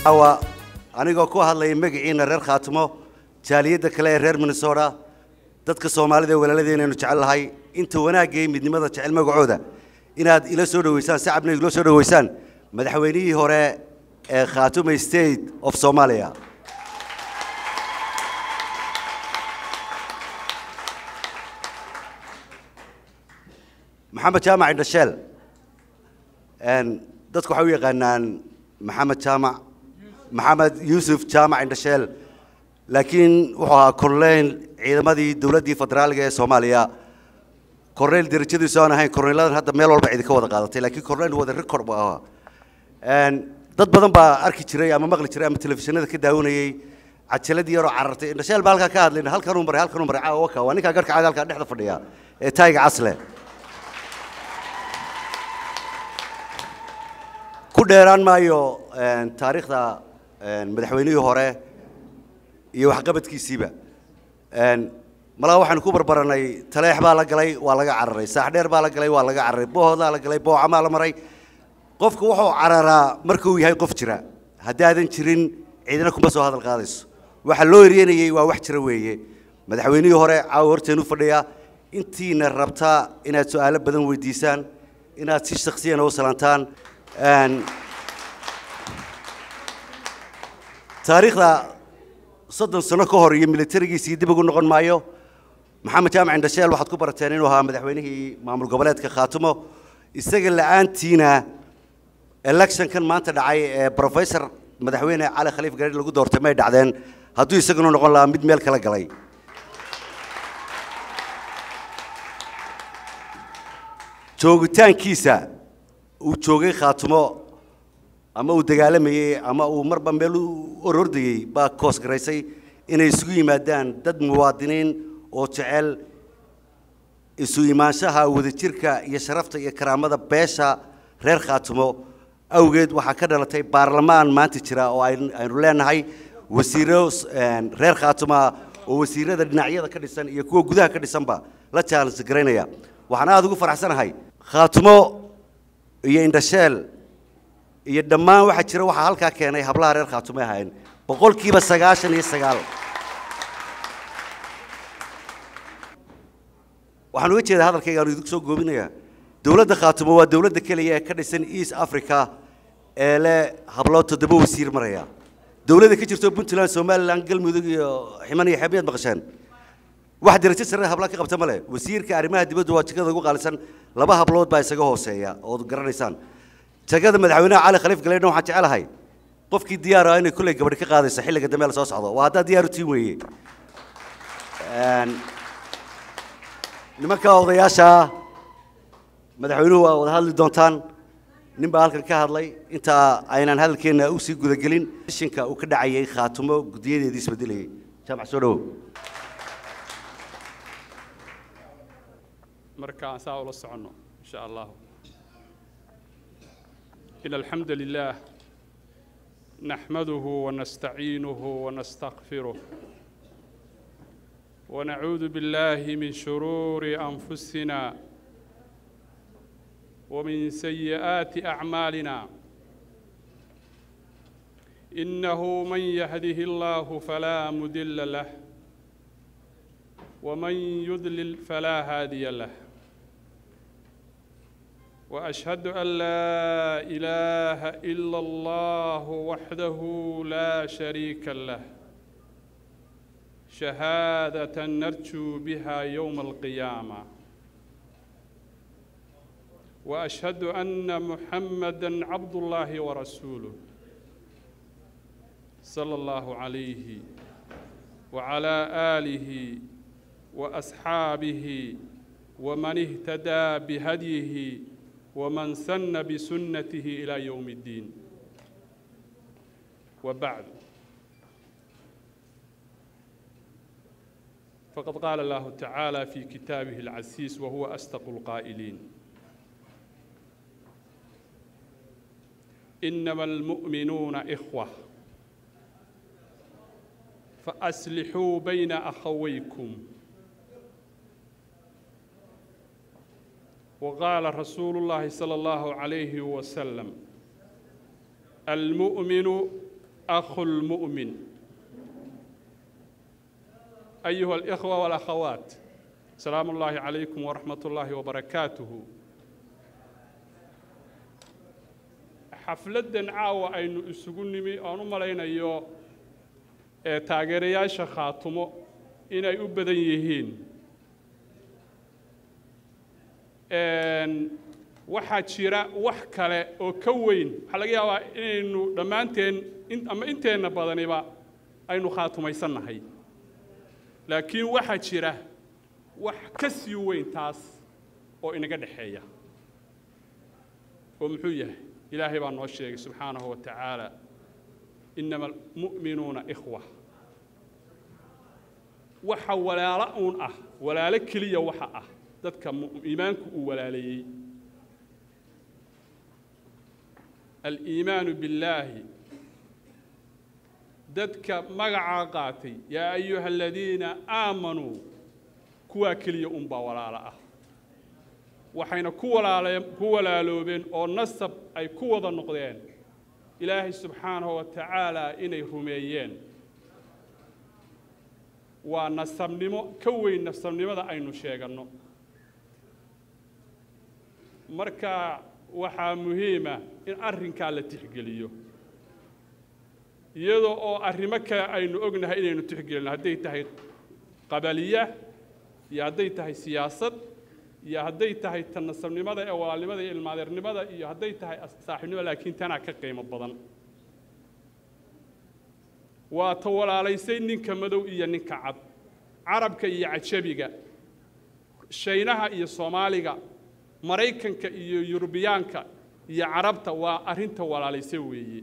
caawa anigoo ku hadlaya magaciina reer khaatimo jaaliyadda kale ee reer minnesota dadka soomaalida ee walaaladeenaynu jecel lahay inta wanaagga iyo midnimada jecel magacooda inaad ila soo dhoweysaan shacabna igula soo dhoweysaan madaxweynihii hore ee khaatume state of somalia maxamed jaamac indhasheel dadku waxay u yaqaanaan maxamed jaamac maxamed yuusuf jaamac indhasheel laakiin wuxuu ahaa korneyl ciidamadii dowladdii federaaliga ee soomaaliya korneyl derajadiisu aan ahayn korneyladan hadda meel walba cidi ka wada qaadatay laakiin korneyl wada record buu ahaa dad badan baa arki jiray ama maqli jiray ama telefishinada ka daawanayey cajaladii yaroo carartay indhasheel baa halkaa ka hadlayna halkanuu maray halkanuu maray caawa waka waa ninkaa garhka caada halkaa dhexda fadhiya ee taayiga casle ku dheeraan maayo taariikhda madaxweynihii hore iyo waxqabadkiisiiba malaa waxaanu ku barbaranay taleex baa la galay waa laga cararay saaxdheer baa la galay waa laga cararay boohoodaa la galay boocamaa la maray qofku wuxuu cararaa markuu yahay qof jira haddaadan jirin ciidina kuma soo hadal qaadayso waxa loo eryanayey waa wax jira weeye madaxweynihii hore caawa horteenu fadhiya intiina rabtaa inaad su-aalo badan weydiisaan inaad si shaksiyana u salaantaan taariikhda soddon sano ka hor iyo militarigiisii dib ugu noqon maayo maxamed jaamac indhasheel waxaad ku barateen inuu ahaa madaxweynihii maamul goboleedka khaatumo isaga la-aantiina electionkan maanta dhacay ee professor madaxweyne cali khaliif gareer lagu doortay may dhacdeen hadduu isaguna noqon lahaa mid meel kala galay joogitaankiisa uu joogay khaatumo ama uu dagaalamayey ama uu marba meel u orordayey baa koos garaysay inay isugu yimaadaan dad muwaadiniin oo jecel isu imaanshaha wadajirka iyo sharafta iyo karaamada beesha reer khaatumo awgeed waxaa ka dhalatay baarlamaan maanta jira oo aynu leenahay wasiiro reer khaatuma oo wasiirada dhinacyada ka dhisan iyo kuwa gudaha ka dhisanba la jaalansi garaynaya waxaan aada ugu faraxsanahay khaatumo iyo indhasheel iyo dhammaan waxaa jira waxaa halkaa keenay hablaha reer khaatume ahayn boqolkiiba sagaashan iyo sagaal waxaan uga jeedaa hadalkayga aanu idinku soo goobinayaa dowladda khaatumo waa dowladda keliya ee ka dhisan east africa ee leh hablood toddoba wasiir maraya dowladda ka jirto puntland somaliland galmudug iyo ximan iyo xeebyaad maqasheen wax darajo sare habla ka qabta male wasiirka arrimaha dibadda waa jagada ugu qaalisan laba hablood baa isaga hooseeya ood garanaysaan jagada madaxweynaha cali khaliif galeydna waxaan jecelahay qofkii diyaar ah inay kulley gabadhi ka qaadayso xilliga dambe la soo socdo waa haddaa diyaar u tiin weeye nimanka odayaasha madaxweynuhu waa wada hadli doontaan nin baa halkan ka hadlay inta aynaan hadalkeenna usii gudagelin shinka uu ka dhacayay khaatumo guddiyadeedii isbedelayay jaamac soo dhawow marka aan saa ula soconno insha allahu in alxamda lilah naxmaduhu wanastaciinuhu wanastakfiruh ونعوذ بالله من شرور أنفسنا ومن سيئات أعمالنا إنه من يهده الله فلا مدل له ومن يضلل فلا هادي له وأشهد أن لا إله إلا الله وحده لا شريك له شهادة نرجو بها يوم القيامة وأشهد أن محمدا عبد الله ورسوله صلى الله عليه وعلى آله وأصحابه ومن اهتدى بهديه ومن سن بسنته إلى يوم الدين وبعد فقد قال الله تعالى في كتابه العزيز وهو أصدق القائلين إنما المؤمنون إخوة فأصلحوا بين أخويكم وقال رسول الله صلى الله عليه وسلم المؤمن أخو المؤمن أيها الإخوة والأخوات سلام الله عليكم ورحمة الله وبركاته xafladdan caawa aynu isugu nimi oan u malaynayo ee taageerayaasha khaatumo inay u badan yihiin waxaa jira wax kale oo ka weyn waxaa laga yaabaa inaynu dhammaanteen ama inteenna badaniba aynu khaatumaysannahay laakiin waxaa jira wax ka sii weyn taas oo inaga dhexeeya oo muxuu yahay ilaahay baa noo sheegay subxaanahu wa tacaala inama almu'minuuna ikhwa waxa walaalo uun ah walaalo keliya waxa ah dadka iimaanku uu walaaleeyey aliimaanu billaahi dadka magacaa qaatay yaa ayuha aladiina aamanuu kuwaa keliya unbaa walaalo ah waxayna ku walaale ku walaaloobeen oo nasab ay ku wada noqdeen ilaahay subxaanahu wa tacaala inay rumeeyeen waa nasabnimo ka weyn nasabnimada aynu sheeganno marka waxaa muhiima in arrinkaa la tixgeliyo iyadoo oo arrimo kale aynu ognahay inaynu tixgelino hadday tahay qabaliya iyo hadday tahay siyaasad iyo hadday tahay ta nasabnimada ee walaalnimada iyo ilmaadeernimada iyo hadday tahay saaxiibnimo laakiin tanaa ka qiimo badan waa ta walaalaysay ninka madow iyo ninka cad carabka iyo cajabiga shaynaha iyo soomaaliga maraykanka iyo yurubiyaanka iyo carabta waa arrinta walaalaysay weeye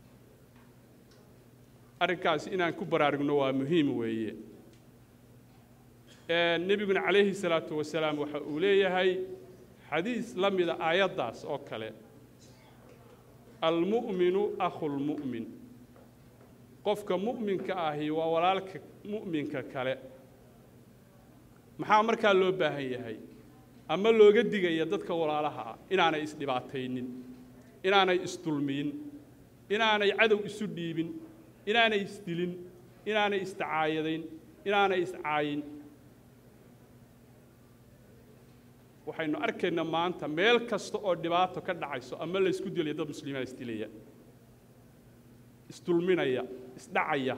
arrinkaasi inaan ku baraarugno waa muhiim weeye nebiguna calayhi salaatu wasalaam waxa uu leeyahay xadiis la mida aayaddaas oo kale almu'minu akhulmu'min qofka mu'minka ahi waa walaalka mu'minka kale maxaa markaa loo baahan yahay ama looga digaya dadka walaalaha ah inaanay isdhibaataynin inaanay isdulmiyin inaanay cadow isu dhiibin inaanay isdilin inaanay isdacaayadayn inaanay iscaayin waxaynu arkaynaa maanta meel kasta oo dhibaato ka dhacayso ama la isku dilaya dad muslimiina isdilaya isdulminaya isdhacaya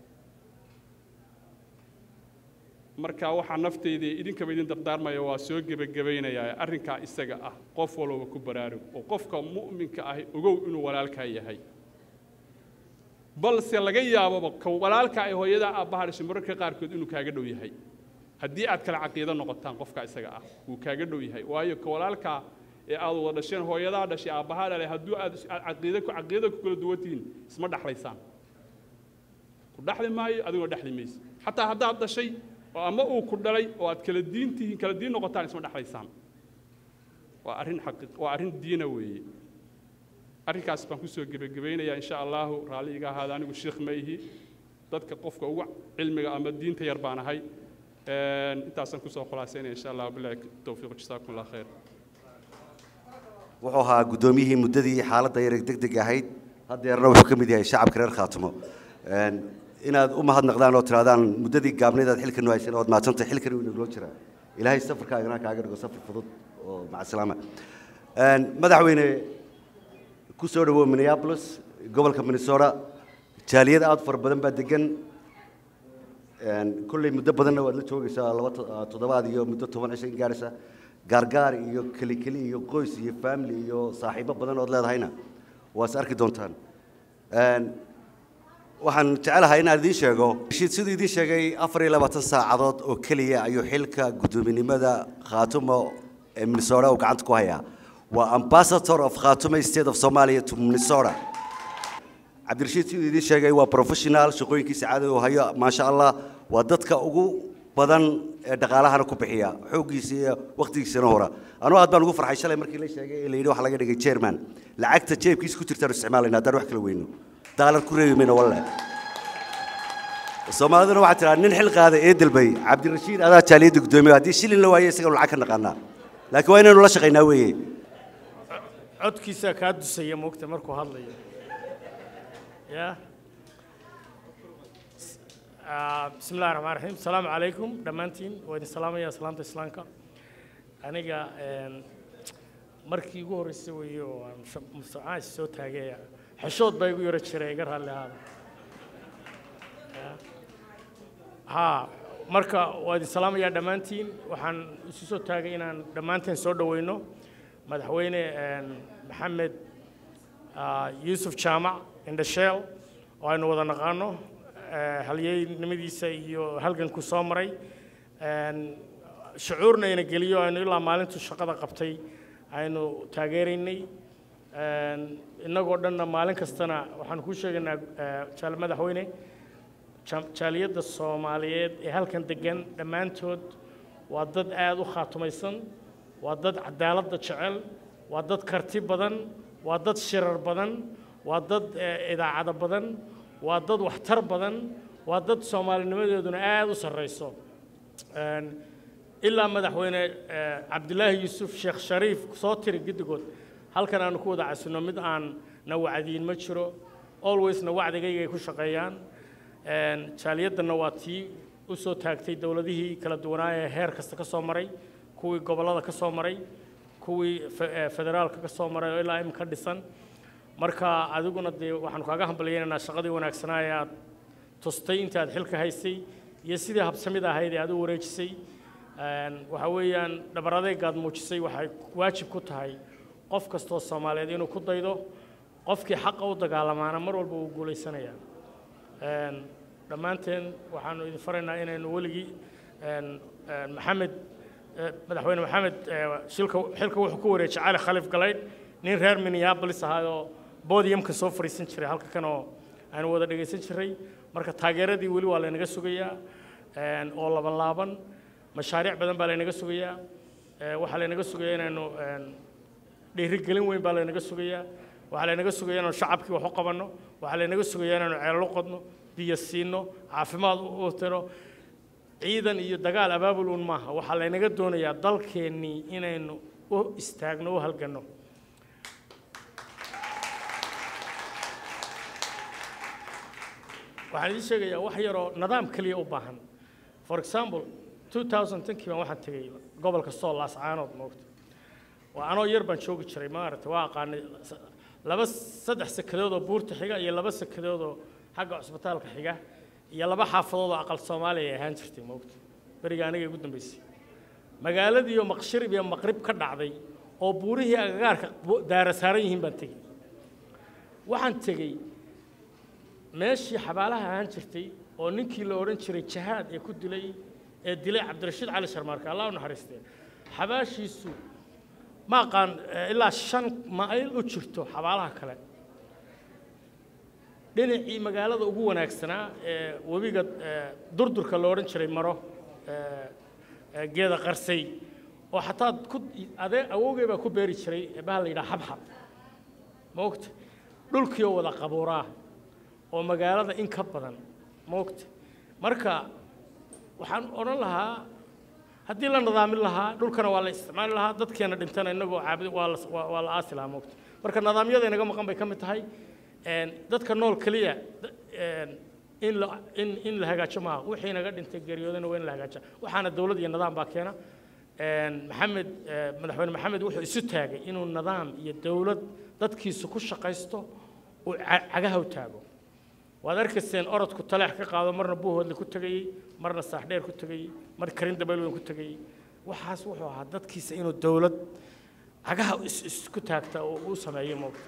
marka waxaa naftayda idinkaba idin dardaarmaya waa soo gebagabaynayaa arrinkaa isaga ah qof walbaba ku baraarug oo qofka mu'minka ahi ogow inuu walaalkaa yahay balse laga yaababa ka walaalkaa ay hooyadaa aabbaha dhashay mararka qaarkood inuu kaaga dhow yahay haddii aad kale caqiido noqotaan qofka isaga ah wuu kaaga dhow yahay waayo ka walaalkaa ee aad wada dhasheen hooyadaa dhashay aabbahaa dhalay hadduu aad caqiida ku caqiida ku kala duwantihiin isma dhexlaysaan ku dhexli maayo adigoo dhexli maysa xataa haddaad dhashay oo ama uu ku dhalay oo aad kala diin tihiin kala diin noqotaan isma dhexlaysaan waa arrin xaqi waa arrin diina weeye arrinkaas baan kusoo gebagabaynayaa insha allahu raalli iga ahaada anigu sheekh ma ihi dadka qofka ugu cilmiga ama diinta yar baan ahay intaasaan kusoo khulaasaynaya insha allah bilahi towfiiq jasaakum allah khayr wuxuu ahaa guddoomiyihii muddadii xaaladda yar deg deg ahayd haddeerna wuxuu ka mid yahay shacabka reer khaatumo inaad u mahadnaqdaan oo tirahdaan muddadii gaabnayd aad xilkan haysan ood maadsantahay xilkan uu inagula jiraa ilaahay safarkaagana kaaga dhigo safar fudud oo macasalaama madaxweyne ku soo dhawow minneapolis gobolka minnesota jaaliyad aad fara badan baa degan kolley muddo badanna waad la joogaysaa laba toddobaad iyo muddo toban cisho in gaaraysa gaargaar iyo keli keli iyo qoys iyo family iyo saaxiibo badan ood leedahayna waa is arki doontaan waxaan jecelahay inaan idiin sheego heshiid siduu idiin sheegay afar iyo labaatan saacadood oo keliya ayuu xilka guddoominimada khaatumo ee minnesota uu gacanta ku hayaa waa ambassador of khaatumo state of somalia to minnesota cabdirashiid siduu idiin sheegay waa professional shaqooyinkiisa caadi uu hayo maasha allah waa dadka ugu badan ee dhaqaalahana ku bixiya xooggiisa iyo wakhtigiisana hora anugu aad baan ugu farxay shalay markii la sheegay ee la yidhi waxa laga dhigay chairman lacagta jeebkiisa ku jirtaan isticmaalayna haddaan wax kala weyno daalar ku reebi mayno walle soomaaliduna waxaa tiraa nin xil qaada ee dalbay cabdirashiid adaa jaaliyadda guddoomiye haddii shilin la waayo isaganu lacag ka naqaanaa laakiin waa inaynu la shaqaynaa weeye codkiisaa kaa dusaya moogta markuu hadlayo ya بسم الله الرحمن الرحيم السلام عليكم دمانتين وإن سلام يا سلامة إسلامك أنا markii ugu horreysay weeye oo aan mustacaan soo taagaya xeshood baa igu yara jiray iga raalli ahaada haa marka waa idin salaamayaa dhammaantiin waxaan isu soo taagay inaan dhammaanteen soo dhoweyno madaxweyne maxamed yuusuf jaamac indhasheel oo aynu wada naqaano halyeynimadiisa iyo halganku soo maray shucuurna ina geliyo aynu ilaa maalintu shaqada qabtay aynu taageeraynay innagoo dhanna maalin kastana waxaan kuu sheegaynaa jaal madaxweyne jaaliyadda soomaaliyeed ee halkan degan dhammaantood waa dad aada u khaatumaysan waa dad cadaaladda jecel waa dad karti badan waa dad shirar badan waa dad idaacado badan waa dad waxtar badan waa dad soomaalinimadeeduna aada u sarrayso ilaa madaxweyne cabdilaahi yuusuf sheekh shariif soo tiri giddigood halkan aanu ku wada casino mid aan na wacdiyin ma jiro alwaysna wacdigayga ay ku shaqeeyaan jaaliyaddanna waa tii u soo taagtay dowladihii kala duwanaa ee heer kasta ka soo maray kuwii gobollada ka soo maray kuwii federaalka ka soo maray oo ilaa imika dhisan marka adiguna dee waxaanu kaaga hambalyaynaynaa shaqadii wanaagsanaa ee aad tustay inta aad xilka haysay iyo sidii habsamid ahayd ee aad u wareejisay waxa weeyaan dhabar adeegaad muujisay waxay waajib ku tahay qof kastoo soomaaliyeed inuu ku daydo qofkii xaqa u dagaalamaana mar walba wuu guulaysanayaa dhammaanteen waxaanu idin faraynaa inaynu weligii maxamed madaxweyne maxamed shilka xilka wuxuu ku wareejay cali khalif galaydh nin reer minneapolis ahaayoo bodiyamka soo fadhiisan jiray halka kan oo aanu wada dhegaysan jiray marka taageeradii weli waa laynaga sugayaa oo laban laaban mashaariic badan baa laynaga sugayaa waxaa laynaga sugayaa inaynu dhiirigelin weyn baa laynaga sugayaa waxaa laynaga sugayaa inaynu shacabkii wax u qabanno waxaa laynaga sugayaa inaynu ceelalo qodno biyo siino caafimaad u tiro ciidan iyo dagaal abaabul uun maaha waxaa laynaga doonayaa dalkeennii inaynu u istaagno u halganno waxaan idiin sheegayaa wax yaroo nidaam keliya u baahan for example 2010kii baan waxaan tegey gobolka sool laascaanood moogta waa anoo yar baan joogi jiray maaragta waa aqaanay laba saddex sakadood oo buurta xiga iyo laba sakadood oo xagga cusbitaalka xiga iyo laba xaafadood oo aqal soomaaliya ay ahaan jirtay moogta beriga aniga ugu dambeysay magaaladii oo maqshirib iyo maqrib ka dhacday oo buurihii agagaarka daara saaran yihiin baan tegey waxaan tegey meeshii xabaalaha ahaan jirtay oo ninkii la odhan jiray jahaad ee ku dilay ee dilay cabdirashiid cali sharmaarka allah u naxariistee xabaashiisu ma aqaan ilaa shan mayl u jirto xabaalaha kale dhinacii magaalada ugu wanaagsanaa ee webiga durdurka la odhan jiray maro geeda qarsay oo xataa ku adee awowgay baa ku beeri jiray baha la yidhaha xabxab maogta dhulkii oo wada qabuuraa oo magaalada in ka badan maogta marka waxaan odhan lahaa haddii la nadaamin lahaa dhulkana waa la isticmaali lahaa dadkeena dhintana innagoo caabudi waa la waa la aasi lahaa moogta marka nidaamyada inaga maqan bay ka mid tahay dadka nool keliya in la in in la hagaajo maaha wixii inaga dhintay geeriyoodana waa in la hagaaja waxaana dowlad iyo nidaam baa keena maxamed madaxweyne maxamed wuxuu isu taagay inuu nidaam iyo dowlad dadkiisu ku shaqaysto uu cagaha u taago waad arkayseen orodku taleex ka qaado marna buuhoodle ku tegayey marna saaxdheer ku tegayey mar karin dabeelweyn ku tegayey waxaas wuxuu ahaa dadkiisa inuu dowlad cagaha isku taagta oo u sameeyo moogta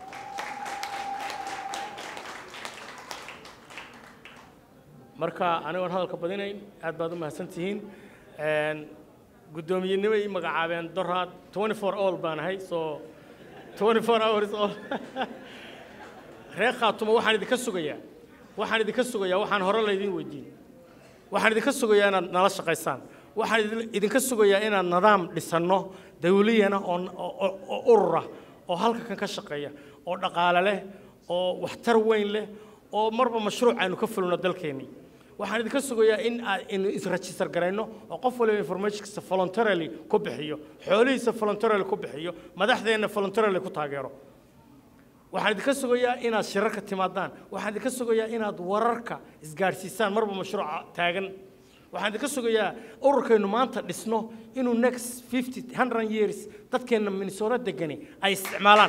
marka anigoon hadalka badinayn aad baad u mahadsan tihiin guddoomiyenimo ii magacaabeen doraad 24 all baan ahay so 24 hours all reer khaatumo waxaan idinka sugayaa waxaan idinka sugayaa waxaan hore laydin weydiin waxaan idinka sugayaa inaad nala shaqaysaan waxaan idinka sugayaa inaan nidaam dhisanno dawliyana oo urura oo halka kan ka shaqeeya oo dhaqaale leh oo waxtar weyn leh oo marba mashruuc aynu ka fulino dalkeennii waxaan idinka sugayaa in aynu isregister garayno oo qof waliba informationkiisa voluntarily ku bixiyo xoolihiisa voluntarily ku bixiyo madaxdeenna voluntarily ku taageero waxaan idinka sugayaa inaad shirarka timaadaan waxaan idinka sugayaa inaad wararka isgaadhsiisaan marba mashruuca taagan waxaan idinka sugayaa ururkaynu maanta dhisno inuu next fifty hundred years dadkeenna minnesota degani ay isticmaalaan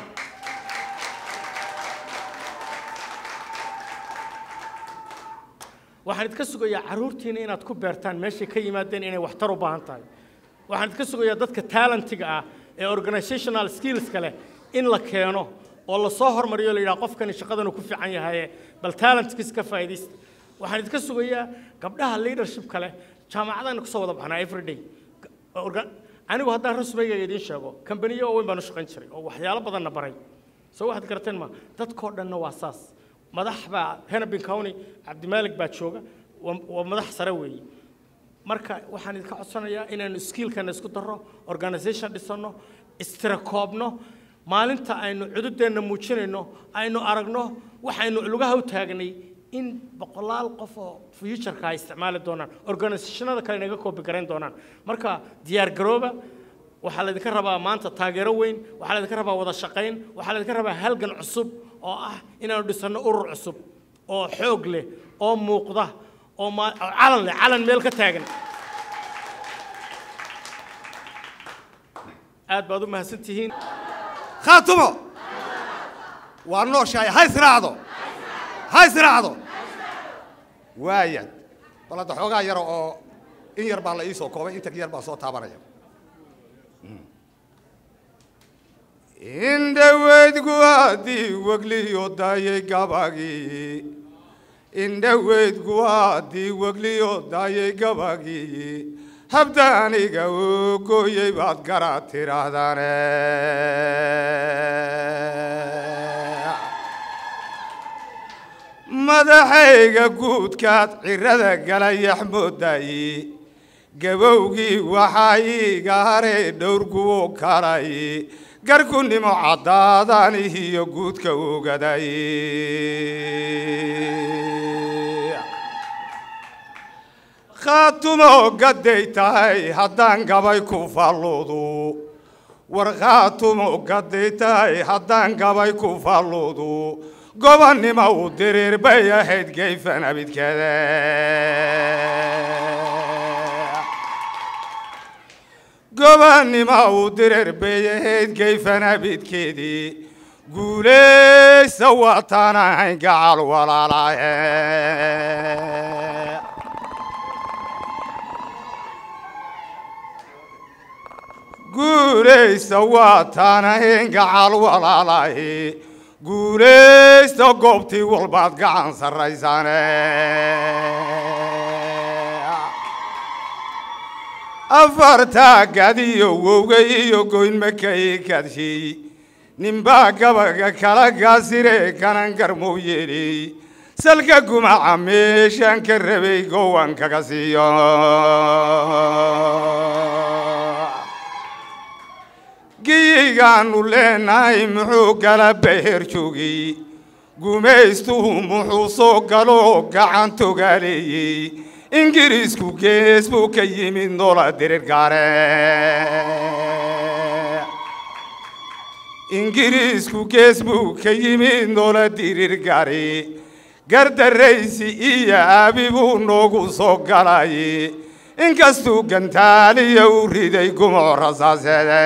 waxaan idinka sugayaa carruurtiina inaad ku beertaan meeshay ka yimaadeen inay waxtar u baahan tahay waxaan idinka sugayaa dadka talentiga ah ee organizational skillska leh in la keeno oo la soo hormariyo la yidhaha qofkani shaqadan uu ku fiican yahaye bal talentkiis ka faa'iidaysta waxaan idinka sugayaa gabdhaha leadershipka leh jaamacadaan kusoo wada baxnaa everyday Orga- anigu haddaan rasmigayga idiin sheego kambaniyo waaweyn baan u shaqayn jiray oo waxyaalo badanna baray soo waxaad garateen ma dadkoo dhanna waa saas madax baa hennepin county cabdimaalig baa jooga waa waa madax sare weeye marka waxaan idinka codsanayaa inaanu skillkana isku darro organization dhisanno istirakoobno maalinta aynu cududeenna muujinayno aynu aragno waxaynu lugaha u taagnay in boqolaal qof oo futureka ay isticmaali doonaan organizationada kale inaga koobi garayn doonaan marka diyaar garooba waxaa laydinka rabaa maanta taageero weyn waxaa laydinka rabaa wada shaqayn waxaa laydinka rabaa halgan cusub oo ah inaanu dhisanno urur cusub oo xoog leh oo muuqda oo ma- oo calan leh calan meel ka taagan aad baad u mahadsan tihiin khaatumo waa nooshahay ha israacdo ha israacdo waaya bal hadda xoogaa yara oo in yar baa la ii soo koobay inta yar baa soo taabanaya indhaweydgu haddii wegliyo daayay gabagii indhaweydgu haddii wegliyo daayay gabagii habdaaniga oo gooyey baad gara tidhaahdane madaxayga guudkaad cirada gala yaxmoodayi gabowgii waxaa iiga haray dhowrguwo kalay garkunimo caddaadan iyo guudka ogaday khaatumo gadday tahay haddaan gabay ku falludu war khaatumo gadday tahay haddaan gabay ku falludu gobonnimo u diriir bay ahayd gayfan abidkada gobonnimo u diriir bay ahayd gayfan abidkeedii guulaysa waataan ahayn gacal walaalahe guulaysta waataan ahayn gacal walaalahi guulaysta goobtii walbaad gacan sarraysane afartaa gadiyo wowga iyo goynmakay kadshiy ninbaa gabaga kala gaasire kanan garmow yeeley salka gumaca meeshaan ka rabay gowan kaga siiyo giyaygaannu leenahay muxuu gala beher joogay gumaystuhu muxuu soo galoo gacan togaaleeyey ingiriisku gees buu ka yimid noola dirir gaare ingiriisku gees buu ka yimid noola dirir gaare gardarraysi iyo aabi buu noogu soo galay inkastuu gantaaliya u riday gumoo rasaaseede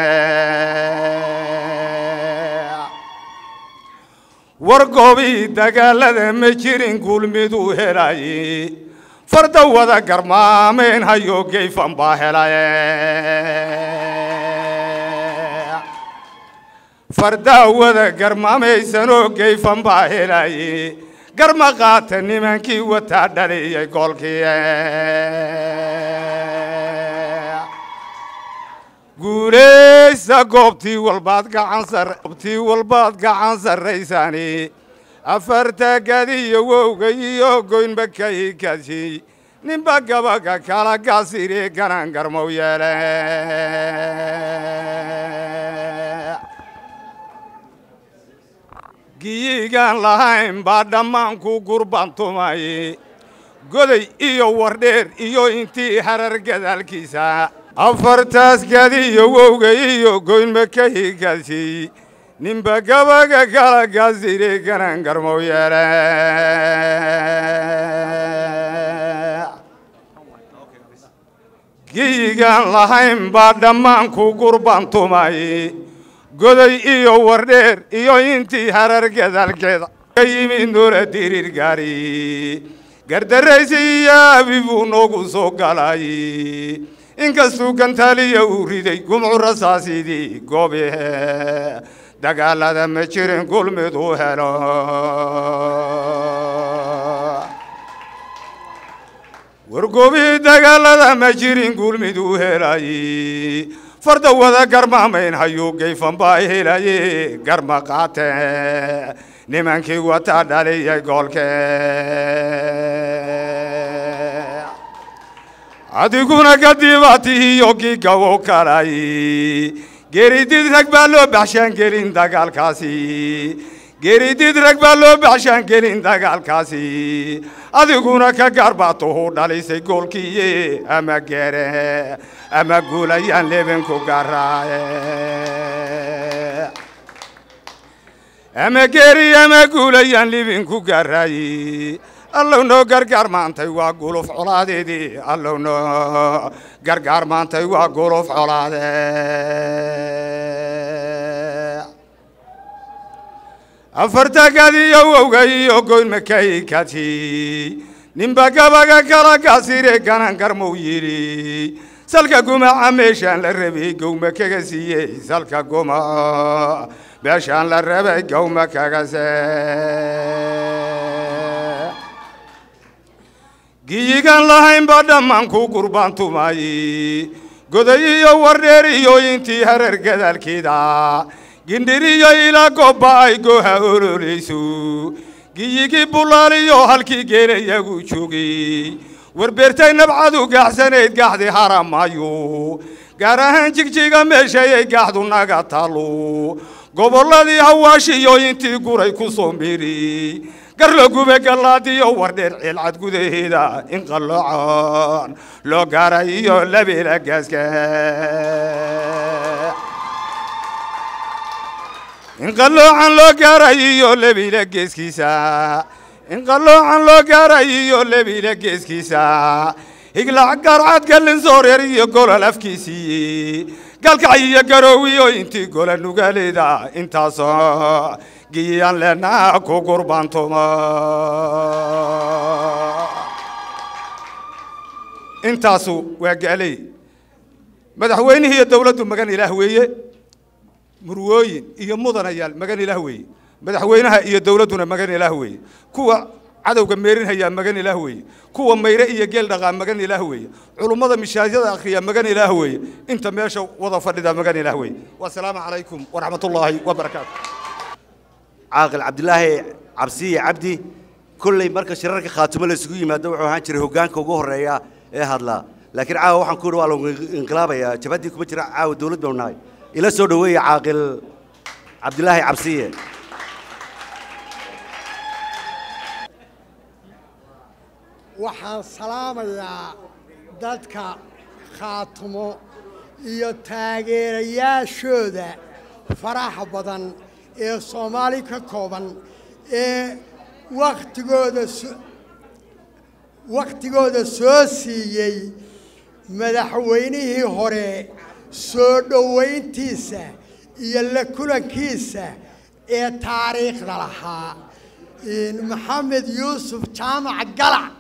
war goobii dagaalada ma jirin gulmiduu helay farda wada garmaameen hayo geyfan baa helay fardaa wada garmaamaysanoo geyfan baa helay garma qaata nimankii wataa dhaliyay goolkii guulaysa goobtii walbaad gacan sar goobtii walbaad gacan sarraysani afarta gadiyo wowga iyo goynba kay kadshiy ninba gabaga kala gaasire ganan garmow yeele giyigaan lahayn baa dhammaanku gurbantumay goday iyo wardheer iyo intii harar gadaalkiisa afartaas gadiyo wowga iyo goynma ka higadshiy ninba gabaga kala gaasire ganan garmow yeele giyigaan lahayn baa dhammaanku gurbantumay goday iyo wardheer iyo intii harar gadaalkeeda ka yimid noola diriir gaari gardaraysi iyo abibuu noogu soo galay inkastuu gantaaliya uu riday gumcu rasaasidii goobe dagaalada ma jirin gulmid u helo wargoobii dagaalada ma jirin gulmid u helay farda wada garmaamayn hayuu gayfan baa helaye garma qaate nimankii wataa dhaliyay goolke adiguna kadibaatihiyo kii gawo kalay geeridid rag baa loo baxshaan gelin dagaalkaasi geeridid rag baa loo baxshaan gelin dagaalkaasi adiguna ka gaarbatuhu dhalisay goolkiiye ama geere ama guulayaan lebinku garaaye ama geeri ama guulayaan libinku garaaye allow noo gargaar maantay waa guluf colaadeedii allow noo gargaar maantay waa guluf colaade afartagadiyo wowga iyo goyn makaykati ninba gabaga kala gaasire ganan garmow yidhi salka gumaca meeshaan la rabay gowma kaga siiyey salka guma meeshaan la rabay gowma kaga see giyigaan lahayn baa dhammaan ku gurbaantumay goday iyo wardheer iyo intii hareer gadaalkeeda gindhiriyo ilaa goobba ay gooha ololayso giyigii bulaaliyo halkii geelayagu joogay warbeertay nabcadu gaaxsanayd gaaxdi haramaayo gaar ahaan jigjiga meeshayay gaaxdu naga taalo gobolladii hawaashiyo intii guray ku soo miri garla gube gallaadiyo wardheer ciilcad gudaheeda in qalloocan loo gaaray iyo labeela gaaska in qalloocan loo gaaray iyo labiila geeskiisa in qalloocan loo gaaray iyo labiila geeskiisa higlac garcad gallin sooreer iyo golol afkiisii galkac iyo garoowiyo intii gola nugaaleeda intaasoo giyaan leenaa ku gurbaantuma intaasu waa gaaley madaxweynihii iyo dowladdu magan ilaah weeye murwooyin iyo mudanayaal magan ilaah weeye madaxweynaha iyo dowladduna magan ilaah weeye kuwa cadowga meerinhayaa magan ilaah weeye kuwa mayre iyo geel dhaqaa magan ilaah weeye culummada mishaajyada akhriya magan ilaah weeye inta meesha wada fadhida magan ilaah weeye wasalaamu calaykum waraxmat ullaahi wabarakaatu caaqil cabdilaahi cabsiye cabdi kolley marka shirarka khaatumo la isugu yimaado wuxuu ahaan jiray hoggaanka ugu horreeya ee hadlaa laakiin caawa waxaan ku yidhi waa lagu inqilaabayaa jabaddii kuma jira caawa dowlad bau nahay ila soo dhoweeya caaqil cabdilaahi cabsiye waxaan salaamayaa dadka khaatumo iyo taageerayaashooda faraxa badan ee soomaali ka kooban ee wakhtigooda so wakhtigooda soo siiyey madaxweynihii hore soo dhowayntiisa iyo la kulankiisa ee taariikhda lahaa maxamed yuusuf jaamac galac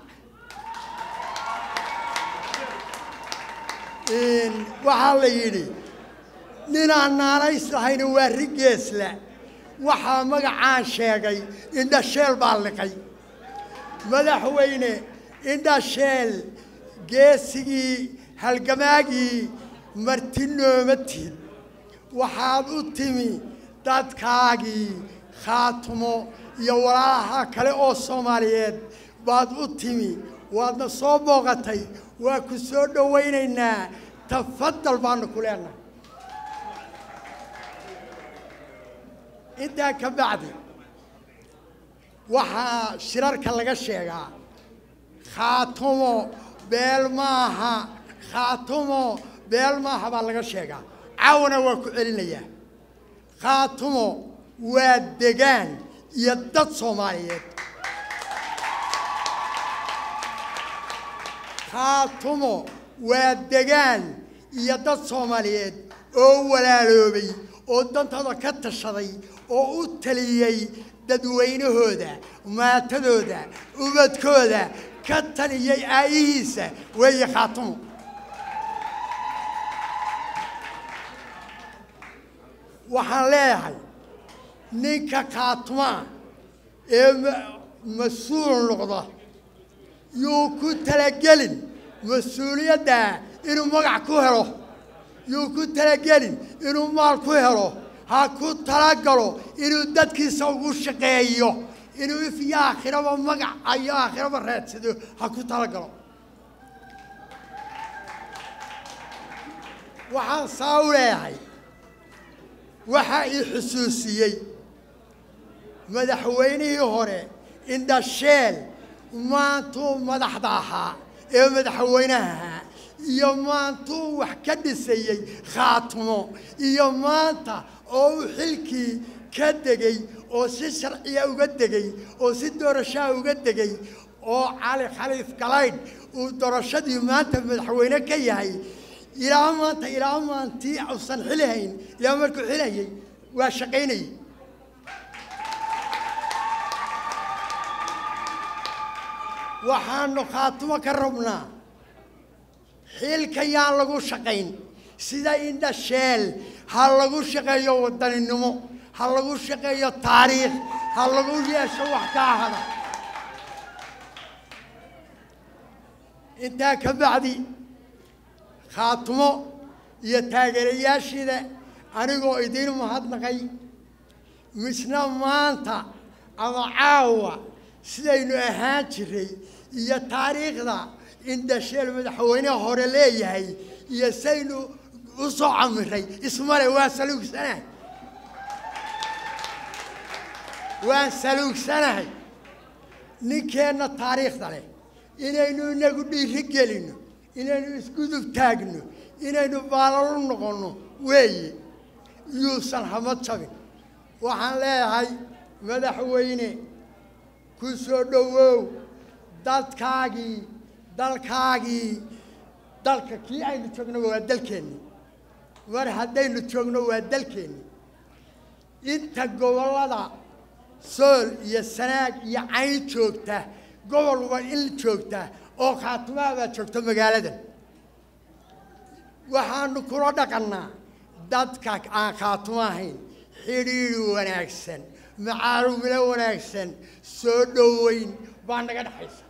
waxaa la yidhi ninaan naanays lahayna waa rigeesla waxaa magacaan sheegay indhasheel baa liqay madaxweyne indhasheel geesigii halgamaagii marti nooma tihid waxaad u timi dadkaagii khaatumo iyo walaalaha kale oo soomaaliyeed baad u timi waadna soo booqatay waa ku soo dhowaynaynaa tafadal baanu ku leenahay intaa ka bacdi waxaa shirarka laga sheegaa khaatumo beel maaha khaatumo beel maaha baa laga sheegaa caawana waa ku celinayaa khaatumo waa degaan iyo dad soomaaliyeed khaatumo waa degaan iyo dad soomaaliyeed oo walaaloobay oo dantooda ka tashaday oo u taliyey dadweynahooda maatadooda ubadkooda ka taliyey aayihiisa weeye khaatumo waxaan leeyahay ninka khaatumaa ee ma- mas-uul noqda yuu ku talagelin mas-uuliyadda inuu magac ku helo yuu ku talagelin inuu maal ku helo ha ku talagalo inuu dadkiisa ugu shaqeeyo inuu if iyo aakhiraba magac iyo aakhiraba raadsado ha ku talagalo waxaan saa u leeyahay waxaa ii xusuusiyey madaxweynihii hore indhasheel maantuu madaxda ahaa ee madaxweynaha ahaa iyo maantuu wax ka dhisayey khaatumo iyo maanta oo uu xilkii ka degay oo si sharciya uga degay oo si doorashaa uga degay oo cali khaliif galaydh uu doorashadii maanta madaxweyne ka yahay ilaa maanta ilaa maantii uusan xilhayn ilaa markuu xilhayay waa shaqaynayay waxaanu khaatumo ka rabnaa xilka yaan lagu shaqayn sida indhasheel ha lagu shaqeeyo wadaninimo ha lagu shaqeeyo taariikh ha lagu yeesho wax ka ahada intaa ka bacdi khaatumo iyo taageerayaashiida anigoo idiin mahadnaqay misna maanta ama caawa sidaynu ahaan jiray iyo taariikhda indhasheel madaxweyneha hore leeyahay iyo saynu u soo camiray ismale waan saluugsanahay waan saluugsanahay ninkeenna taariikhda leh inaynu inagu dhiiri gelino inaynu isgudub taagno inaynu baalalu noqonno weeye yuusan hamad jabin waxaan leeyahay madaxweyne ku soo dhowow dadkaagii dalkaagii dalka kii aynu joogno waa dalkeenni mar haddaynu joogno waa dalkeenni inta gobollada sool iyo sanaag iyo cayn joogta gobol waa in joogta oo khaatumaha baa joogta magaaladan waxaanu kula dhaqannaa dadka aan khaatumo ahayn xidhiidhi wanaagsan macaarumilo wanaagsan soo dhoweyn baa naga dhexaysa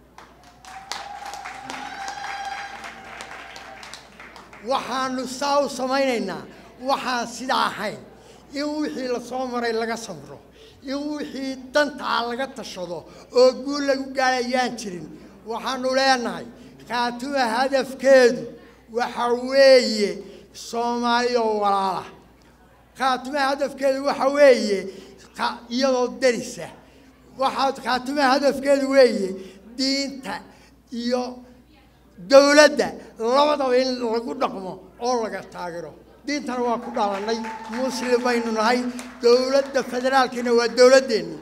waxaanu saa u samaynaynaa waxaan sidaa ahayn in wixii la soo maray laga samro in wixii dantaa laga tashado oo guul lagu gaarayaan jirin waxaanu leenahay khaatuma hadafkeedu waxa weeye soomaali oo walaala khaatumaha hadafkeedu waxa weeye ka- iyadoo derisa waxaa khaatumaha hadafkeedu weeye diinta iyo dowladda labadaba in lagu dhaqmo oo laga taageero diintana waa ku dhalanay muslim baynu nahay dowladda federaalkiina waa dowladdeenni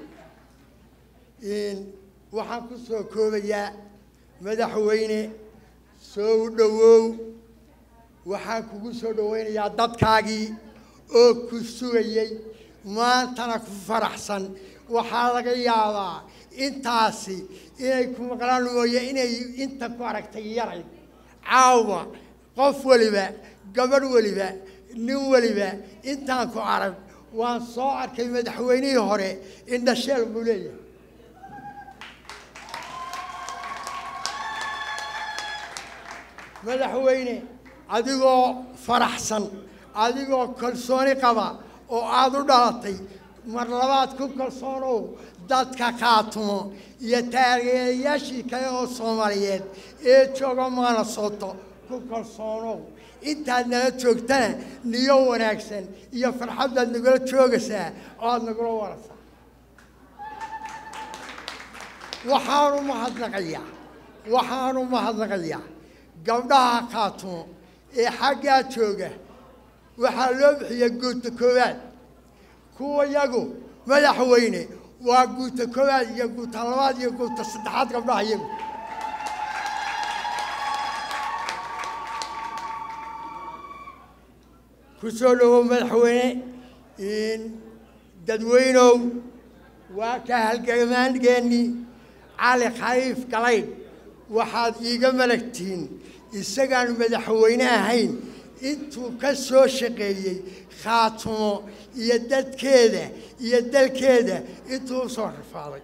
waxaan ku soo koobayaa madaxweyne soo dhowow waxaan kugu soo dhowaynayaa dadkaagii oo ku sugayey maantana ku faraxsan waxaa laga yaabaa intaasi inay ku maqlaan mooye inay inta ku aragtay yaray caawa qof weliba gabadh weliba nin weliba intaan ku arag waan soo arkay madaxweynihii hore indhasheel buu leeyahay madaxweyne adigoo faraxsan adigoo kalsooni qaba oo aada u dhalatay mar labaad ku kalsoonow dadka khaatumo iyo taageerayaashii kale oo soomaaliyeed ee jooga maanasoto ku kalsoonow intaad nala joogtana niyo wanaagsan iyo farxad baad nagula joogaysaa oo aada nagula warasaa waxaanu mahadnaqayaa waxaanu mahadnaqayaa gabdhaha khaatumo ee xaggaa jooga waxaa loo bixiya guuta koowaad kuwa yagu madaxweyne waa guuta koowaad iyo guuta labaad iyo guuta saddexaad gabdhaha iyagu ku soo dhowow madaxweyne dadweynow waa ka halgamaangeennii cali khaliif galaydh waxaad iiga malagtihiin isagaan madaxweyne ahayn intuu ka soo shaqeeyey khaatumo iyo dadkeeda iyo dalkeeda intuu u soo rafaaday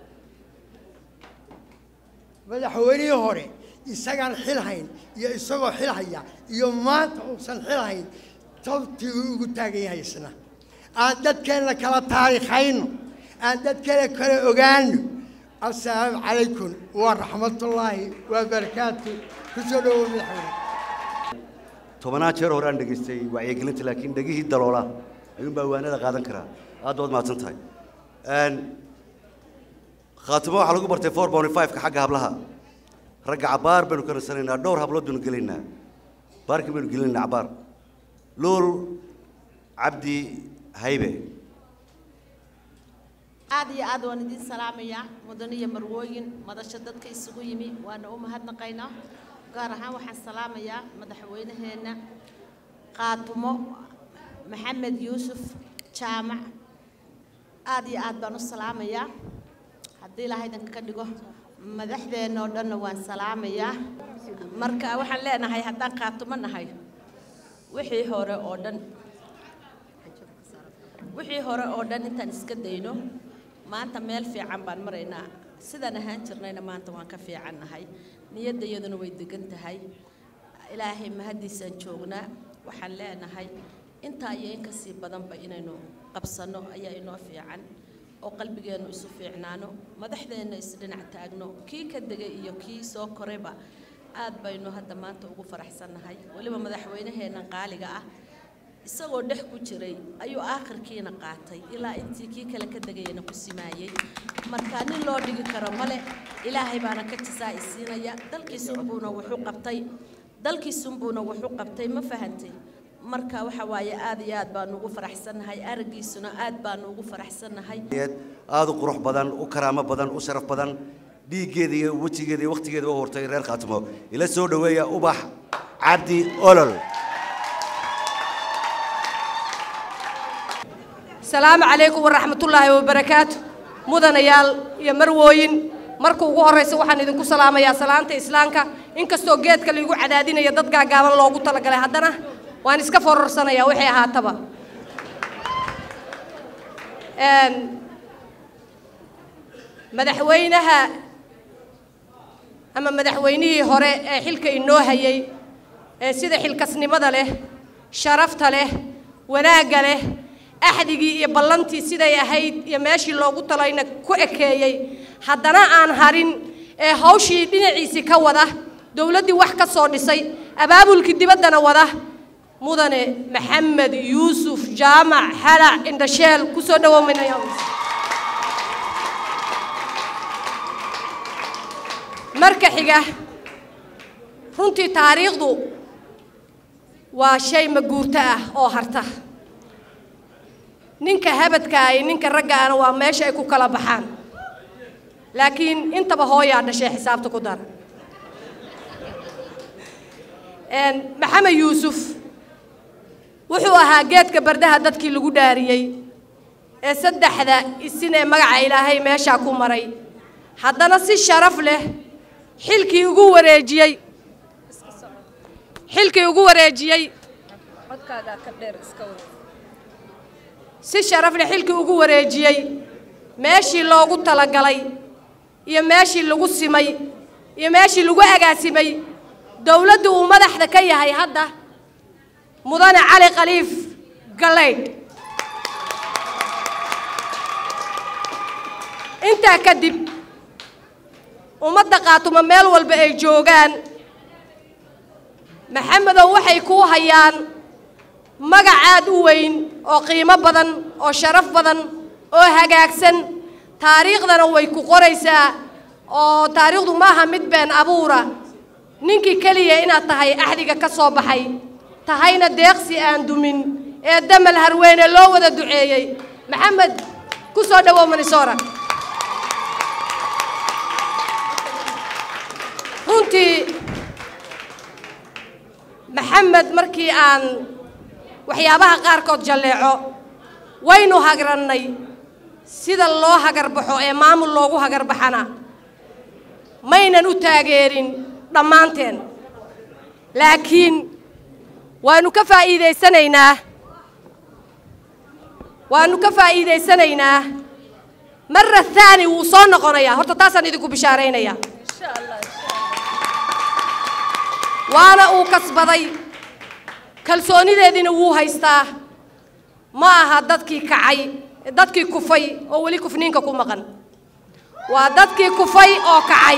madaxweynihii hore isagaan xil hayn iyo isagoo xil haya iyo maanta uusan xil hayn tabtii uu ugu taagan yahay isna aan dadkeenna kala taariikhayno aan dadkeena kala ogaano assalaamu calaykum waraxmatullaahi wabarakaatu ku soo dhowow madaxweyne tobanaad jeer hore aan dhegaystay wacyigelinta laakiin dhegihii daloola ayuunbaa waanada qaadan karaa aad baad mahadsan tahay khaatimo waxaa lagu bartay four bounty five-ka xagga hablaha ragga cabaar baynu ka nasanaynaa dhowr hablood baynu gelaynaa baarkii baynu gelinaynaa cabaar luul cabdi haybe aad iyo aad waan idiin salaamayaa mudan iyo marwooyin madasho dadka isugu yimi waana u mahadnaqaynaa gaar ahaan waxaan salaamayaa madaxweynaheenna qaatumo maxamed yuusuf jaamac aad iyo aad baan u salaamayaa haddii ilaahay idinka ka dhigo madaxdeenna oo dhanna waan salaamayaa marka waxaan leenahay haddaan qaatumo nahay wixii hore oo dhan wixii hore oo dhan intaan iska dayno maanta meel fiican baan maraynaa sidaan ahaan jirnayna maanta waan ka fiican nahay niyadda iyaduna way degan tahay ilaahay mahaddiisaan joognaa waxaan leenahay intaa iyo in kasii badanba inaynu qabsanno ayaa inoo fiican oo qalbigeennu isu fiicnaano madaxdeenna isdhinac taagno kii ka degay iyo kii soo korayba aad baynu hadda maanta ugu faraxsannahay weliba madaxweynaheenna qaaliga ah isagoo dhex ku jiray ayuu aakhirkiina qaatay ilaa intii kii kale ka degayana ku simaayey marka nin loo dhigi karo male ilaahay baana ka jisaa isiinaya dalkiisunbuuna wuxu qabtay dalkiisunbuuna wuxu qabtay ma fahantay marka waxa waaye aad iyo aad baanu ugu faraxsannahay araggiisuna aad baanu ugu faraxsannahay aad u qurux badan u karaamo badan u sharaf badan dhiiggeeda iyo wejigeeda iyo wakhtigeeda u hortay reer khaatimo ila soo dhoweeya ubax cabdi olol السلام عليكم ورحمة الله وبركاته مدنيال يا مروين marka ugu horeysa waxaan idinku salaamayaa salaanta islaamka inkastoo geedka liigu cadaadinaya dad gaagaaban loogu talagalay haddana waan iska fororsanayaa wixii ahaataba madaxweynaha ama madaxweynihii hore ee xilka inoo hayay ee sida xilkasnimada leh sharafta leh wanaagga leh axdigii iyo ballantii siday ahayd iyo meeshii loogu talayna ku ekeeyey haddana aan harin ee hawshii dhinaciisii ka wada dowladdii wax ka soo dhisay abaabulkii dibaddana wada mudane maxamed yuusuf jaamac xalac indhasheel ku soo dhawoominaya marka xiga runtii taariikhdu waa shay maguurto ah oo harta ninka habadkaa iyo ninka raggaana waa meesha ay ku kala baxaan laakiin intaba hooyaa dhashay xisaabta ku dara maxamed yuusuf wuxuu ahaa geedka bardaha dadkii lagu dhaariyey ee saddexda isin ee magaca ilaahay meeshaa ku maray haddana si sharaf leh xilkii ugu wareejiyey xilkii ugu wareejiyey si sharaf leh xilkii ugu wareejiyey meeshii loogu talagalay iyo meeshii lagu simay iyo meeshii lagu agaasimay dowladdu uu madaxda ka yahay hadda mudane cali khaliif galaydh intaa kadib ummadda qaatuma meel walba ay joogaan maxamedow waxay kuu hayaan magac aad u weyn oo qiimo badan oo sharaf badan oo hagaagsan taariikhdana way ku qoraysaa oo taariikhdu maaha mid been abuura ninkii keliya inaad tahay axdiga ka soo baxay tahayna deeqsi aan dumin ee damal harweyne loo wada duceeyey maxamed ku soo dhawow manisora runtii maxamed markii aan waxyaabaha qaarkood jalleeco waynu hagrannay sida loo hagarbaxo ee maamul loogu hagarbaxana maynan u taageerin dhammaanteen laakiin waanu ka faa'iidaysanaynaa waanu ka faa'iidaysanaynaa marra thaani wuu soo noqonayaa horta taasaan idinku bishaaraynayaa waana uu kasbaday kalsoonideediina wuu haystaa ma aha dadkii kacay dadkii kufay oo weli kufniinka ku maqan waa dadkii kufay oo kacay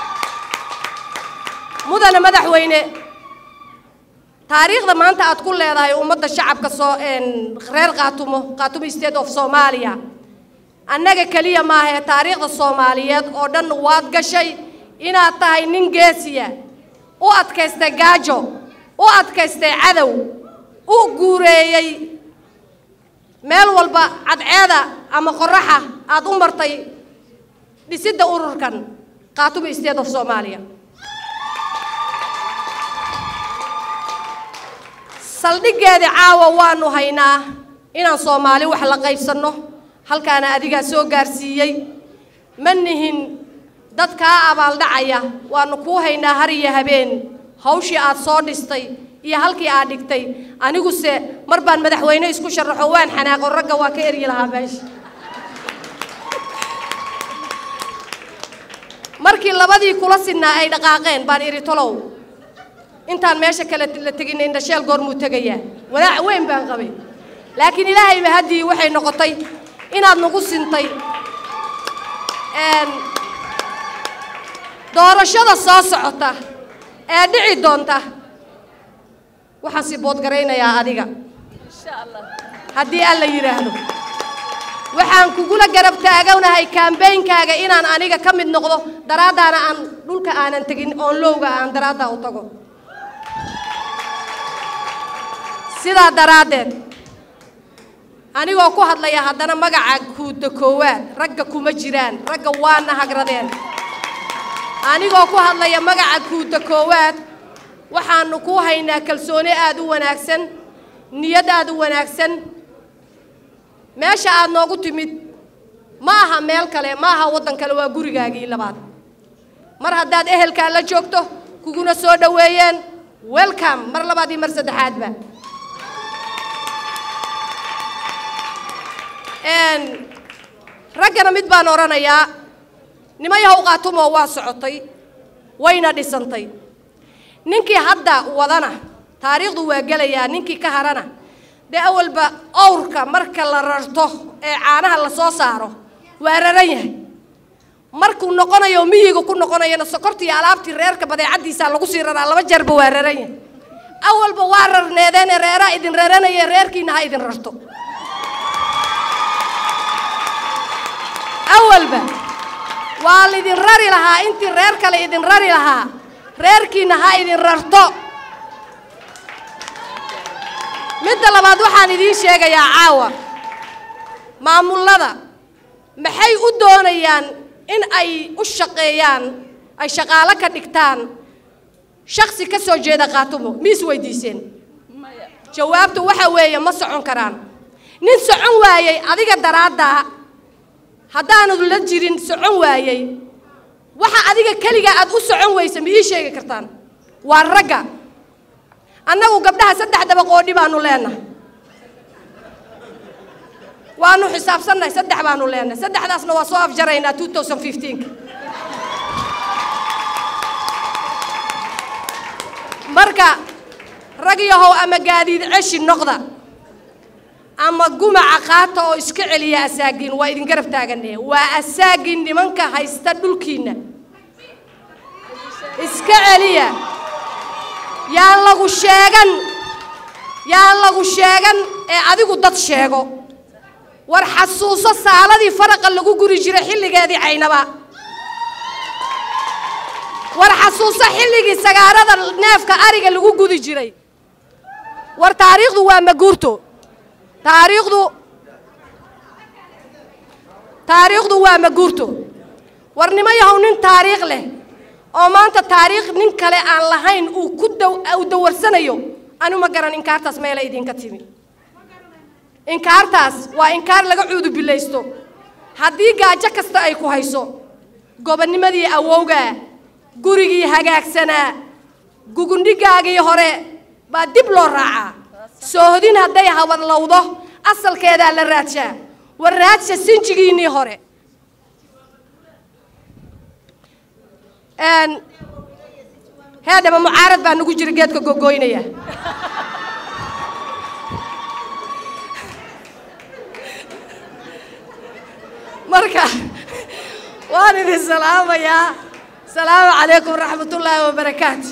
mudane madaxweyne taariikhda maanta aad ku leedahay ummadda shacabka soo reer qaatumo qaatumo state of soomaaliya annaga keliya maaha ee taariikhda soomaaliyeed oo dhan waad gashay inaad tahay nin geesiya u adkaystay gaajo u adkaystay cadow u guureeyey meel walba cadceeda ama qoraxa aad u martay dhisidda ururkan qaatumo state of soomaaliya saldhiggeeda caawa waanu haynaa inaan soomaali wax la qaybsanno halkaana adigaa soo gaarsiiyey ma nihin dad kaa abaaldhacaya waanu kuu haynaa har iyo habeen hawshii aad soo dhistay iyo halkii aad dhigtay aniguse mar baan madaxweyne isku sharaxo waan xanaaqo ragga waa ka eryi lahaa meesha markii labadii kula sinnaa ay dhaqaaqeen baan idhi tolow intaan meesha kale la tegin indhasheel goormuu tegayaa walaac weyn baan qabay laakiin ilaahayba haddii waxay noqotay inaad nagu sintay doorashada soo socota ee dhici doonta waxaan sii boodgaraynayaa adiga haddii alla yidhaahdo waxaan kugula garab taaganahay kaambeynkaaga inaan aniga ka mid noqdo daraaddaana aan dhulka aanan tegin oon lowga aan daraaddaa u tago sidaa daraaddeed anigoo ku hadlaya haddana magaca kuuda koowaad ragga kuma jiraan ragga waana hagradeen anigoo ku hadlaya magaca kuuda koowaad waxaanu ku haynaa kalsooni aad u wanaagsan niyad aad u wanaagsan meesha aad noogu timid ma aha meel kale ma aha waddan kale waa gurigaagii labaad mar haddaad ehelkaa la joogto kuguna soo dhoweeyeen welcome mar labaad iyo mar saddexaadba raggana mid baan odhanayaa nimayahow qaatumoo waa socotay wayna dhisantay ninkii hadda wadana taariikhdu waa gelayaa ninkii ka harana dee awalba owrka marka la rarto ee caanaha la soo saaro waa raran yahay markuu noqonayo miyiga ku noqonayana sokortii alaabtii reerka badeecaddiisaa lagu sii raraa laba jeerba waa raran yahay awalba waa rarneedeene reeraa idin raranaya reerkiina ha idin rarto awalba waa laydin rari lahaa intii reer kale idin rari lahaa reerkiina ha idin rarto midda labaad waxaan idiin sheegayaa caawa maamullada maxay u doonayaan in ay u shaqeeyaan ay shaqaalo ka dhigtaan shaksi ka soo jeeda qaatumo miis weydiiseen jawaabtu waxa weeye ma socon karaan nin socon waayey adiga daraaddaa haddaanad la jirin socon waayey waxa adiga keliga aad u socon weysa ma ii sheegi kartaan waa ragga annagu gabdhaha saddex dabaqoodhi baanu leenahay waanu xisaabsannahay saddex baanu leenahay saddexdaasna waa soo afjaraynaa two thousand fifteenka marka rag yahow ama gaadiid ceshi noqda ama gumaca qaata oo iska celiya asaagiin waa idin garab taagane waa asaagin nimanka haysta dhulkiinna iska celiya yaan lagu sheegan yaan lagu sheegan ee adigu dad sheego war xasuuso saaladii faraqa lagu guri jiray xilligeedii caynaba war xasuuso xilligii sagaarada neefka ariga lagu gudi jiray war taariikhdu waa maguurto taariikhdu taariikhdu waa maguurto warnimo yahow nin taariikh leh oo maanta taariikh nin kale aan lahayn uu ku daw uu dawarsanayo anu ma garan inkaartaas meela idinka timi inkaartaas waa inkaar laga cuudu bilaysto haddii gaajo kasta ay ku hayso gobonnimadii awowgaa gurigii hagaagsanaa gugundhigaagii hore baa dib loo raacaa soohodin hadday hawadlowdo asalkeedaa la raadshaa war raadsha sinjigiinnii hore heedhaba mucaarad baa nagu jira geedka gogoynaya marka waan idin salaamayaa asalaamu calaykum waraxmat ullaahi wabarakaatu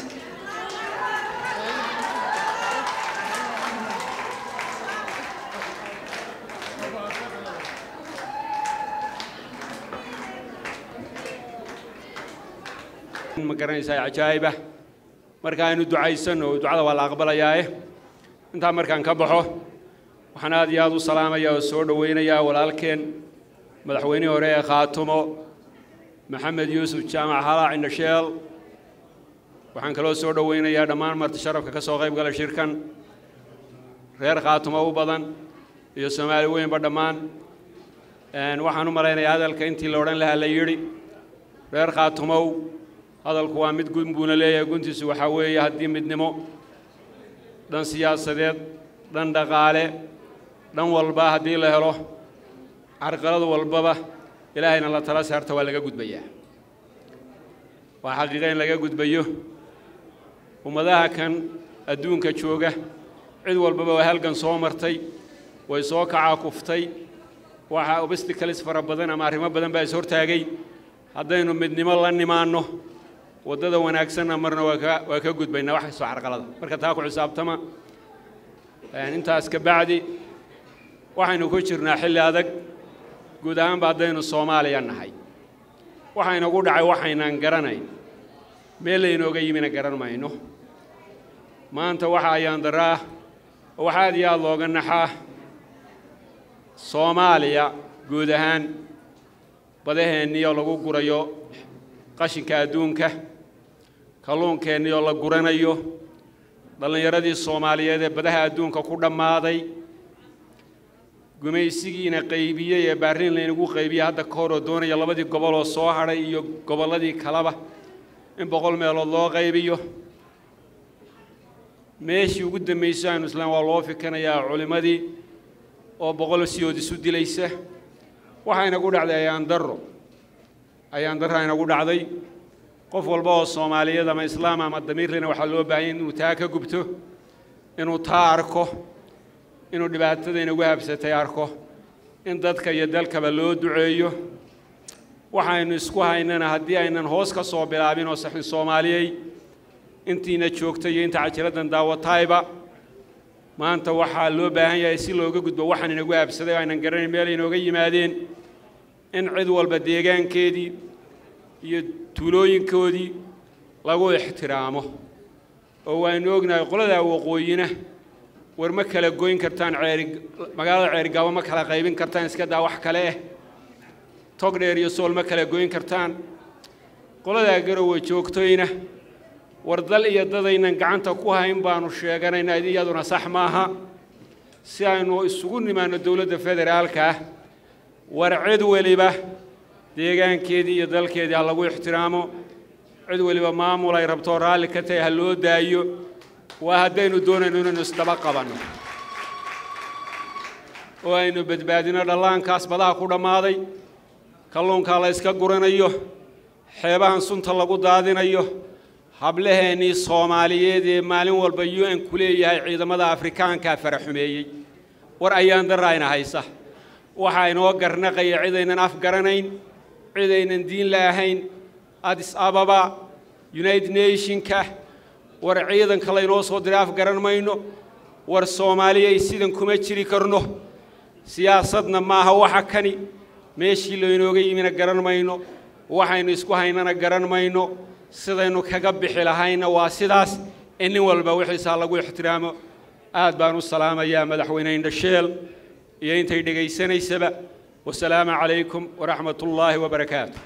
ma garanaysaa cajaa'iba marka aynu ducaysanno ducada waa la aqbalayaae intaa markaan ka baxo waxaan aad iyo aad u salaamayaa oo soo dhowaynayaa walaalkeen madaxweynihii hore ee khaatumo maxamed yuusuf jaamac halaac indhasheel waxaan kaloo soo dhowaynayaa dhammaan marti sharafka ka soo qayb gala shirkan reer khaatumo u badan iyo soomaali weynba dhammaan waxaan u malaynayaa hadalka intii la odhan lahaa la yidhi reer khaatumow hadalku waa mid gun buuna leeyahay guntiisu waxaa weeye haddii midnimo dhan siyaasadeed dhan dhaqaale dhan walba haddii la helo carqalad walbaba ilaahayna la tala saarta waa laga gudbayaa waa xaqiiqa in laga gudbayo ummadaha kan adduunka jooga cid walbaba waa halgan soo martay way soo kacaa kuftay waxaa obstacles fara badan ama arrimo badan baa is hortaagay haddaynu midnimo la nimaanno waddada wanaagsanna marna waa ka waa ka gudbaynaa wax kastoo carqalada marka taa ku xisaabtama intaas ka bacdi waxaynu ku jirnaa xilli adag guud ahaanba haddaynu soomaaliya nahay waxaynagu dhacay waxaynaan garanayn meel laynooga yimina garan mayno maanta waxa ayaan daraa oo wax aad iyo aad looga naxaa soomaaliya guud ahaan badaheennii oo lagu gurayo qashinka adduunka kalluunkeennii oo la guranayo dhallinyaradii soomaaliyeed ee badaha adduunka ku dhammaaday gumaysigiina qaybiyey ee baarliin laynagu qaybiyey hadda ka hor oo doonaya labadii gobol oo soo hadhay iyo gobolladii kaleba in boqol meelood loo qaybiyo meeshii ugu dambaysay aynu islaan waa loo fikanayaa culimmadii oo boqol siyood isu dilaysa waxaa inagu dhacday ayaan darro ayaan darra inagu dhacday qof walba oo soomaaliyeed ama islaam ama damiirlena waxaa loo baahanya inuu taa ka gubto inuu taa arko inuu dhibaatada inagu habsatay arko in dadka iyo dalkaba loo duceeyo waxaynu isku haynana haddii aynan hoos ka soo bilaabin oo saxin soomaaliyey intiina joogta iyo inta cajiraddan daawatayba maanta waxaa loo baahan yahay si looga gudbo waxaan inagu habsaday oo aynan garanayn meel inooga yimaadeen in cid walba deegaankeedii iyo tuulooyinkoodii lagu ixtiraamo oo waaynu ognahay qoladaa waqooyina war ma kala goyn kartaan ceeri magaalada ceerigaabo ma kala qaybin kartaan iska daa wax kale eh tog dheer iyo sool ma kala goyn kartaan qoladaa garowe joogtoyna war dal iyo dadaynan gacanta ku hayn baanu sheeganaynaa iyaduna sax maaha si aynu isugu nimaanno dowladda federaalka ah war cid weliba deegaankeedii iyo dalkeedii ha lagu ixtiraamo cid weliba maamul ay rabtoo raalli ka tahay ha loo daayo waa haddaynu doonayno inaynu isdaba qabanno oo aynu badbaadino dhallaankaas badaha ku dhammaaday kalluunkaa la yska guranayo xeebahan sunta lagu daadinayo hablaheennii soomaaliyeed ee maalin walba u n ku leeyahay ciidamada afrikaankaa fara xumeeyey war ayaan darraayna haysa waxaa inoo garnaqaya cidaynan af garanayn cidaynan diin la'ahayn adis ababa united nationka war ciidanka laynoo soo diray af garan mayno war soomaaliyay sidan kuma jiri karno siyaasadna maaha waxa kani meeshii laynooga yimina garan mayno waxaynu isku haynana garan mayno sidaynu kaga bixi lahayna waa sidaas in nin walba wixiisaa lagu ixtiraamo aad baan u salaamayaa madaxweyne indhasheel iyo intay dhegaysanaysaba wasalaamu calaykum waraxmat ullaahi wabarakaatu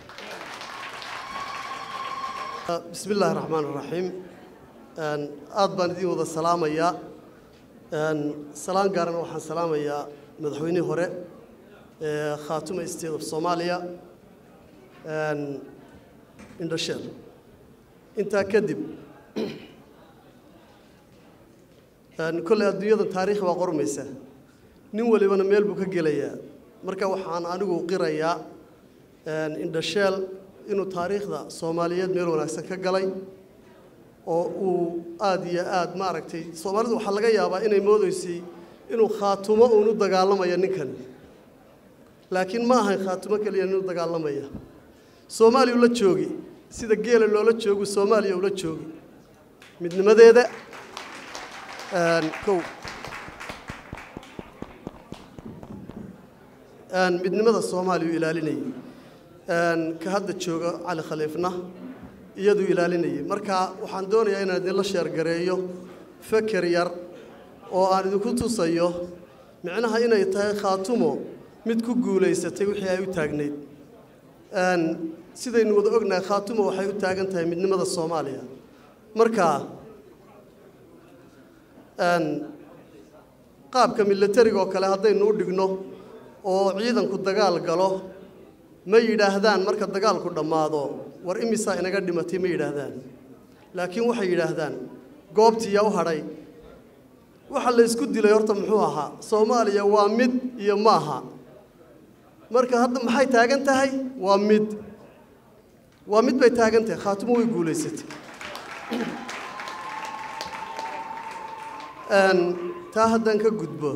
بسم الله الرحمن الرحيم aad baan idin wada salaamayaa salaan gaarana waxaan salaamayaa madaxweynihii hore ee khaatuma state of soomaaliya indhasheel intaa kadib kolley adduunyada taariikh baa qormaysa nin walibana meel buu ka gelayaa marka waxaan anigu qirayaa indhasheel inuu taariikhda soomaaliyeed meel wanaagsan ka galay oo uu aada iyo aada maaragtay soomaalidu waxaa laga yaabaa inay moodaysay inuu khaatumo uun u dagaalamaya ninkan laakiin ma ahayn khaatumo keliya inuu dagaalamaya soomaaliya ula joogi sida geela loola joogu soomaaliya ula joogi midnimadeeda kow midnimada soomaaliya uu ilaalinayay ka hadda jooga cali khaliifna iyaduu ilaalinayay marka waxaan doonayaa inaan idinla sheergareeyo feker yar oo aan idinku tusayo micnaha inay tahay khaatumo mid ku guulaysatay wixii ay u taagnayd sidaynu wada ognahay khaatumo waxay u taagan tahay midnimada soomaaliya marka qaabka milatariga oo kale haddaynu u dhigno oo ciidanku dagaal galo ma yidhaahdaan marka dagaalku dhammaado war imisaa inaga dhimatay ma yidhaahdaan laakiin waxay yidhaahdaan goobtii yaa u hadhay waxa la isku dilay horta muxuu ahaa soomaaliya waa mid iyo maaha marka hadda maxay taagan tahay waa mid waa mid bay taagan tahay khaatumo way guulaysatay taa haddaan ka gudbo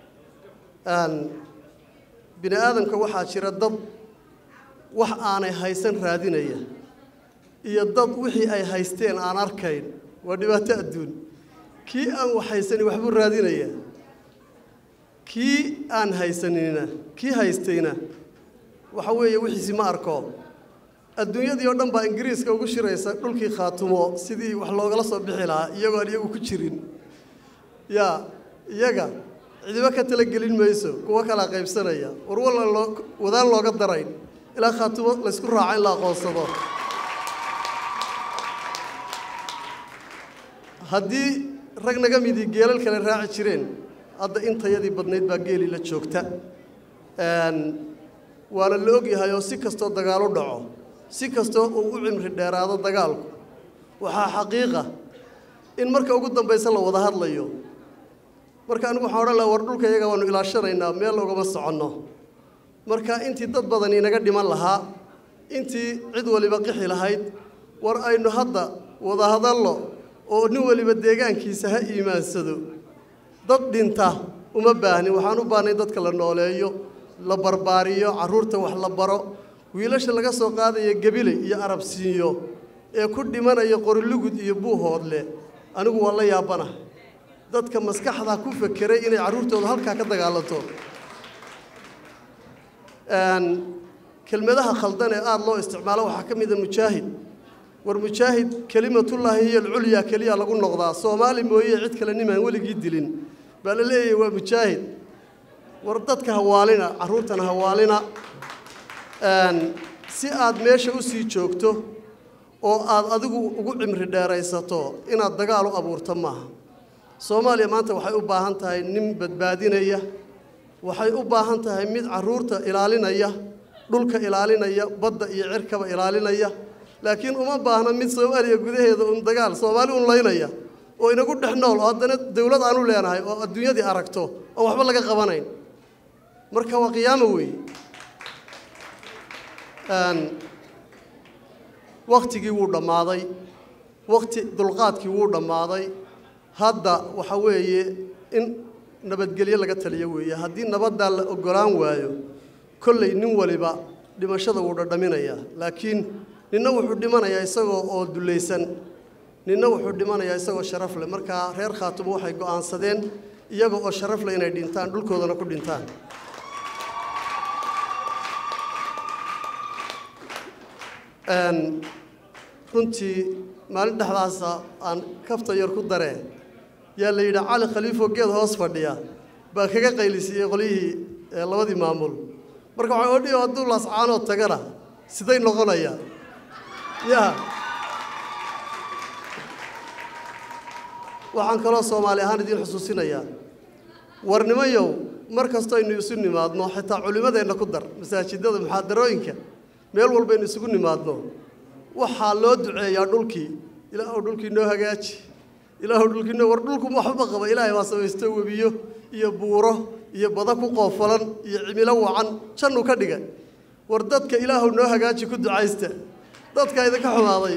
bini aadamka waxaa jira dad wax aanay haysan raadinaya iyo dad wixii ay haysteen aan arkayn waa dhibaato adduun kii aan wax haysanin waxbuu raadinaya kii aan haysanina kii haystayna waxa weeye wixiisi ma arko adduunyadii oo dhan baa ingiriiska ugu shiraysa dhulkii khaatumo sidii wax loogala soo bixi lahaa iyagoo aan iyagu ku jirin yaa iyaga cidibo ka talagelin mayso kuwo kalaa qaybsanaya war walla loo wadaan looga darayn ilaa khaatumo laysku raaco in la aqoonsado haddii rag naga midii geelal kale raaci jireen hadda intayadii badnayd baa geeli la joogta waana la ogyahay oo si kastoo dagaal u dhaco si kastoo uu u cimri dheeraado dagaalku waxaa xaqiiqa in marka ugu dambaysa la wada hadlayo marka anigu waxaan odhan laha war dhulka iyaga waanu ilaashanaynaa meel ugama soconno marka intii dad badan inaga dhiman lahaa intii cid waliba qixi lahayd war aynu hadda wada hadallo oo nin waliba deegaankiisa ha iimaansado dad dhinta uma baahnin waxaan u baahnay dadka la nooleeyo la barbaariyo carruurta wax la baro wiilasha laga soo qaadaya gebile iyo arabsiinyo ee ku dhimanaya qorilugud iyo buuhoodle anigu waa la yaabana dadka maskaxda ku fekeray inay carruurtooda halkaa ka dagaalanto kelmadaha khaldan ee aada loo isticmaalo waxaa ka mida mujaahid war mujaahid kelimatullaahi hiya alculyaa keliya lagu noqdaa soomaali mooye cid kale nimaan weligii dilin baa la leeyahay waa mujaahid war dadka hawaalina carruurtana hawaalina si aad meesha u sii joogto oo aad adigu ugu cimri dheeraysato inaad dagaal u abuurto maaha soomaaliya maanta waxay u baahan tahay nin badbaadinaya waxay u baahan tahay mid carruurta ilaalinaya dhulka ilaalinaya badda iyo cirkaba ilaalinaya laakiin uma baahna mid soomaaliya gudaheeda un dagaal soomaali un laynaya oo inagu dhex nool oo haddana dawlad aanu leenahay oo adduunyadii aragto oo waxba laga qabanayn marka waa qiyaamo weeye wakhtigii wuu dhammaaday wakhti dulqaadkii wuu dhammaaday hadda waxa weeye in nabadgelyo laga taliyo weeye haddii nabaddaa la oggolaan waayo kolley nin waliba dhimashada wuu dhadhaminayaa laakiin ninna wuxuu dhimanayaa isagoo oo dullaysan ninna wuxuu dhimanayaa isagoo sharaf leh markaa reer khaatumo waxay go'aansadeen iyaga oo sharaf leh inay dhintaan dhulkoodana ku dhintaan runtii maalin dhexdaasa aan kafta yar ku daree yaa la yidhi cali khaliifoo geed hoos fadhiya baa kaga qaylisiiyey qolyihii labadii maamul marka waxaa odhiyo hadduu laascaanoo tagana siday noqonayaa ya waxaan kaloo soomaali ahaan idiin xusuusinayaa war nimayow mar kastoo aynu isu nimaadno xitaa culimmadeenna ku dar masaajidada muxaadarooyinka meel walbaynu isugu nimaadno waxaa loo duceeyaa dhulkii ilaahu dhulkii noo hagaaji ilaahu dhulkii noo war dhulku waxba qaba ilaahay baa samaysto webiyo iyo buuro iyo bada ku qoofalan iyo cimilo wacan jannuu ka dhigay war dadka ilaahu noo hagaaji ku ducaysta dadka idinka xumaaday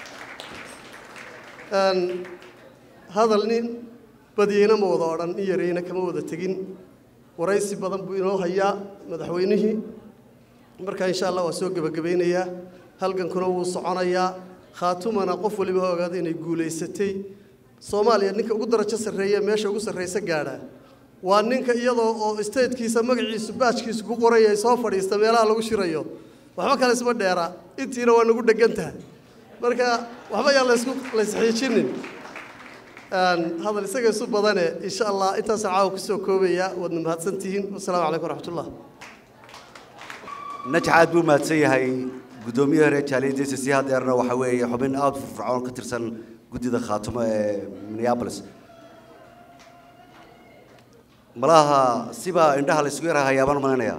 Een, hadal nin badiyeyna ma wada odhan in yareyna kama wada tegin waraysi badan buu inoo hayaa madaxweynihii marka insha allah waa soo gebagabaynayaa halgankuna wuu soconayaa khaatumana qof waliba ha ogaada inay guulaysatay soomaaliya ninka ugu darajo sarreeya meesha ugu sarraysa gaadha waa ninka iyadoo oo statekiisa magaciisu baajkiisu ku qoraya ay soo fadhiista meelaha lagu shirayo waxba kale isma dheera intiina waa nagu dhegan tahay marka waxba yaan laysku laysxiijinin Een, hadal isaga isu badane insha allah intaasaan caawa kusoo koobaya waadna mahadsantihiin wasalaamu calaykum waraxmatullah najx aad buu mahadsan yahay guddoomiyaha reer jaaliyadiisa si hadeerna waxa weeye xubin aada u firfircoon ka tirsan guddida khaatumo ee minneapolis malaha sibaa indhaha la isugu yaraha yaabaan malaynayaa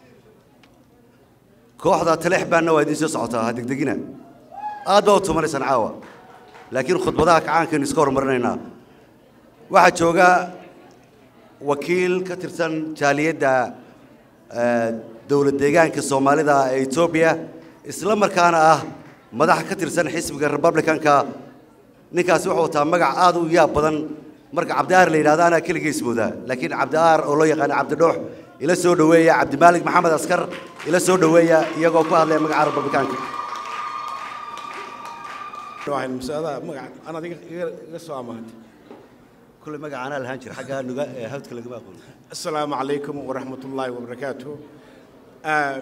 kooxda taleex baanna waa idiin soo socotaa ha degdegina aad baa u tumanaysaan caawa laakiin khudbadaha kacaankaynu iska horumarinaynaa waxaa jooga wakiil ka tirsan jaaliyadda eh, dowlad deegaanka soomaalida ee etoobiya isla markaana ah madax ka tirsan xisbiga republicanka ninkaasi wuxuu wataa magac aad u yaab badan marka cabdiaar la yidhahdo anaa keligiis moodaa laakiin cabdiaar oo loo yaqaano cabdidhoox ila soo dhoweeya cabdimaalig maxamed askar ila soo dhoweeya iyagoo ku hadlaya magaca republicanka waxaan mas'alada magaca aan adiga iga iga soo amaantay كل ما قعنا الهنجر حقها نجا هبت كل ما أقول السلام عليكم ورحمة الله وبركاته آه،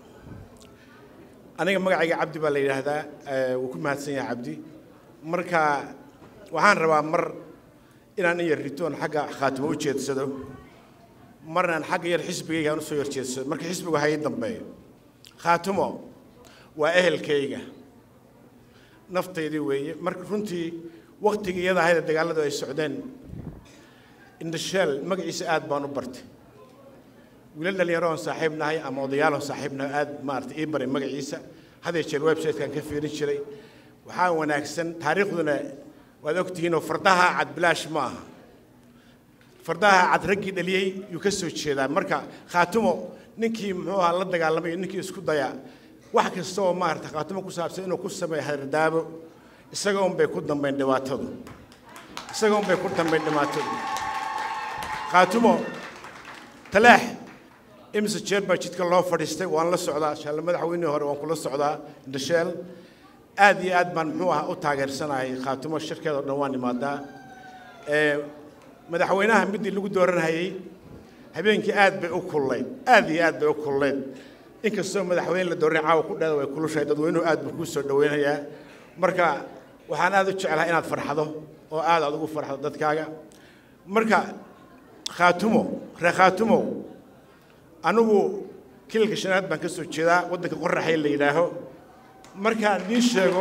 aniga magacayga cabdi baa la yidhaahdaa ee, wuu ku mahadsan yahay cabdi marka waxaan rabaa mar inaan in yar ritoon xagga khaatimo u jeedsado marna aan xagga yar xisbigayga aan usoo yar jeedsado marka xisbigu ha ii dambeeyo khaatimo waa ehelkayga naftaydii weeye marka runtii waktigii iyada ahayd ee dagaalladu ay socdeen indhasheel magaciisa aad baan u bartay wiilal dhalinyaro oon saaxiib nahay ama odayaal oon saaxiib nahay aad maaragtay ii baray magaciisa hadee jeer website-kan ka fiirin jiray waxaa wanaagsan taariikhduna waad ogtihiinoo fardaha cad bilaash ma aha fardaha cad raggii dhaliyey yuu ka soo jeedaa marka khaatumo ninkii muxuu ahaa la dagaalamay iyo ninkii isku daya wax kasta oo maaragtay khaatumo ku saabsan inuu ku sameeyo hadardaabo isaga un bay ku dambayn dhibaatadu isaga un bay ku dambayn dhibaatadu khaatumo talaax imise jeer baa jidka loo fadhiistay waan la socdaa shalle madaxweynihii hore waan kula socdaa indhasheel aad iyo aad baan muxuu ah u taageersanahay khaatumo shirkeeda oo dhan waan imaadaa ee madaxweynaha midii lagu dooranhayey habeenkii aad bay u kulleyd aad iyo aad bay u kulleyd inkastoo madaxweyne la dooranay caawa ku dheeda way kulushahay dadweynuhu aad buu kuu soo dhoweynayaa marka waxaan aad u jeclahay inaad farxado oo aad aad ugu farxdo dadkaaga marka khaatumo reer khaatumow anigu kilalka shanaad baan ka soo jeedaa waddanka qoraxay la yidhaaho markaan idiin sheego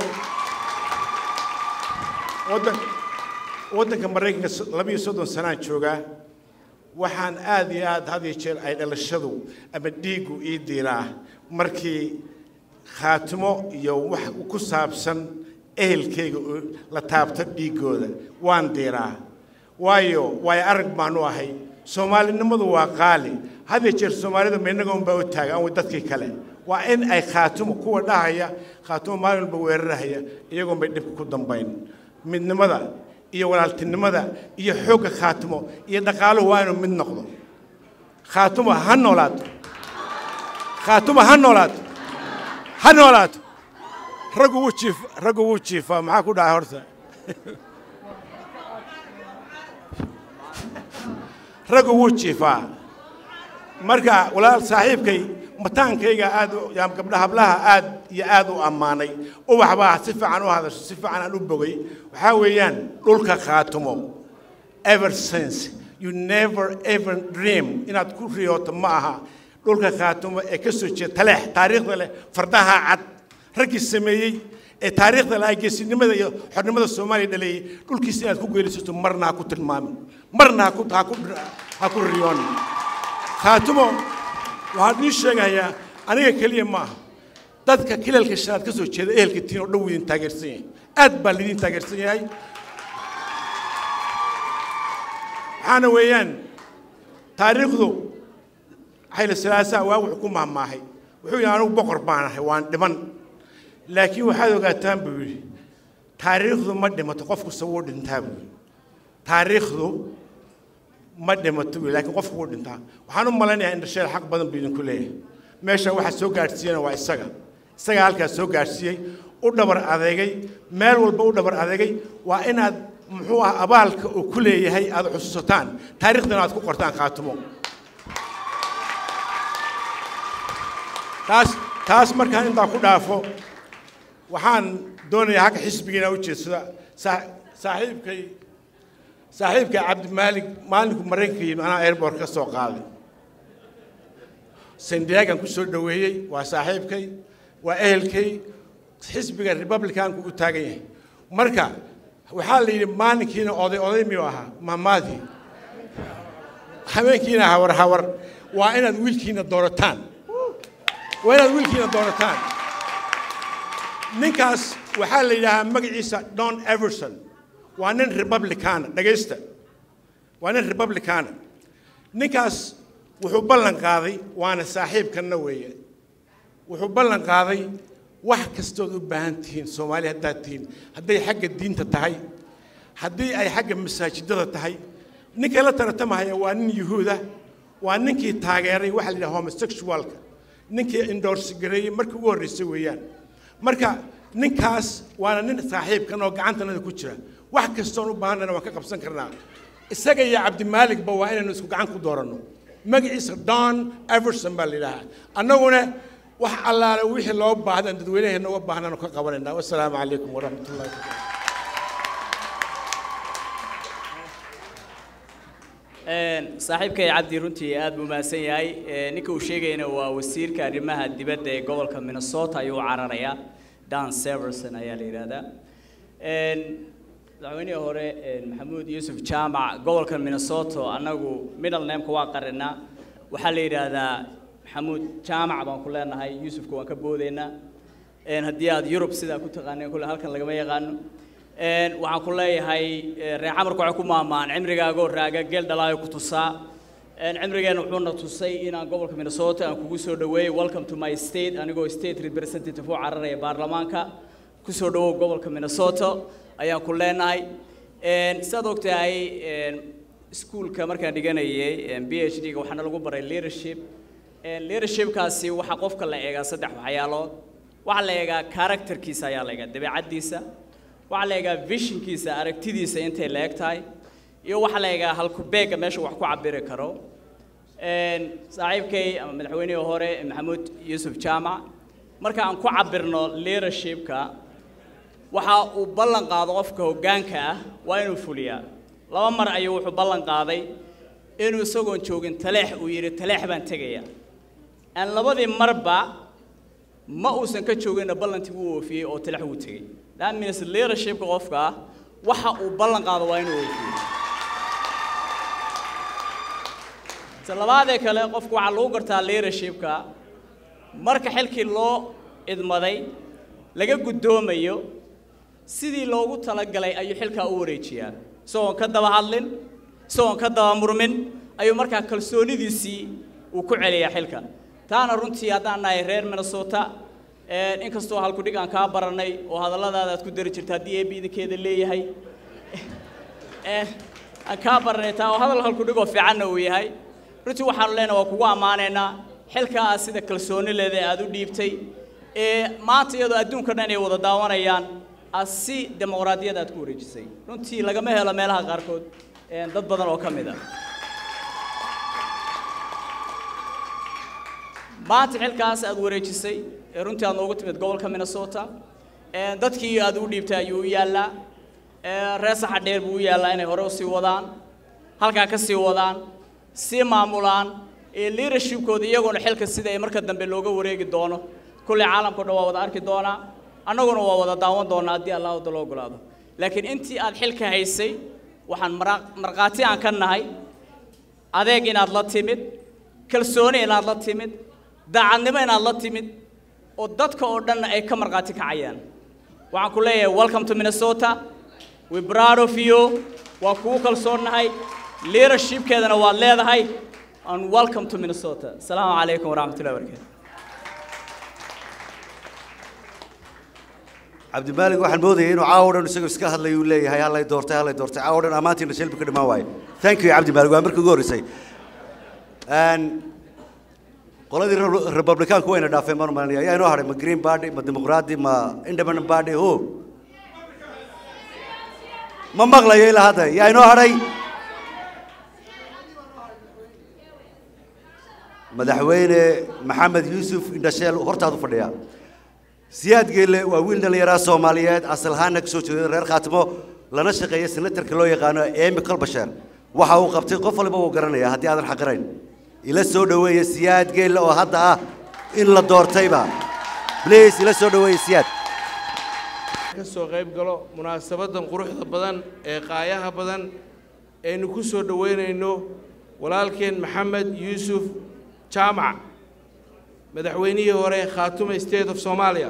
waddan waddanka maraykanka so- labiyo soddon sanaan joogaa waxaan aad iyo aad had iyo jeer ay dhalashadu ama dhiiggu ii diiraa markii khaatimo iyo wax ku saabsan ehelkayga oo la taabto dhiiggooda waan diiraa waayo waayo arag baanu ahay soomaalinimadu waa qaali had iyo jeer soomaalida ma innaga unbaa u taaga aan dadkii kale waa in ay khaatumo kuwa dhahaya khaatumo maalin walba weerarahaya iyagoon bay dhibka ku dambayn midnimada iyo walaaltinimada iyo xoogga khaatumo iyo dhaqaaluhu waa inuu mid noqdo khaatumo ha noolaato khaatumo ha noolaato ha noolaato raggu wuu jiif raggu wuu jiifaa maxaa ku dhacay horta raggu wuu jiifaa marka walaal saaxiibkay mataankayga aad u- yaa gabdha hablaha aad iyo aad u ammaanay ubax baa si fiican u hadasho si fiican aan u bogay waxaa weeyaan dhulka khaatumo ever since you never ever dream inaad ku riyooto ma aha dhulka khaatumo ee ka soo jeeda taleex taariikhda leh fardaha cad raggii sameeyey ee taariikhda lahaa geesinimada iyo xornimada soomaaliya dhaleeyey dhulkiisa inaad ku geelisato marna ha ku tilmaamin marna ha ku ha ku ha ku riyoonin khaatumo waxaan ii sheegayaa aniga keliya ma aha dadka kilalka shanaad ka soo jeeda ehelka tiin oo dhan wuu idin taageersan yahay aad baa laidin taageersan yahay waxaana weeyaan taariikhdu xayla salaasaa waa wuxuu ku mahmaahay wuxuu yidhi anigu boqor baan ahay waan dhiman laakiin waxaad ogaataan buu yidhi taariikhdu ma dhimato qofku se wuu dhintaa buu yidhi taariikhdu ma dhimato buu yidhi laakiin qofku wuu dhintaa waxaan u malaynayaa indhasheel xaq badan buu idinku leeyahay meesha waxaa soo gaadhsiiyana waa isaga isaga halkaas soo gaadhsiiyey u dhabar adeegay meel walba u dhabar adeegay waa inaad muxuu ah abaalka uu ku leeyahay aad xusuusataan taariikhdana aad ku qortaan khaatumo taas taas markaan intaa ku dhaafo waxaan doonayaa halka xisbigiina u jeedsada saa- saaxiibkay saaxiibkay cabdimaalig maalinku maraykanka yimid anaa airport ka soo qaaday sandiagan ku soo dhoweeyey waa saaxiibkay waa ehelkay xisbiga republicanku u taagan yahay marka waxaa la yidhi maalinkiina oday oday miyuu ahaa maamaadii habeenkiina hawar hawar waa inaad wiilkiina doorataan waa inaad wiilkiina doorataan ninkaas waxaa la yidhaahaa magaciisa don everson waa nin republicana dhagaysta waa nin republicana ninkaas wuxuu ballan qaaday waana saaxiibkanna weeye wuxuu ballan qaaday wax kastood u baahan tihiin soomaali haddaad tihiin hadday xagga diinta tahay haddii ay xagga masaajidada tahay ninka la tartamahaya waa nin yuhuuda waa ninkii taageeray waxa la yidhaha homosexualka ninkii endorse gareeyey markii ugu horreysay weeyaan marka ninkaas waana nin saaxiibkan oo gacantanada ku jira wax kastoon u baahannana waan ka qabsan karnaa isaga iyo cabdimaaligba waa inaynu isku gacan ku dooranno magaciisa don everson baa la yidhaahaa annaguna wax allaale wixii loo baahdan dadweynaheena uga baahnaanu ka qabanaynaa wasalaamu calaykum waraxmat ullahi saaxiibkay cabdi runtii aad buu mahadsan yahay ninka uu sheegayna waa wasiirka arrimaha dibadda ee gobolka minnesota ayuu u cararayaa dan severson ayaa la yidhaahdaa madaxweynihii hore maxamuud yuusuf jaamac gobolka minnesota annagu middle nameka waa qarinaa waxaa la yidhaahdaa maxamuud jaamac baan ku leenahay yuusufka waan ka boodaynaa haddii aad yurub sidaa ku taqaaneen kule halkan lagama yaqaano waxaan ku leeyahay reer camarku waxay ku maamaan cimrigaagoo raaga geel dhalaayo ku tusaa cimrigeenna wuxuuna tusay inaan gobolka minnesota aan kugu soo dhaweeyey welcome to my state anigoo state representative u cararaya baarlamaanka ku soo dhawow gobolka minnesota ayaan ku leenahay sidaad ogtahay iskuulka markaan dhiganayay b h d-ga waxaana lagu baray leadership leadershipkaasi waxaa qofka la eegaa saddex waxyaalood waxaa la eegaa characterkiisa ayaa la eegaa dabeecaddiisa waxaa la eegaa visionkiisa aragtidiisa intay la eg tahay iyo waxaa la eegaa halkubeega meesha wax ku cabiri karo saaxiibkay ama madaxweynihii hore maxamuud yuusuf jaamac marka aan ku cabirno leadershipka waxa uu ballan qaado qofka hoggaanka ah waa inuu fuliyaa laba mar ayuu wuxuu ballan qaaday inuu isagoon joogin taleex uu yidhi taleex baan tegaya aan labadii marba ma uusan ka jooginna ballantii wuu oofiyey oo taleex wuu tegey that means leadershipka qofka ah waxa uu ballan qaado waa inuu oofiyo ta labaadee kale qofku waxaa lagu gartaa leadershipka marka xilkii loo idmaday laga guddoomayo sidii loogu talagalay ayuu xilkaa u wareejiyaa isagoon ka daba hadlin isagoon ka daba murmin ayuu markaa kalsoonidiisii uu ku celiyaa xilka taana runtii haddaan nahay reer minnesota inkastoo halkudhig aan kaa baranay oo hadalladaada aad ku dari jirta haddii eebbi idinkeeda leeyahay aan kaa baranay taa oo hadal halkudhigoo fiicanna uu yahay runtii waxaanu leenahay waa kugu ammaanaynaa xilkaa aad sida kalsooni leeda aad u dhiibtay ee maanta iyadoo adduunka dhan ay wada daawanayaan aad si dimuqraadiyad aad ku wareejisay runtii lagama helo meelaha qaarkood dad badan oo ka mid a maanta xilkaas aad wareejisay ee runtii aad noogu timid gobolka minnesota dadkii aad u dhiibtay ayuu u yaallaa reer saxa dheer buu u yaallaa inay hore usii wadaan halkaa ka sii wadaan sii maamulaan iyo leadershipkooda iyaguna xilka sida ay marka dambe looga wareegi doono kulley caalamkao dhan waa wada arki doonaa annaguna waa wada daawan doonaa haddii allah wada loo ogolaado laakiin intii aad xilka haysay waxaan mara- markhaati aan ka nahay adeeg inaad la timid kalsooni inaad la timid daacadnimo inaad la timid oo dadka oo dhanna ay ka markhaati kacayaan waxaan ku leeyahay welcome to minnesota we proud of you waa kugu kalsoonnahay leadershipkeedana waad leedahay and welcome to minnesota asalaamu calaykum waraxmatullahi wabarakatu cabdimaalig waxaan moodayay inuu caawa dhan isagoo iska hadlay uu leeyahay hallay doortay hallay doortay caawa dhan ammaantiina shelbi ka dhammaan waaye thank you cabdimaalig waa markii ugu horreysay Een, qoladii Re- republicaanku wayna dhaafeen baan u malinaya ayaa inoo hadhay ma green party ma dimuqraadi ma independent party ho ma maqlayo ilaa hadda yaa inoo hadhay madaxweyne maxamed yuusuf indhasheel hortaadu fadhiya siyaad geelle waa wiil dhallinyaraa soomaaliyeed asal ahaanna ka soo jeeda reer khaatimo lana shaqeeya senatarka loo yaqaano emi kolbasheer waxa uu qabtay qof waliba wuu garanaya haddii aadan xaqirayn ila soo dhoweeya siyaad geelle oo hadda ah in la doortayba please ila soo dhoweeya siyaad ka soo qayb galo munaasabadan quruxda badan ee qaayaha badan aynu ku soo dhoweynayno walaalkeen maxamed yuusuf jaamac madaxweynihii hore khaatume state of soomaaliya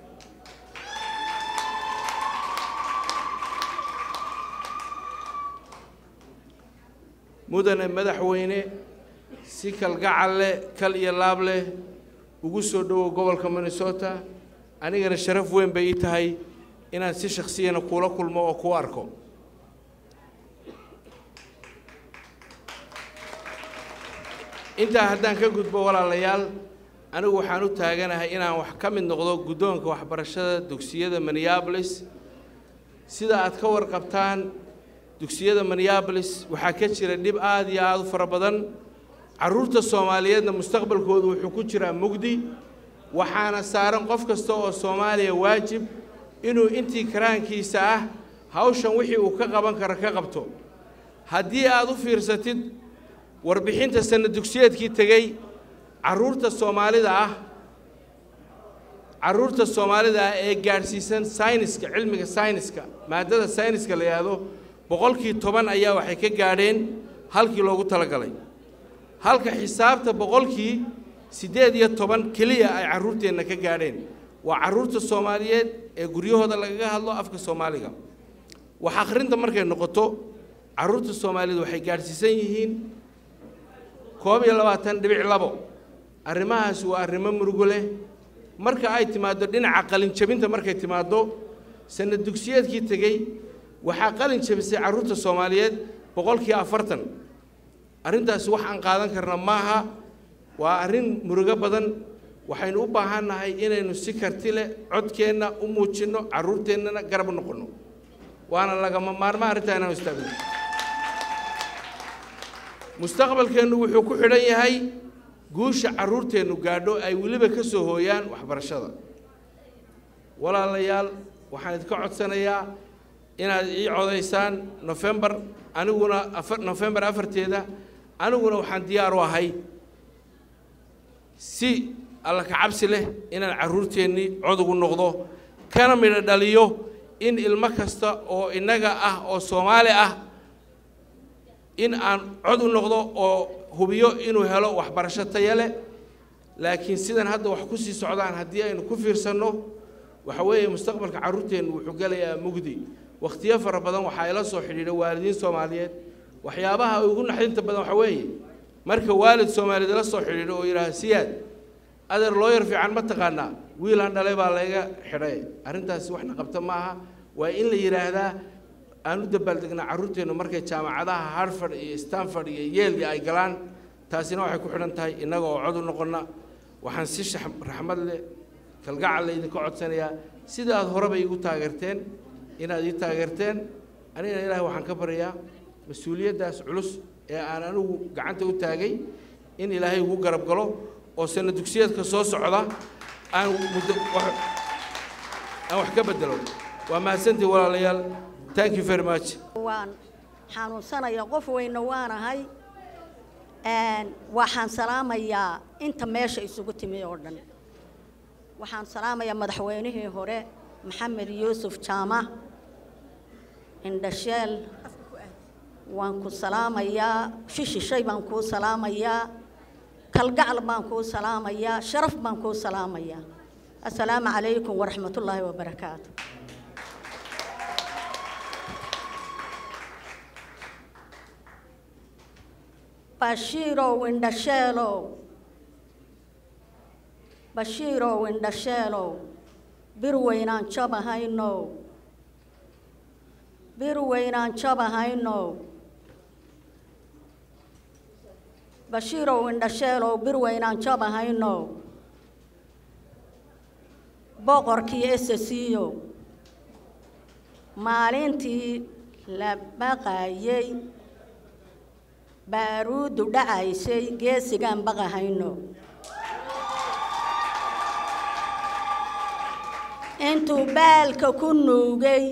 mudane madaxweyne si kalgacal leh kal iyo laab leh ugu soo dhowow gobolka minnesota anigana sharaf weyn bay ii tahay inaan si shakhsiyana kuula kulmo oo kuu arko intaa haddaan ka gudbo walaalayaal anigu waxaan u taaganahay inaan wax ka mid noqdo guddoonka waxbarashada dugsiyada minneapolis sida aad ka warqabtaan dugsiyada minneapolis waxaa ka jira dhib aad iyo aad u fara badan carruurta soomaaliyeedna mustaqbalkoodu wuxuu ku jiraa mugdi waxaana saaran qof kasta oo soomaaliya waajib inuu intii karaankiisa ah hawshan wixii uu ka qaban karo ka qabto haddii aad u fiirsatid warbixinta sanna dugsiyeedkii tegey carruurta soomaalida ah carruurta soomaalida ah ee gaadhsiisan sayniska cilmiga sayniska maadada sayniska la yidhaahdo boqolkii toban ayaa waxay ka gaadheen halkii loogu talagalay halka xisaabta boqolkii siddeed iyo toban keliya ay carruurteenna ka gaadheen waa carruurta soomaaliyeed ee guryahooda lagaga hadlo afka soomaaliga wax akhrinta markay noqoto carruurta soomaaliyeed waxay gaadhsiisan yihiin koob iyo labaatan dhibic labo arrimahaasi waa arrimo murugo leh marka ay timaaddo dhinaca qalinjabinta markay timaaddo sanad dugsiyeedkii tegey waxaa qalin jabisay carruurta soomaaliyeed boqolkii afartan arrintaasi wax aan qaadan karna maaha waa arrin murugo badan waxaynu u baahannahay inaynu si karti leh codkeenna u muujinno carruurteennana garab noqonno waana lagama maarma arrintaa inaanu istaagno mustaqbalkeennu wuxuu ku xidhan yahay guusha carruurteennu gaadho ay weliba ka soo hooyaan waxbarashada walaalayaal waxaan idinka codsanayaa inaad ii codaysaan nofembar aniguna afar nofembar afarteeda aniguna waxaan diyaar u ahay si alla ka cabsi leh inaan carruurteennii cod ugu noqdo kana midho dhaliyo in ilmo kasta oo innaga ah oo soomaali ah in aan cod u noqdo oo hubiyo inuu helo waxbarasho taya leh laakiin sidan hadda wax ku sii socdaan haddii aynu ku fiirsanno waxa weeye mustaqbalka carruurteennu wuxuu gelayaa mugdi wakhtiyo fara badan waxaa ila soo xidhiidha waalidiin soomaaliyeed waxyaabaha ugu naxdinta badan waxa weeye marka waalid soomaaliyeed ila soo xidhiidho oo yidhaaha siyaad adeer looyar fiican ma taqaanaa wiilaan dhalay baa layga xidhay arrintaasi waxna qabta maaha waa in la yidhaahdaa aan u dabaaldegnaa carruurteennu markay jaamacadaha harford iyo stanford iyo yeelya ay galaan taasina waxay ku xidhan tahay innaga oo cod u noqonna waxaan si shax- raxmad leh kalgacal laydinka codsanayaa sida aad horeba iigu taageerteen inaad ii taageerteen anigana ilaahay waxaan ka baryayaa mas-uuliyaddaas culus ee aan anigu gacanta u taagay in ilaahay ugu garab galo oo sana dugsiyeedka soo socda aan muddo wax- aan wax ka bedelo waa mahadsantii walaalayaal thank you very much waan xanuunsanaya qof weyna waanahay waxaan salaamayaa inta meesha isugu timi oo dhan waxaan salaamayaa madaxweynihii hore maxamed yuusuf jaamac indhasheel waan ku salaamayaa shishishay baan kuu salaamayaa kalgacal baan kuu salaamayaa sharaf baan kuu salaamayaa assalaamu calaykum waraxmatullaahi wabarakaatu bashiirow indhasheelow bashiirow indhasheelow bir weynaan jabahaynow bir weynaan jabahaynow bashiirow indhasheelow bir weynaan jabahaynow boqorkii esasiiyow maalintii la baqayay baaruuddu dhacaysay geesigaan baqahayno intuu baalka ku nuugay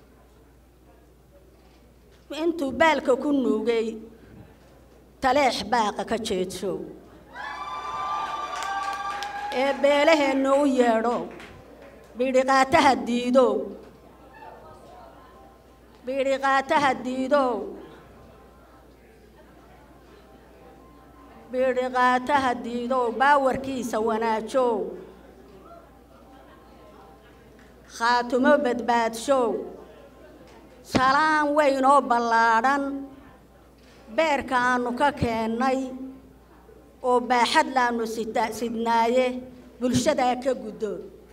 intuu baalka ku nuugay taleex baaqa ka jeedso ee beelaheenna u yeedho bidhiqaataha diidow bidhiqaataha diidow bidhiqaataha diidow baawarkiisa wanaajow khaatumo badbaadshow salaan weyn oo ballaadhan beerka aanu ka keennay oo baaxad laanu sita sidnaaye bulshadaa ka guddo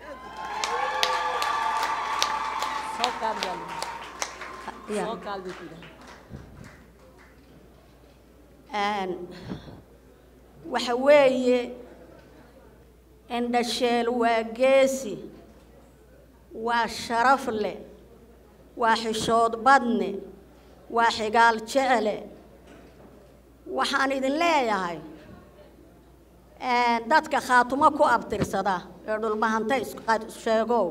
waxa weeye indhasheel waa geesi waa sharaf leh waa xishood badne waa xigaal jecle waxaan idin leeyahay dadka khaatumo ku abtirsada ee dhulbahanta sheegow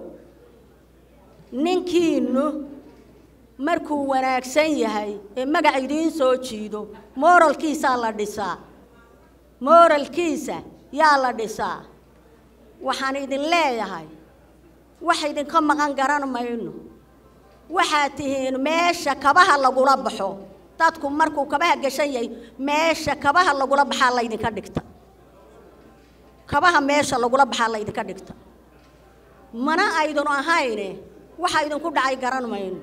ninkiinu markuu wanaagsan yahay ee magac idiin soo jiido mooralkiisaa la dhisaa mooralkiisa yaa la dhisaa waxaan idin leeyahay wax idinka maqan garan mayno waxaad tihiin meesha kabaha lagula baxo dadku markuu kabaha gashan yahay meesha kabaha lagula baxaa laydinka dhigta kabaha meesha lagula baxaa laydinka dhigta mana aydun ahayne waxa idinku dhacay garan mayno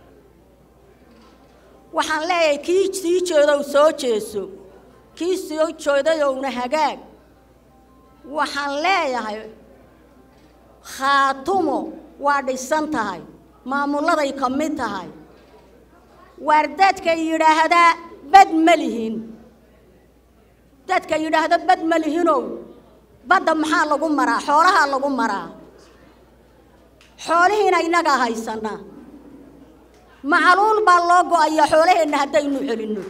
waxaan leeyahay kii sii jeedow soo jeeso kii soo jeedayowna hagaag waxaan leeyahay khaatumo waa dhisan tahay maamulladay ka mid tahay waar dadka yidhaahdaa bad ma lihin dadka yidhaahda bad ma lihinow badda maxaa lagu maraa xoolahaa lagu maraa xoolihiina innagaa haysanaa macaluul baa loo go-ayaa xoolaheenna haddaynu celinno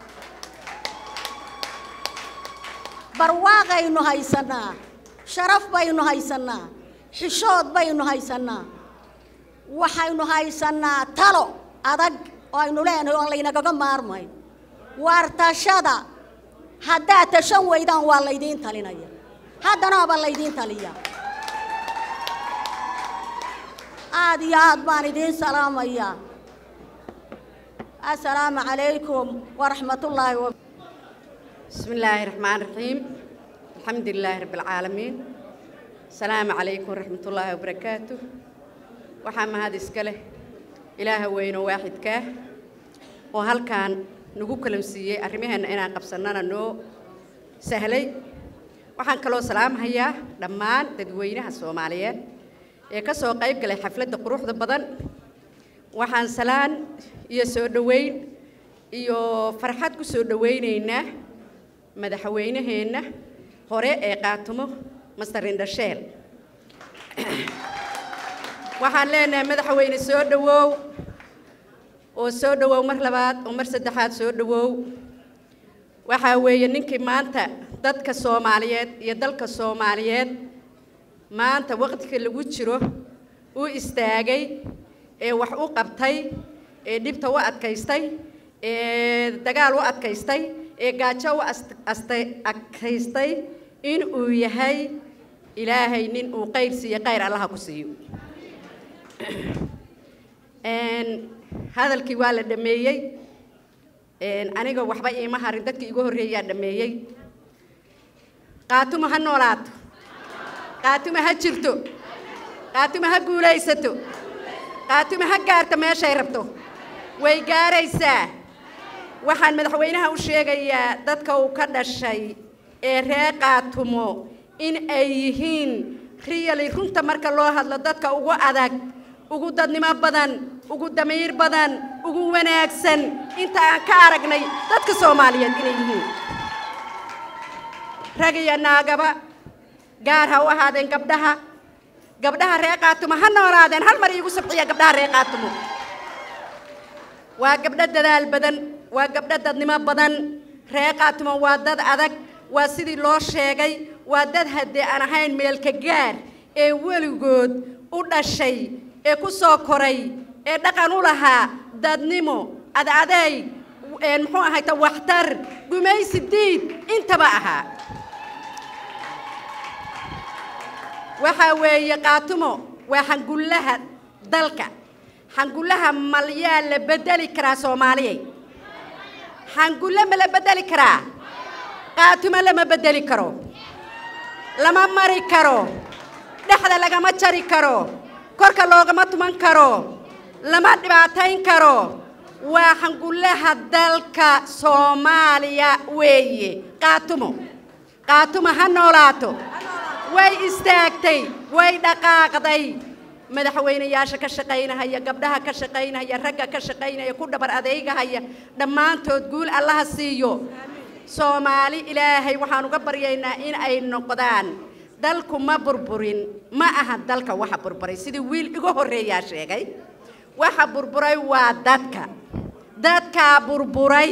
barwaaqaynu haysannaa sharaf baynu haysannaa xishood baynu haysannaa waxaynu haysannaa talo adag oo aynu leenahay oon laynagaga maarmayn waar tashada haddaad tashan weydaan waa laydiin talinaya haddanaaba laydiin taliya aad iyo aad baan idiin salaamayaa assalaamu calaykum waraxmatullaahi wa بسم الله الرحمن الرحيم الحمد لله رب العالمين السلام عليكم ورحمة الله وبركاته وحام هذا إسكاله إله وين واحد كاه وهل كان نقول كلام سيء أرميها إن أنا قبصنا نو سهلي waxaan kaloo salaam hayaa dhammaan dadweynaha soomaaliyeed ee ka soo qayb galay xafladda quruxda badan waxaan salaan iyo soo dhoweyn iyo farxad ku soo dhoweynaynaa madaxweynaheenna hore ee qaatumo master indhasheel waxaan leenahay madaxweyne soo dhowow oo soo dhowow mar labaad oo mar saddexaad soo dhowow waxaa weeye ninkii maanta dadka soomaaliyeed iyo dalka soomaaliyeed maanta waqtiga lagu jiro u istaagay ee wax u qabtay ee dhibta u adkaystay ee dagaal u adkaystay ee gaajo u astay adkaystay in uu yahay ilaahay nin uu qayr siiyo qayr allaha ku siiyo hadalkii waa la dhameeyey aniga waxba iima harin dadkii igu horreeyaa dhameeyey qaatumo ha noolaato qaatumo ha jirto qaatumo ha guulaysato qaatumo ha gaarto meeshay rabto way gaaraysaa waxaan madaxweynaha u sheegayaa dadka uu ka dhashay ee ree qaatumo in ay yihiin riyali runta marka loo hadlo dadka ugu adag ugu dadnimo badan ugu damiir badan ugu wanaagsan inta aan ka aragnay dadka soomaaliyeed inay yihiin rag iyo naagaba gaar ha u ahaadeen gabdhaha gabdhaha ree qaatumo ha noolaadeen hal mar iigu sabciya gabdhaha ree qaatumo waa gabdho dadaal badan waa gabdho dadnimo badan ree qaatumo waa dad adag waa sidii loo sheegay waa dad haddee aan ahayn meelka gaar ee weligood u dhashay ee ku soo koray ee dhaqan u lahaa dadnimo adadayg muxuu ahayta waxtar gumaysi diid intaba ahaa waxaa weeye qaatumo waa xangullaha dalka xangullaha malyaa la bedeli karaa soomaaliyay xangulle ma la bedeli karaa qaatumo lama bedeli karo lama mari karo dhexda lagama jari karo korka loogama tuman karo lama dhibaatayn karo waa xangullaha dalka soomaaliya weeye qaatumo qaatumo ha noolaato way istaagtay way dhaqaaqday madaxweynayaasha ka shaqaynahaya gabdhaha ka shaqaynahaya ragga ka shaqaynaya ku dhabar adeygahaya dhammaantood guul allaha siiyo soomaali ilaahay waxaan uga baryaynaa in ay noqdaan dalku ma burburin ma aha dalka waxa burburay sidii wiil igu horreeyaa sheegay waxa burburay waa dadka dadkaa burburay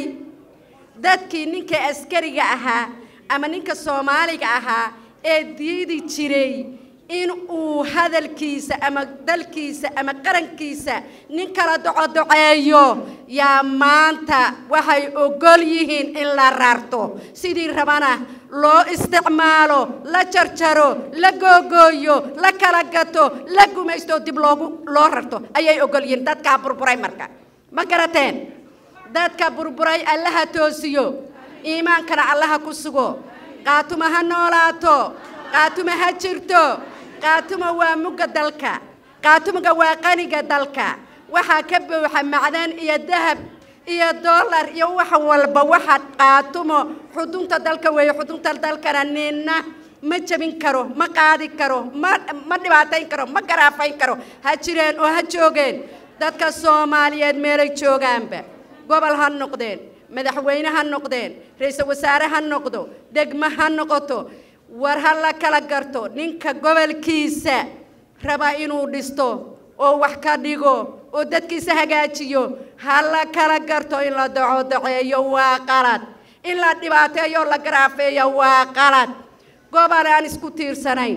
dadkii ninka askariga ahaa ama ninka soomaaliga ahaa ee diidi jiray in uu hadalkiisa ama dalkiisa ama qarankiisa nin kala docodoceeyo yaa maanta waxay ogol yihiin in la rarto sidii rabana loo isticmaalo la jarjaro la googooyo la kala gato la gumaysto dib loogu loo rarto ayay ogol yihiin dadkaa burburay marka ma garateen dadka burburay allaha toosiyo iimaankana allaha ku sugo qaatuma ha noolaato qaatuma ha jirto qaatuma waa mugga dalka qaatumaga waa qaniga dalka waxaa ka buuxa macdan iyo dahab iyo dollar iyo wax walba waxa qaatumo xudunta dalka weeye xudunta dalkana ninna ma jebin karo ma qaadi karo ma ma dhibaatayn karo ma garaafayn karo ha jireen oo ha joogeen dadka soomaaliyeed meelay joogaanba gobol ha noqdeen madaxweyne ha noqdeen ra-iisul wasaare ha noqdo degmo ha noqoto war ha la kala garto ninka gobolkiisa raba inuu dhisto oo wax ka dhigo oo dadkiisa hagaajiyo ha la kala garto in la docodoceeyo waa qalad in la dhibaateeyo la garaafeeyo waa qalad gobol aan isku tiirsanayn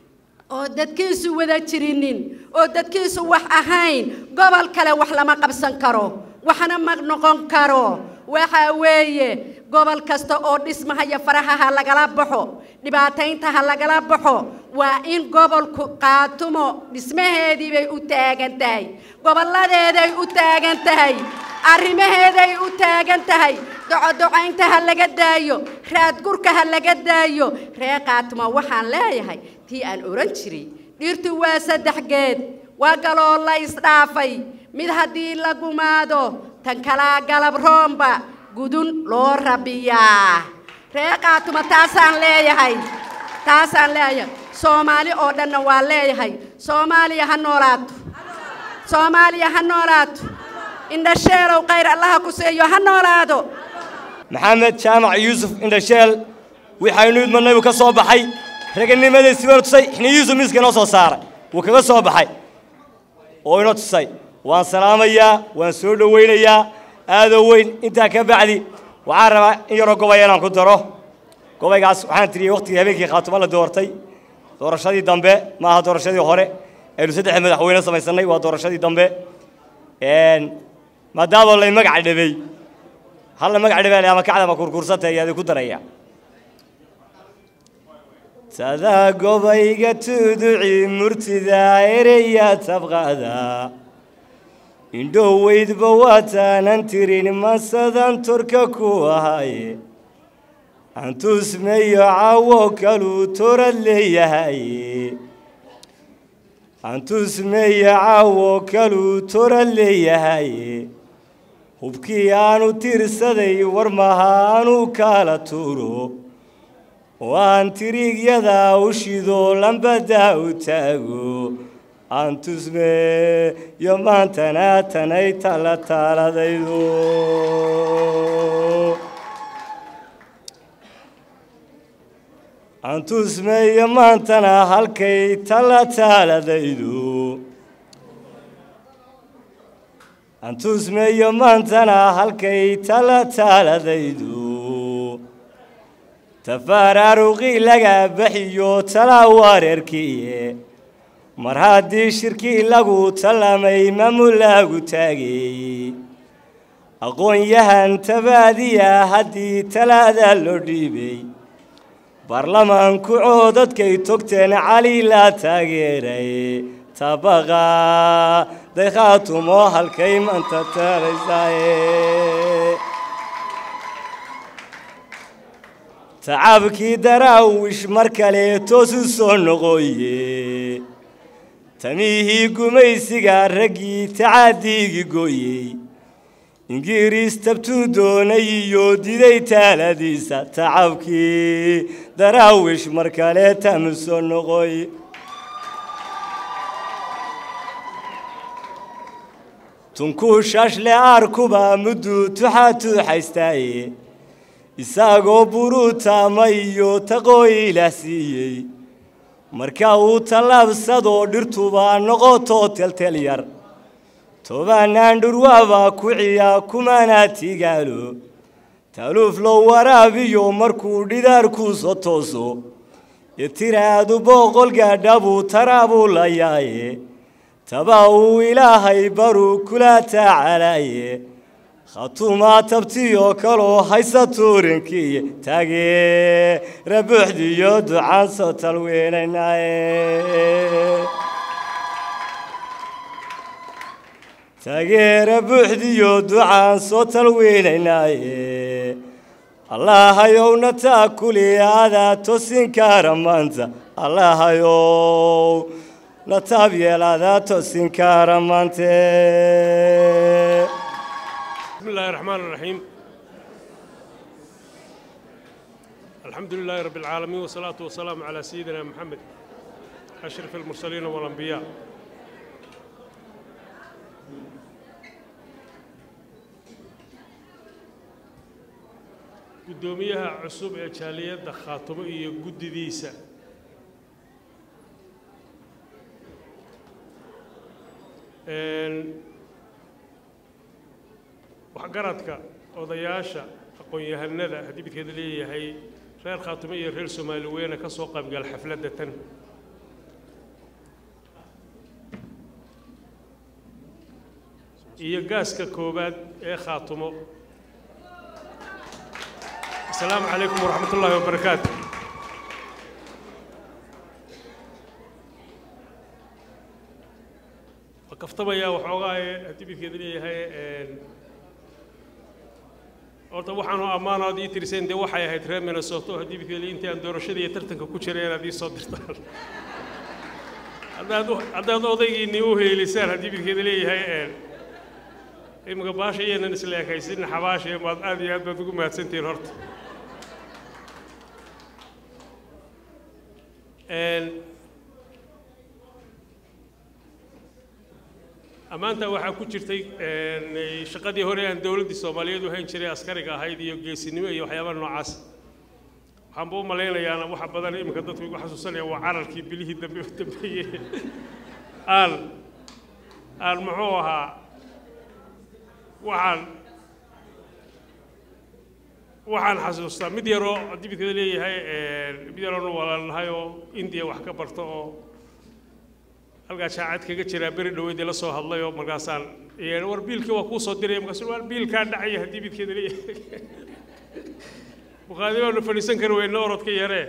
oo dadkiisu wada jirinin oo dadkiisu wax ahayn gobol kale wax lama qabsan karo waxna ma noqon karo waxa weeye gobol kasta oo dhismahaya faraha ha lagala baxo dhibaataynta ha lagala baxo waa in gobolku qaatumo dhismaheedii bay u taagan tahay gobolladeeday u taagan tahay arrimaheeday u taagan tahay docodocaynta ha laga daayo raadgurka ha laga daayo ree qaatumo waxaan leeyahay tii aan oran jiray dhirtu waa saddex geed waa galoo la isdhaafay mid haddii la gumaado tan kalaa galab roomba gudun loo rabiyaa ree qaatuma taasaan leeyahay taasaan leeyahay soomaali oo dhanna waa leeyahay soomaaliya ha noolaato soomaaliya ha noolaato indhasheelow khayr allaha ku seeyo ha noolaado maxamed jaamac yuusuf indhasheel waxaynu idmanay uu ka soo baxay raganimadiisi baa tusay xiniyiisu miiska inoo soo saaray wuu kaga soo baxay oo inoo tusay waan salaamayaa waan soo dhowaynayaa aadoo weyn intaa ka bacdi waxaan rabaa in yaroo gobaya inaan ku daro gobaygaas waxaan tiriyey waqtigii habeenkii khaatumo la doortay doorashadii dambe ma aha doorashadii hore aynu saddex madaxweyne samaysannay waa doorashadii dambe maadaama lay magac dhabay halla magac dhibaale ama kacda ma kurkursanta ayaadi ku daraya tadaa gobayga tuduci murtida ereya tabqada indhoweydba waataanan tirin masadan torka ku ahaye antusmeyo cawo kaluu torad leeyahaye antusmeyo cawo kaluu torad leeyahaye hubkii aanu tirsaday war maha aanu kala tuuro oo aan tiriigyada u shido lambadaa u taago aan tusme yo maantana tanay tala taaladaydo aan tusme yo maantana halkay tala taaladaydo aan tusme yo maantana halkay tala taaladaydo tafaaraaruqii laga baxiyo talaa wareerkiiye mar haddii shirkii lagu tallamay mamulaagu taagay aqoon-yahan tabaadiya haddii talaada loo dhiibay baarlamaanku coodadkay togteen cali la taageeray tabaqa daykhaatumo halkay manta taalaysaaye tacabkii daraawish mar kale toosu soo noqoye tamihii gumaysiga raggii tacaadiigii gooyey ingiriis tabtuu doonay iyo diday taaladiisa tacabkii daraawish mar kale tamu soo noqoy tunkuu shaashle aarkuba mudduu tuxaa tuuxaystaaye isagoo buruutaama iyo taqooyi ilaah siiyey marka uu tallaabsadoo dhirtuba noqotoo teltel yar tobanaan dhurwaaba ku ciya kumanaa tigaalo taluuf loo waraabiyo markuu dhidaarkuu soo tooso iyo tiraadu boqol gaadha buu taraabuu la yaaye taba uu ilaahay baruu kula tacalaaye khatumaa tabtiyoo kaloo haysa tuurinkii taageera buuxdiyo ducaan soo talweynaynaye taageera buuxdiyo ducaan soo talweynaynaaye allaahayowna taa kuli adaa tosin kaara maanta allaahayow na taab yeel adaa tosin kaara maante بسم الله الرحمن الرحيم الحمد لله رب العالمين والصلاة والسلام على سيدنا محمد أشرف المرسلين والأنبياء gudoomiyaha cusub ee jaaliyadda khaatumo iyo guddidiisa waxgaradka odayaasha aqoon-yahanada haddii midkeeda leeyahay reer khaatumo iyo reer soomaali weyne ka soo qaybgal xafladda tan iyo gaaska koowaad ee khaatumo asalaamu calaykum waraxmat ullaahi wabarakaatu waa kaftamaya waxoogaa haddii midkeeda leeyahay horta waxaanu ammaanood ii tiriseen dee waxay ahayd reer minnesota haddii midkeeda intii aan doorashada iyo tartanka ku jiray inaad ii soo dirtaan haddaad haddaad odaygiinii u heelisaan haddii midkeeda leeyahay imika baasha iyaynan isla ekaysin xabaasha maad aad iyo aad baad ugu mahadsantihiin horta ammaanta waxaa ku jirtay shaqadii hore aan dowladdii soomaaliyeed u hayn jiray askariga ahayd iyo geesinimo iyo waxyaabaha noocaas waxaanba u malaynayaana waxa badan iminka dadku igu xasuusanaya waa cararkii bilihii dambe u dambeeyey aan aan muxuu ahaa waxaan waxaan xasuustaa mid yaroo haddii midkada leeyahay mid yaroona walaalnahay oo indiya wax ka barto oo halkaa jaacad kaga jiraa beri dhaweydii la soo hadlay oo markaasaan Een, war biilkii waa kuu soo diraya markaasuu war biilkaa dhacaya haddii midkeeda leeyahay bukhaari baanu fadhiisan kari weyna orodka yaree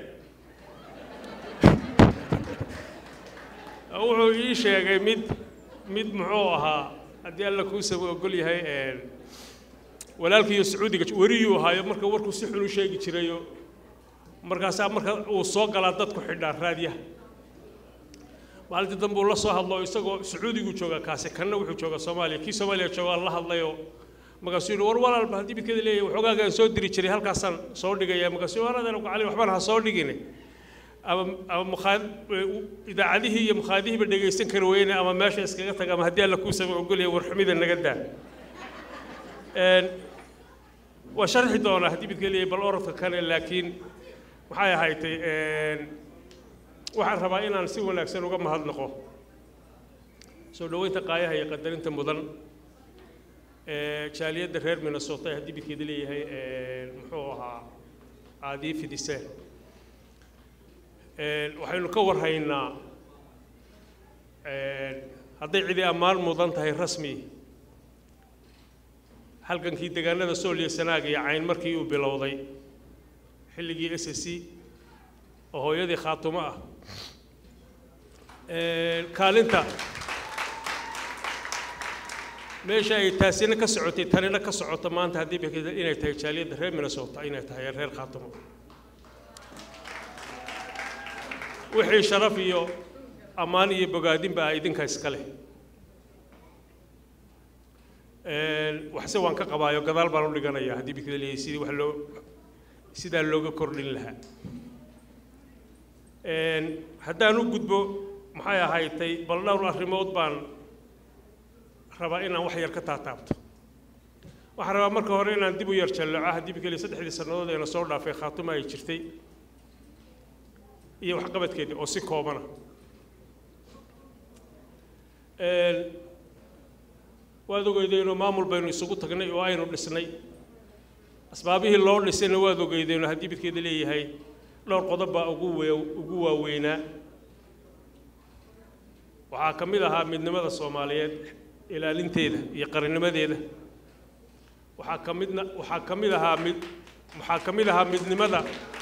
wuxuu ii sheegay mid mid muxuu ahaa haddii alla kuu saba ogol yahay een, walaalkiiyo sacuudiga weriyuu ahaayo marka warkuu si xun u sheegi jirayo markaasaa marka uu soo galaa dadku xidhaa raadiyaha maalintii dambe uu la soo hadlo isagoo sacuudigu jooga kaasi kanna wuxuu jooga soomaaliya kii soomaaliya joogaa la hadlayoo markaasuu yidhi war walaalba haddii midkeeda leeyahay waxoogaagaan soo diri jiray halkaasaan soo dhigaya markaasuu war adeer cali waxbaan ha soo dhigine ama ama mukhaa idaacadihii iyo mukhaadihiiba dhegaysan kari weyne ama meesha iskaga taga ama haddii alla kuu sama ogolyahay warxumida naga daa Een, waa sharxi doonaa haddii midka leeyahay bal orodka kale laakiin maxay ahaydtay een, waxaan rabaa inaan si wanaagsan uga mahadnaqo soo dhoweynta qaayaha iyo qadarinta mudan ee jaaliyadda reer minnesota ee haddii midkeeda leeyahay een, muxuu ahaa aadii fidiseen Een, waxaynu ka warhaynaa een, hadday cidi ammaan mudan tahay rasmi halgankii deegaanada sool iyo sanaag iyo cayn markii uu bilowday xilligii s s c oo hooyadii khaatumo ah Een, kaalinta meesha ay taasina ka socotay tanina ka socoto maanta haddii bay ka- inay tahay jaaliyadda reer minnesota inay tahay reer khaatumo wixii sharaf iyo ammaan iyo bogaadinba ah idinka iska leh Een, waxse waan ka qabaayo gadaal baan u dhiganayaa haddii bikada leeyahay sidii wax loo sidaa looga kordhin lahaa Een, haddaan u gudbo maxay ahaydtay bal dhowr arrimood baan rabaa inaan wax yar ka taataabto waxaan rabaa marka hore inaan dib u yar jalleeco haddii bikale saddexdii sannadood eena soo dhaafay khaatuma ay jirtay iyo waxqabadkeedii oo si koobana Een, waad ogeydeenoo maamul baynu isugu tagnay oo aynu dhisnay asbaabihii loo dhisayna waad ogeydeenoo haddii midkeeda leeyahay dhowr qodob baa ugu wee ugu waaweynaa waxaa ka mid ahaa midnimada soomaaliyeed ilaalinteeda iyo qarannimadeeda waxaa ka midna waxaa ka mid ahaa mid waxaa ka mid ahaa midnimada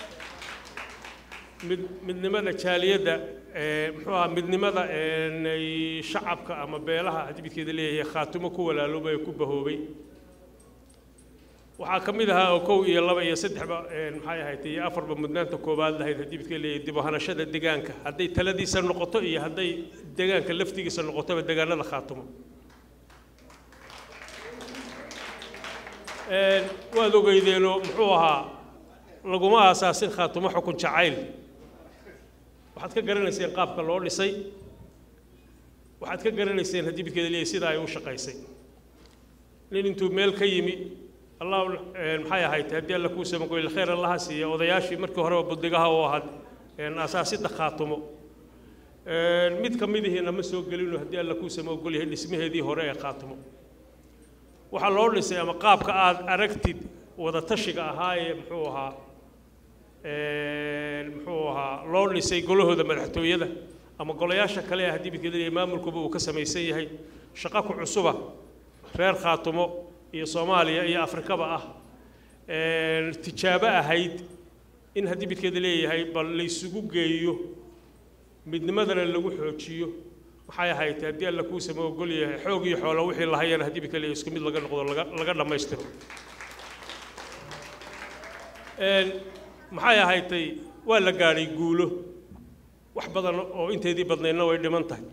mid midnimada jaaliyadda ee muxuu ahaa midnimada een, ay shacabka ama beelaha haddii midkeeda leeyahay khaatumo ku walaaloobay ku bahoobay waxaa ka mid ahaa oo kow iyo laba iyo saddexba een, maxay ahayd iyo afarba mudnaanta koowaad lahayd haddii midkeeda leeyahay dib u hanashada deegaanka hadday taladiisa noqoto iyo hadday deegaanka laftigiisa noqotoba deegaanada khaatumo Een, waad ogeydeenoo muxuu ahaa laguma aasaasin khaatumo xukun jacayl waxaad ka garanayseen qaabka loo dhisay waxaad ka garanayseen haddii midkeeda leeyahay sida ay u shaqaysay nin intuu meel ka yimi allah een, maxay ahayd haddii alla kuu samagoyle khayr allaha siiya odayaashii markii horeba buddigaha u ahaad een, aasaasidda khaatumo Een, mid ka midihiina ma soo gelino haddii alla kuu sama ogol yahay dhismaheedii hore ee khaatumo waxaa loo dhisay ama qaabka aad aragtid wada tashiga ahaa ee muxuu ahaa een, muxuu ahaa loo dhisay golahooda madaxtooyada ama golayaasha kale ee haddii midkeeda leeyahay maamulkuba uu ka samaysan yahay shaqo ku cusuba reer khaatumo iyo soomaaliya iyo afrikaba ah een, tijaabo ahayd in haddii midkeeda leeyahay bal laysugu geeyo midnimadana lagu xoojiyo maxay ahayd haddii alla kuu sama ogol yahay xoog iyo xoolo wixii lahayana haddii midka leeyahay isku mid laga noqdo laga laga dhammaystiro Een, maxay ahaydtay waa la gaadhay guulo wax badan oo inteedii badnaydna way dhiman tahay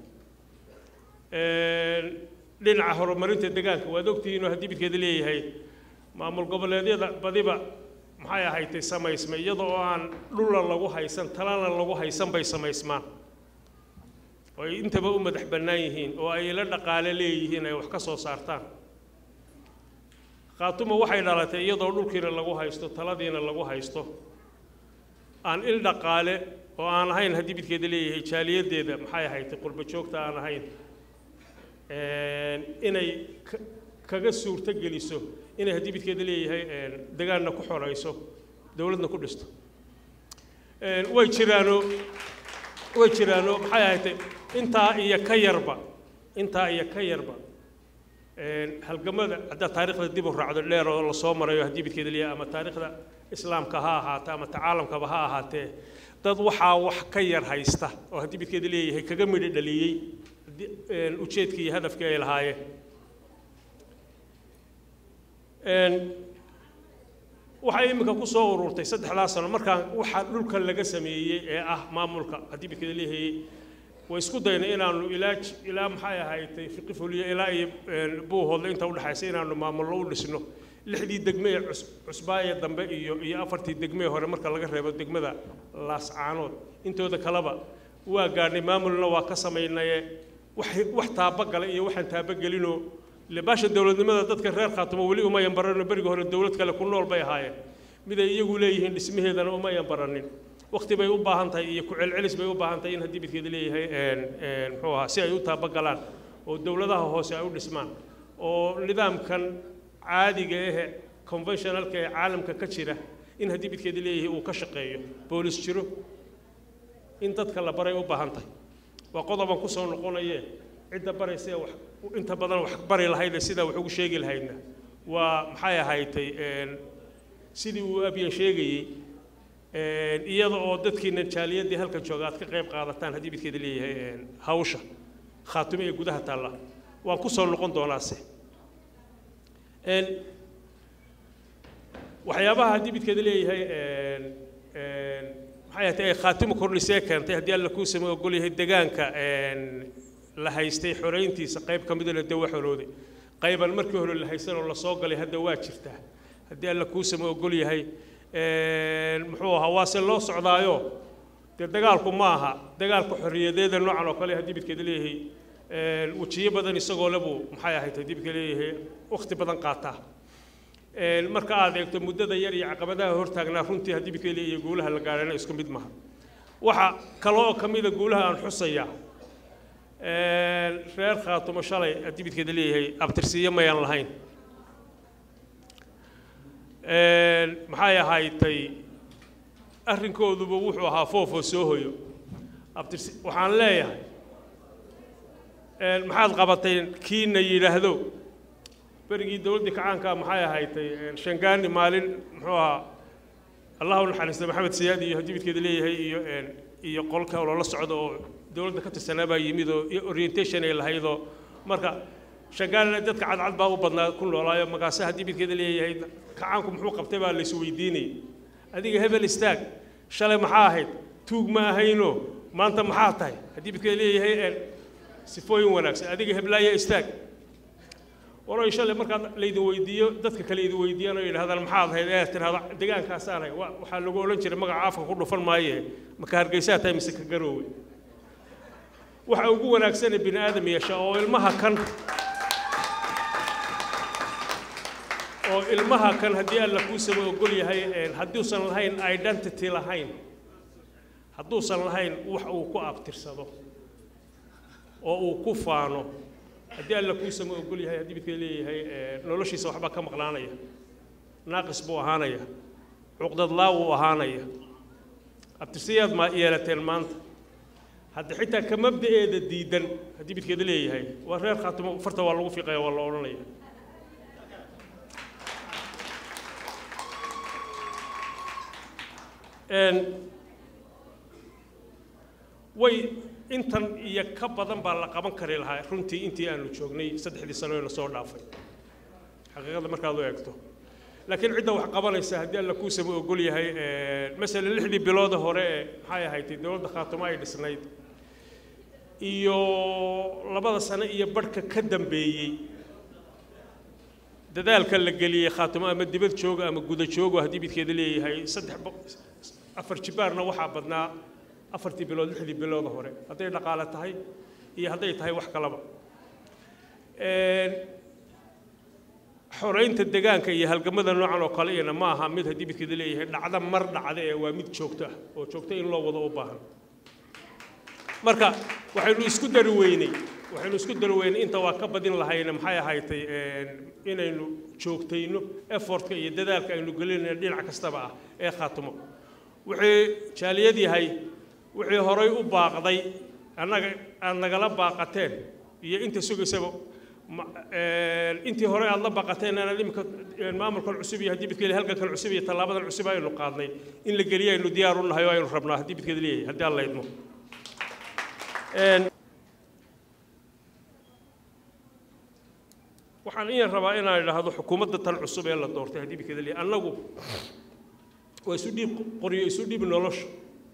Een, dhinaca horumarinta deegaanka waad ogtihiinoo haddii midkeeda leeyahay maamul goboleedyada badiba maxay ahaydtay samaysmay iyada oo aan dhulna lagu haysan talana lagu haysan bay samaysmaan oo ay intaba u madax bannaan yihiin oo ay la dhaqaale leeyihiin ay wax ka soo saartaan khaatuma waxay dhalatay iyadoo dhulkiina lagu haysto taladiina lagu haysto aan il dhaqaale oo aan ahayn haddii midkeeda leeyahay jaaliyaddeeda maxay ahayd qurbo joogta aan ahayn Een, inay ka- kaga suurto geliso inay haddii midkeeda leeyahay een, degaanna ku xorayso dowladna ku dhisto Een, way jiraanoo way jiraanoo maxay ahayd intaa iyo ka yarba intaa iyo ka yarba halgamada haddaad taariikhda dib u raacdo dheer oo lasoo marayo haddii bidkeeda leeyahay ama taariikhda islaamka ha ahaatee ama tacaalamkaba ha ahaatee dad waxaa wax ka yar haysta oo haddii bidkeeda leeyahay kaga midho dhaliyey ujeedkii iyo hadafkii ay lahaayeen waxay iminka ku soo ururtay saddexdaa sano markaan waxaa dhulka laga sameeyey ee ah maamulka haddii bidkeeda leeyahay way isku dayna inaanu ilaa ilaa maxay ahaydtay fiqi fuliyo ilaa iyo buuhoodle inta udhexaysa inaanu maamullo u dhisno lixdii degme ee cusbaaye dambe iyo iyo afartii degme hore marka laga reebo degmada laascaanood intooda kaleba waa gaadhnay maamulna waa ka samaynaye wax wax taabagala iyo waxaan taabagelinoo baasha dowladnimada dadka reer khaatumo weli umayan barano berigi hore dowlad kale ku nool bay ahaayeen miday iyagu leeyihiin dhismaheedana umayan baranin waqti bay u baahan tahay iyo ku celcelis bay u baahan tahay in haddii bidkeeda leeyahay muxuu ahaa si ay u taabagalaan oo dowladaha hoose ay u dhismaan oo nidaamkan caadiga ahe conventionalka ee caalamka ka jira in haddii bidkeeda leeyahay uu ka shaqeeyo boolis jiro in dadka la baray u baahan tahay waa qodoban ku soo noqonaye cidda baraysa wax inta badan wax bari lahayd sidaa wax ugu sheegi lahaydna waa maxay ahaydtay sidii uu abyan sheegayey iyada oo dadkiina jaaliyadii halkan jooga aad ka qayb qaadataan haddii bidkeeda leeyahay hawsha khaatume ee gudaha taalla waan ku soo noqon doonaase waxyaabaha haddii bidkeeda leeyahay maxay ahaatay ay khaatimo kordhisee keentay haddii alla kuu samey ogol yahay degaanka la haystay xorayntiisa qayb ka midana dee waa xorooday qayban markii hore la haysanoo lasoo galay hadda waa jirtaa haddii alla kuu samey ogol yahay muxuu ahaa waase loo socdaayo dee dagaalku ma aha dagaalka xorriyadeeda noocan oo kale haddii bidkeeda leeyahay wejiyo badan isagoo lebuu maxay ahayd haddii bidka leeyahay wakhti badan qaataa marka aad eegto muddada yar iyo caqabadaha hortaagnaa runtii haddii bidka leeyahay guulaha la gaadhana isku mid maha waxa kale oo ka mida guulaha aan xusayaa reer khaatumo shalay haddii bidkeeda leeyahay abtirsiiyo mayaan lahayn maxay ahaydtay arrinkooduba wuxuu ahaa foofoo soo hoyo abtirsi waxaan leeyahay maxaad qabatay kiina yidhaahdo berigii dowladdii kacaanka maxay ahaydtay shangaani maalin muxuu ahaa allahu naxariista maxamed siyaad iyo haddii midkeeda leeyahay iyo iyo qolka loola socdo oo dowladda ka tirsanaa baa yimid oo iyo orientation ay lahaydoo marka shangaanina dadka cadcad baa u badnaa ku noolaayo markaase haddii midkeeda leeyahay kacaanku muxuu qabtay baa la isweydiinayay adiga hebel istaag shalay maxaa ahayd tuug ma ahayno maanta maxaa tahay haddii midkeeda leeyahay sifooyin wanaagsan adiga heblaaya istaag waroy shalay markaad laydin weydiiyo dadka kale idin weydiiyaan oo yidhahdaan maxaad ahayd ee tirahda deegaankaasaan ahay waxaa lagu odhan jiray magaca afka ku dhufan maaye maka hargeysaa tahay mise ka garoowe waxa ugu wanaagsane bini aadam yeesha oo ilmaha kan oo ilmaha kan haddii alla kuusaba ogol yahay hadduusan lahayn identity lahayn hadduusan lahayn wax uu ku abtirsado oo uu ku faano haddii alla kuusama ogol yahay haddii midka leeyahay noloshiisa waxbaa ka maqnaanaya naaqis buu ahaanaya cuqdadlaa wuu ahaanaya abtirsayaad ma yeelateen maanta hadda xitaa ka mabda'eeda diidan haddii midkeeda leeyahay waa reer khaatimo farta waa lagu fiiqaya waa la odhanaya way intan iyo ka badan baa la qaban kari lahaa runtii intii aanu joognay saddexdii sano ee lasoo dhaafay xaqiiqada markaad u eegto laakiin cidda wax qabanaysa haddii alla kuusaba ogol yahay masalan lixdii bilooda hore ee maxay ahayd dowladda khaatumo ay dhisnayd iyo labada sano iyo barhka ka dambeeyey dadaalka la geliyey khaatumo ama dibad jooga ama guda joogo haddii midkeeda leeyahay saddex afar jibaarna waxaa badnaa afartii bilood lixdii bilooda hore hadday dhaqaale tahay iyo hadday tahay wax kalaba xoraynta degaanka iyo halgamada noocan oo kale iyana ma aha mid haddii midkeeda leeyahay dhacda mar dhacda ee waa mid joogto ah oo joogto in loo wado u baahan marka waxaynu isku dari weynay waxaynu isku dari weynay inta waa ka badin lahayna maxay ahaydtay inaynu joogtayno effortka iyo dadaalka aynu gelinayno dhinac kastaba ah ee khaatimo wixii jaaliyad yahay wixii horay u baaqday annaga aad nagala baaqateen iyo inta sugaysaba ma- een, intii hore aad la baqateen inaad imika een, maamulkan cusub iyo haddii bidkeeda halgankan cusub iyo tallaabadan cusub aynu qaadnay in la geliyo aynu diyaar u nahay oo aynu rabnaa haddii bidkeeda leeyahay haddii aan la idmo Een, waxaan iyan rabaa inaan idhaahdo xukuumadda tan cusub ee la doortay haddii bidkeeda leeyahay annagu waa isu dhiib qoryo isu dhiib nolosha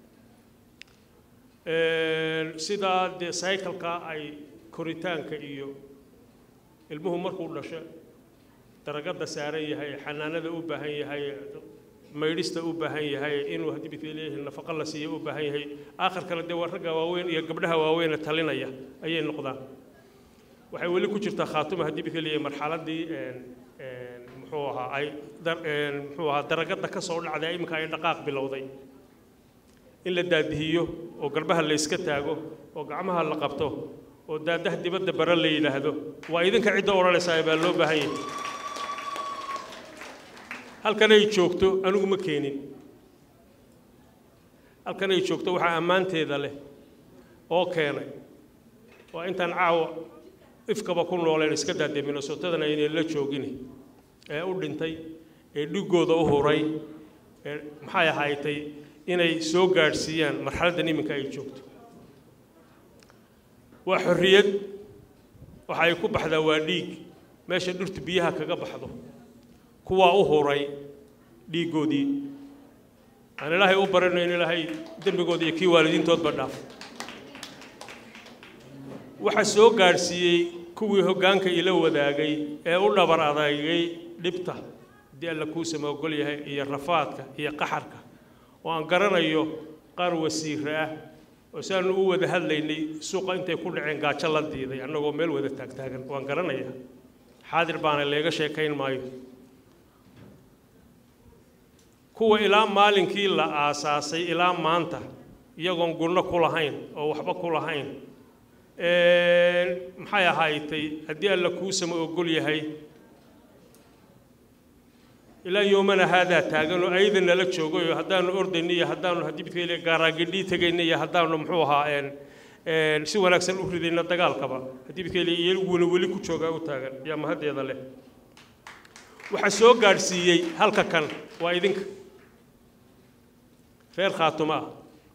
Een, sidaa dee cycleka ay koritaanka iyo ilmuhu markuu dhasho daragada saaran yahay xanaanada u baahan yahay maydhista u baahan yahay inuu haddii bidka leeyahay nafaqo la siiyo u baahan yahay aakhirkana dee waa ragga waaweyn iyo gabdhaha waaweyn talinaya ayay noqdaan waxay weli ku jirtaa khaatuma haddii bidka leeyahay marxaladii een, een, muxuu ahaa ay dar- een, muxuu ahaa daragada ka soo dhacday iminka ay dhaqaaq bilowday in la daadihiyo oo garbaha la iska taago oo gacmaha la qabto oo daadaha dibadda bara la yidhaahdo waa idinka cidda odhanaysaa baa loo baahan yahay halkan ay joogto anigu ma keenin halkan ay joogto waxaa ammaanteeda leh oo keenay waa intaan caawa ifkaba ku nooleen iska daadee minnesotadana inay la joogin ee u dhintay ee dhigooda u huray ee maxay ahaaytay inay soo gaadhsiiyaan marxaladdan iminka ay joogto waa xorriyad waxa ay ku baxdaa waa dhiig meesha dhirtu biyaha kaga baxdo kuwaa u huray dhiiggoodii aan ilaahay u barino in ilaahay dembigooda iyo kii waalidiintoodba dhaafo waxa soo gaadhsiiyey kuwii hoggaanka ila wadaagay ee u dhabar adaygay dhibta haddii alla kuu sama ogol yahay iyo rafaadka iyo qaxarka oo aan garanayo qaar wasiire ah oo si aanu u wada hadlaynay suuqa intay ku dhaceen gaajo la diiday annagoo meel wada taagtaagan waan garanayaa xaadir baana leega sheekayn maayo kuwa ilaa maalinkii la aasaasay ilaa maanta iyagoon gunno ku lahayn oo waxba ku lahayn maxay ahaaytay haddii alla kuu sama ogol yahay ilaa yoomana haadaa taagan oo ayada nala joogay oo haddaanu ordayna iyo haddaanu haddii bidkayle gaaraagidhii tegayna iyo haddaanu muxuu ahaa een een si wanaagsan u ridayna dagaalkaba haddii bidkayle iyaguna weli ku joogaa u taagan yaa mahaddeeda leh waxaa soo gaadhsiiyey halka kan waa idinka reer khaatuma ah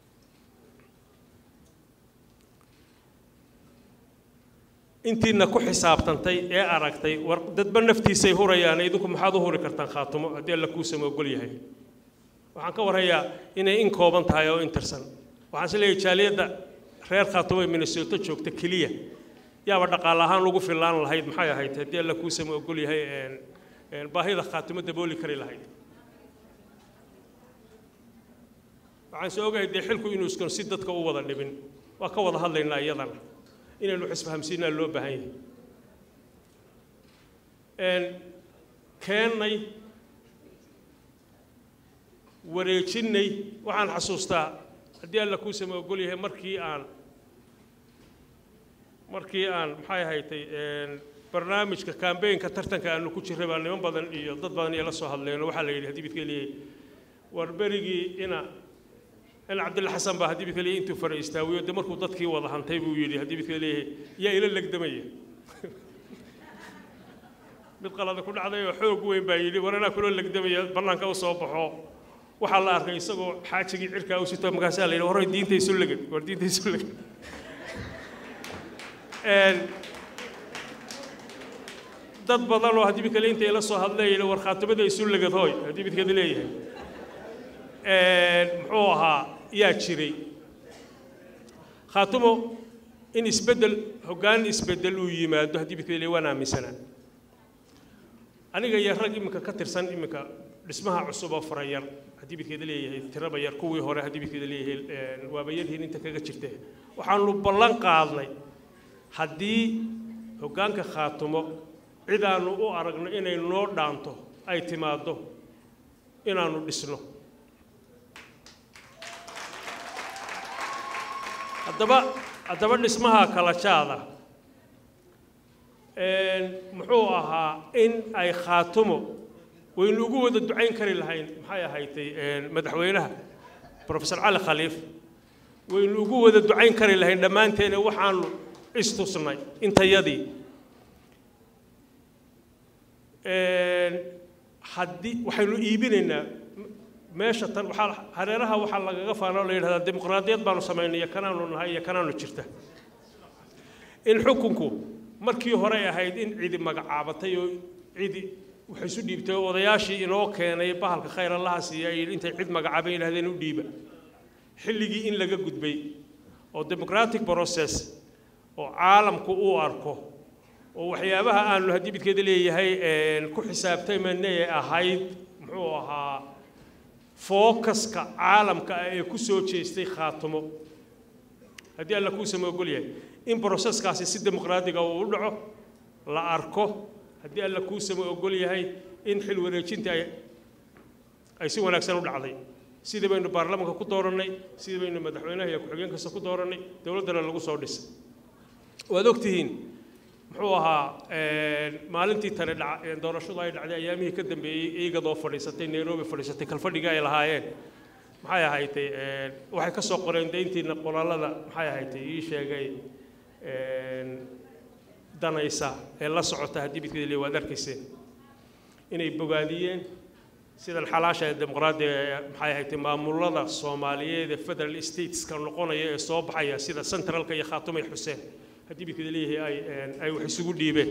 intiina ku xisaabtantay ee aragtay war dadba naftiisay hurayaan idinku maxaad u huri kartaan khaatumo haddii alla kuu sama ogol yahay waxaan ka warhayaa inay in kooban tahay oo intirsan waxaan is leeyahay jaaliyadda reer khaatumo ee minnesota joogta keliya yaaba dhaqaale ahaan ugu fillaan lahayd maxay ahayd haddii alla kuu sama ogol yahay een een baahida khaatumo dabooli kari lahayd waxaan soo ogahay dee xilku inuu iskon si dadka u wada dhibin waa ka wada hadlaynaa iyadana inaynu xisfahamsiinaa loo baahan yahay een keennay wareejinnay waxaan xasuustaa haddii alla kuu sama ogol yahay markii aan markii aan maxay ahaytay een barnaamijka kambeynka tartanka aanu ku jirray baa niman badan iyo dad badan iyo la soo hadleen oo waxaa la yidhi haddii bidka leeyahay war berigii ina in cabdilla xasan baa haddii bidka leeyahay intuu fara istaawiyo de markuu dadkii wada hantay buu yidhi haddii bidka leeyahay yaa ila legdamaya mid qalada ku dhacday oo xoog weyn baa yidhi war anaa kuloo legdamaya bannaanka u soo baxo waxaa la arkay isagoo xaajigii cirkaa u sito markaasaa la yidhi waray diinta isu legan war diinta isu legan dad badan oo haddii bidkale intay la soo hadlayeen war khaatimada isu legad hooy haddii bidkada leeyahay muxuu ahaa yaa jiray khaatimo in isbeddel hoggaan isbeddel uu yimaado haddii bidkada leeyahay waan aaminsanaa aniga iyo rag iminka ka tirsan iminka dhismaha cusub oo farayar haddii bidkeeda leeyahay tiraba yar kuwii hore haddii bidkeeda leeyahay waaba yarhiin inta kaga jirte waxaanu ballan qaadnay haddii hoggaanka khaatumo cid aanu u aragno inay noo dhaanto ay timaaddo inaannu dhisno haddaba haddaba dhismaha kala jaada muxuu ahaa in ay khaatumo waynu ugu wada ducayn kari lahayn maxay ahaydtay madaxweynaha profesor cali khaliif waynu ugu wada ducayn kari lahayn dhammaanteena waxaanu istusnay intayadii haddii waxaynu iibinaynaa meesha tan waxaa hareeraha waxaa lagaga faana oo la yidhahdaa dimuqraadiyad baanu samaynay iyo kanaanu nahay iyo kanaanu jirta in xukunku markii hore ahayd in cidi magacaabatay oo cidi waxay isu dhiibtay oo odayaashii inoo keenay bahalka khayr allaha siiya ay intay cid magacaabay yidhahdeen u dhiiba xilligii in laga gudbay oo democratic process oo caalamku uu arko oo waxyaabaha aanu haddii midkeeda leeyahay ku xisaabtamanay ahayd muxuu ahaa fookaska caalamka ah ee ku soo jeestay khaatimo haddii alla kuu sama ogol yahay in broseskaasi si dimuqraadiga uu u dhaco la arko haddii alla kuu sama ogol yahay in xil wareejinta ay ay si wanaagsan u dhacday sidii baynu baarlamaanka ku doorannay sidii baynu madaxweynaha iyo ku-xigeen kasta ku doorannay dowladdana lagu soo dhisay waad ogtihiin muxuu ahaa maalintii tani dhac doorashadu ay dhacday ayaamihii ka dambeeyey iigadoo fadhiisatay nairobi fadhiisatay kalfadhiga ay lahaayeen maxay ahaydee waxay ka soo qoreen dayntiina qoraalada maxay ahaydee ii sheegay danaysa ee la socota haddii midkeeda le waad arkayseen inay bogaadiyeen sidan xalaasha ee dimuqraadiga ee maxay ahaydee maamulada soomaaliyeed ee federal stateska noqonaya ee soo baxaya sida centralka iyo khaatumay xuseen haddii midkeeda leeyahay ay ay wax isugu dhiibeen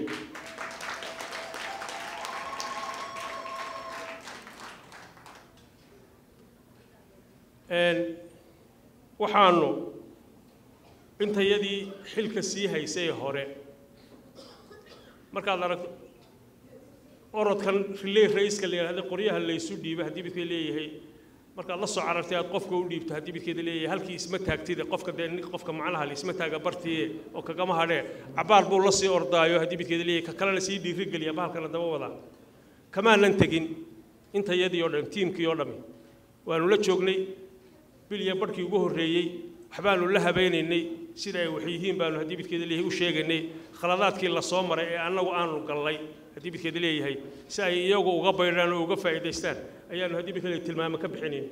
waxaanu intayadii xilka sii haysay hore markaad aragto orodkan riley ra-iiska la yidhahda qoryaha laysu dhiiba haddii midkeeda leeyahay markaad la soo carartay aad qofka u dhiibto haddii midkeeda leeyahay halkii isma taagtide qofka dee nin qofka macnaha la isma taaga bartiye oo kagama hadhee cabaar buu la sii ordaayo haddii midkeeda leeyahay ka kalena sii dhiirigeliya bahalkana daba wadaa kamaanan tegin intayadii oo dhan tiimkii oo dhami waanu la joognay bilya barhkii ugu horreeyey waxbaanu la habeynaynay sida ay wax yihiin baanu haddii midkeeda leeyahay u sheegaynay khaladaadkii la soo maray ee annagu aanu gallay haddii midkeeda leeyahay si ay iyagu uga baydhaan oo uga faa'iidaystaan ayaanu haddii midkeeda tilmaamo ka bixinayn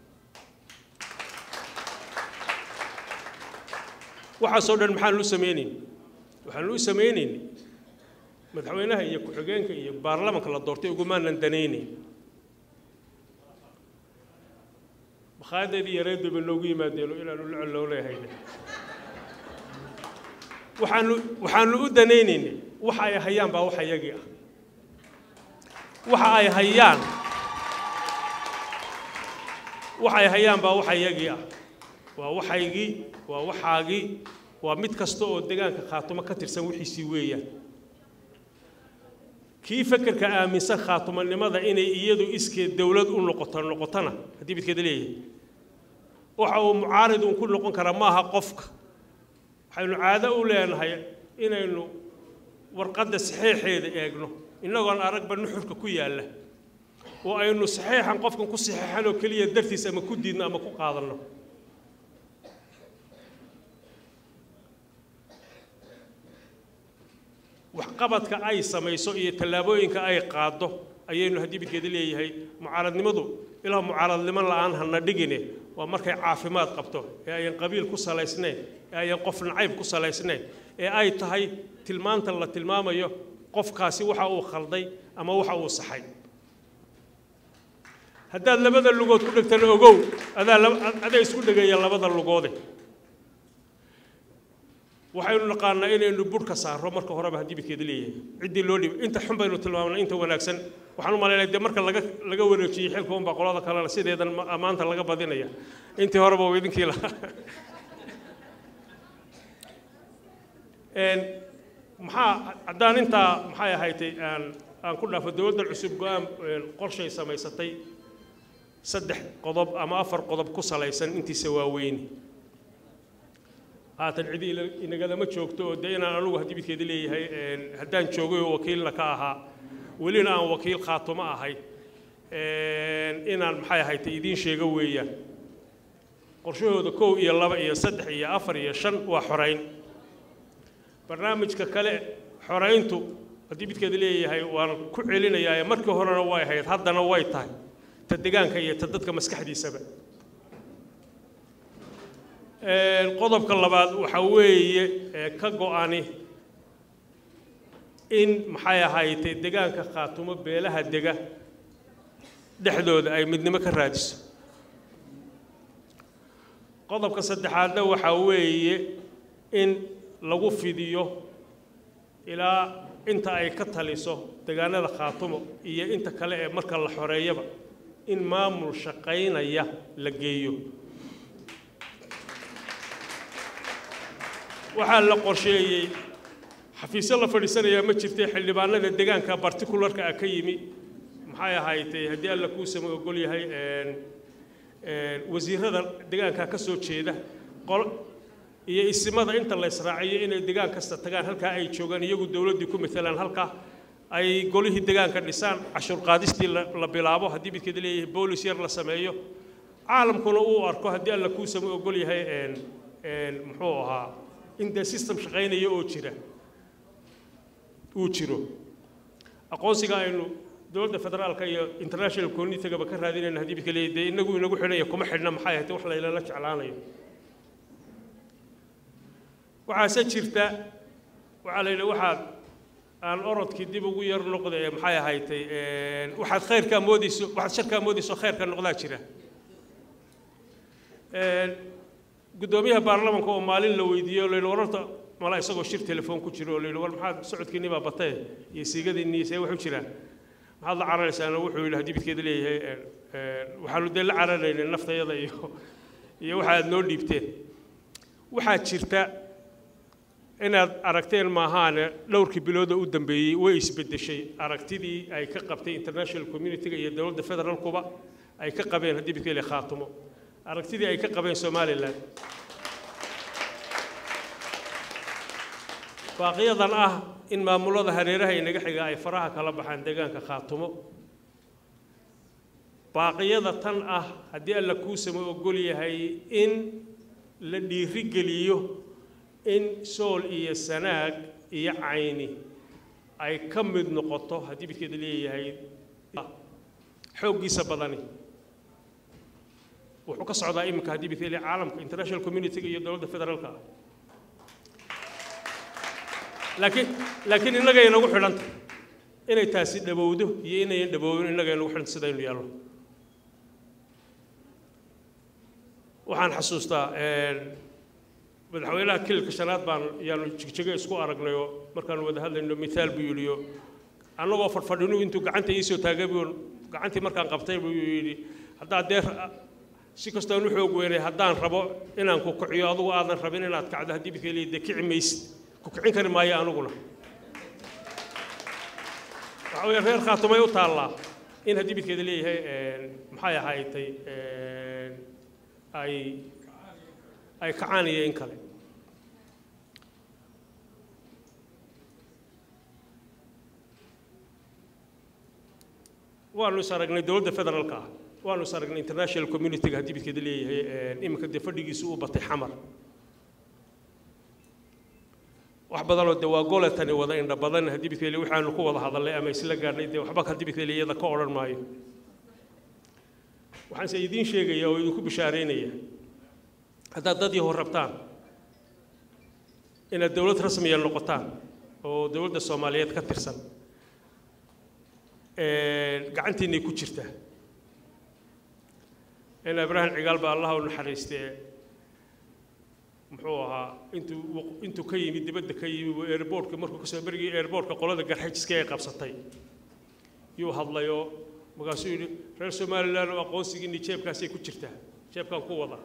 waxaasoo dhan maxaanu u samaynayn waxaanu u samaynayn madaxweynaha iyo ku-xigeenka iyo baarlamanka la doortay ugumaanan danaynayn makhaayaddeedii yareed bayba noogu yimaadeeno inaanu la collooleyhayna waxaanu waxaanu u danaynaynay waxa ay hayaan baa waxa iyagii ah waxa ay hayaan waxa ay hayaan baa waxa iyagii ah waa waxaygii waa waxaagii waa mid kasta oo deegaanka khaatumo ka tirsan wixiisii weeyaan kii fekerka aaminsan khaatumanimada inay iyadu iskeed dowlad u noqoto noqotona haddii midkeeda leeyahay waxa uu mucaarid uun ku noqon karaa maaha qofka waxaynu caado u leenahay inaynu warqadda saxiixeeda eegno innagoon aragba nuxurka ku yaalla oo aynu saxiixan qofkan ku saxiixan oo keliya dartiis ama ku diidno ama ku qaadanno waxqabadka ay samayso iyo tallaabooyinka ay qaaddo ayaynu haddii midkeeda leeyahay mucaaradnimadu ilaa mucaaradnimo la'aan hana dhigine waa markay caafimaad qabto ee ayan qabiil ku salaysnayn ee ayan qof nacayb ku salaysnayn ee ay tahay tilmaanta la tilmaamayo qofkaasi waxa uu khalday ama waxa uu saxay haddaad labada lugood ku dhegtana ogow adaa adaa isku dhegaya labada lugoode waxaynu naqaanaa inaynu budhka saarro marka horeba haddii midkeeda leeyahay ciddii loo dhibay inta xun baynu tilmaamnaa inta wanaagsan waxaan u malaynaya dee marka laga laga wareejiyey xilka unbaa qolada kalena sideedan maanta laga badinaya intii horeba uu idinkii lahaa maxaa haddaan intaa maxay ahaydtay aan aan ku dhaafo dowladdan cusub go-aan qorshay samaysatay saddex qodob ama afar qodob ku salaysan intiisa waaweyni haatan cidi inagalama joogto oo dee inaan anugu haddii midkeeda leeyahay haddaan joogay oo wakiilna ka ahaa welina aan wakiil khaatumo ahay inaan maxay ahaydtay idiin sheego weeyaan qorshahooda kow iyo laba iyo saddex iyo afar iyo shan waa xorayn barnaamijka kale xorayntu haddii midkeeda leeyahay waan ku celinayaa markii horena way ahayd haddana way tahay ta degaanka iyo ta dadka maskaxdiisaba qodobka labaad waxaa weeye ka go-ani in maxay ahaaytay degaanka khaatumo beelaha dega dhexdooda ay midnimo ka raadiso qodobka saddexaadna waxaa weeye in lagu fidiyo ilaa inta ay ka taliso degaanada khaatumo iyo inta kale ee marka la xoreeyaba in maamul shaqaynaya la geeyo waxaa la qorsheeyey xafiisyo la fadhiisanayaa ma jirtay xildhibaanada degaanka bartikularka ah ka yimi maxay ahaaytay haddii alla kuu sama ogol yahay wasiirada degaanka ka soo jeeda qol iyo isimada inta la israaciyo inay degaan kasta tagaan halkaa ay joogaan iyagu dowladdii ku matalaan halkaa ay golihii degaanka dhisaan cashuur qaadistii la bilaabo haddii midkeeda leeyahay boolis yar la sameeyo caalamkuna uu arko haddii alla kuu sama ogol yahay muxuu ahaa in dee system shaqaynaya oo jira uu jiro aqoonsiga aynu dowladda federaalka iyo international communitygaba ka raadinayna haddii midka leeyahay dee inagu inagu xidhanya kuma xidhna maxay ahayd wax laylala jeclaanayo waxaase jirta waxaa la yidhi waxaad aan orodkii dib ugu yar noqda ee maxay ahaydtay waxaad khayrkaa moodayso waxaad sharkaa moodayso khayrka noqdaa jira guddoomiyaha baarlamanka oo maalin la weydiiyey oo la yidhi wararta mala isagoo shir telefoon ku jiro oo la yidhi war maxaad socodkiinni baa batee iyo siigadinni see wax u jiraan maxaad la cararaysaana wuxuu yidhi haddii midkeeda leeyahay waxaanu dee la cararaynay naftayada iyo iyo waxa aad noo dhiibteen waxaa jirta inaad aragteen maahaane dhowrkii bilooda u dambeeyey way isbeddeshay aragtidii ay ka qabtay international community-ga iyo dowladda federaalkuba ay ka qabeen haddii midka leeyahay khaatumo aragtidii ay ka qabeen somalilan baaqiyadan ah in maamulada hareeraha inaga xiga ay faraha kala baxaan deegaanka khaatumo baaqiyada tan ah haddii alla kuu sama ogol yahay in la dhiirigeliyo in sool iyo sanaag iyo cayni ay ka mid noqoto haddii midkeeda leeyahay xooggiisa badani wuxuu ka socdaa iminka haddii midkeeda leeyahay caalamka international community-ga iyo dowladda federaalka ah laakiin laakiin innagay nagu xidhanta inay taasi dhabowdo iyo inayan dhaboowin innagay nagu xidhanta sidaynu yaallo waxaan xasuustaa madaxweynaha kililka shanaad baan yaanu jigjego isku aragnay oo markaanu wada hadlayno mithaal buu yidhi oo annagoo fadhfadhinu intuu gacanta iisoo taagay buu gacantii markaan qabtay buu yidhi haddaad dee si kastoon u xoog weynay haddaan rabo inaan ku kiciyo adugu aadan rabin inaad kacdo haddii midka leeyahay dee kici maysid ku kicin kari maayo aniguna waxa weeye reer khaatumay u taallaa in haddii midkeeda leeyahay maxay ahaaytay ay ay kacaan iyo in kale waanu is aragnay dowladda federaalka ah waanu is aragnay international community-ga haddii midkeeda leeyahay iminka dee fadhigiisu uu batay xamar wax badanoo dee waa goletani wada indha badan haddii midkeeda waxaanu ku wada hadalnay ama isla gaadhnay dee waxba haddii midkeeda iyada ka odhan maayo waxaanse idiin sheegaya oo idinku bishaaraynaya haddaad dad yahow rabtaan inaad dowlad rasmiya noqotaan oo dowladda soomaaliyeed ka tirsan gacantiinay ku jirtaa in ibraahim cigaal baa allaha u naxariistee muxuu ahaa intuu intuu ka yimi dibadda ka yimi buu airboortka markuu kasoo berigii airboortka qolada garxajiska ay qabsatay yuu hadlayoo markaasuu yidhi reer somalilan oo aqoonsigiinni jeebkaasay ku jirtaa jeebkaan ku wada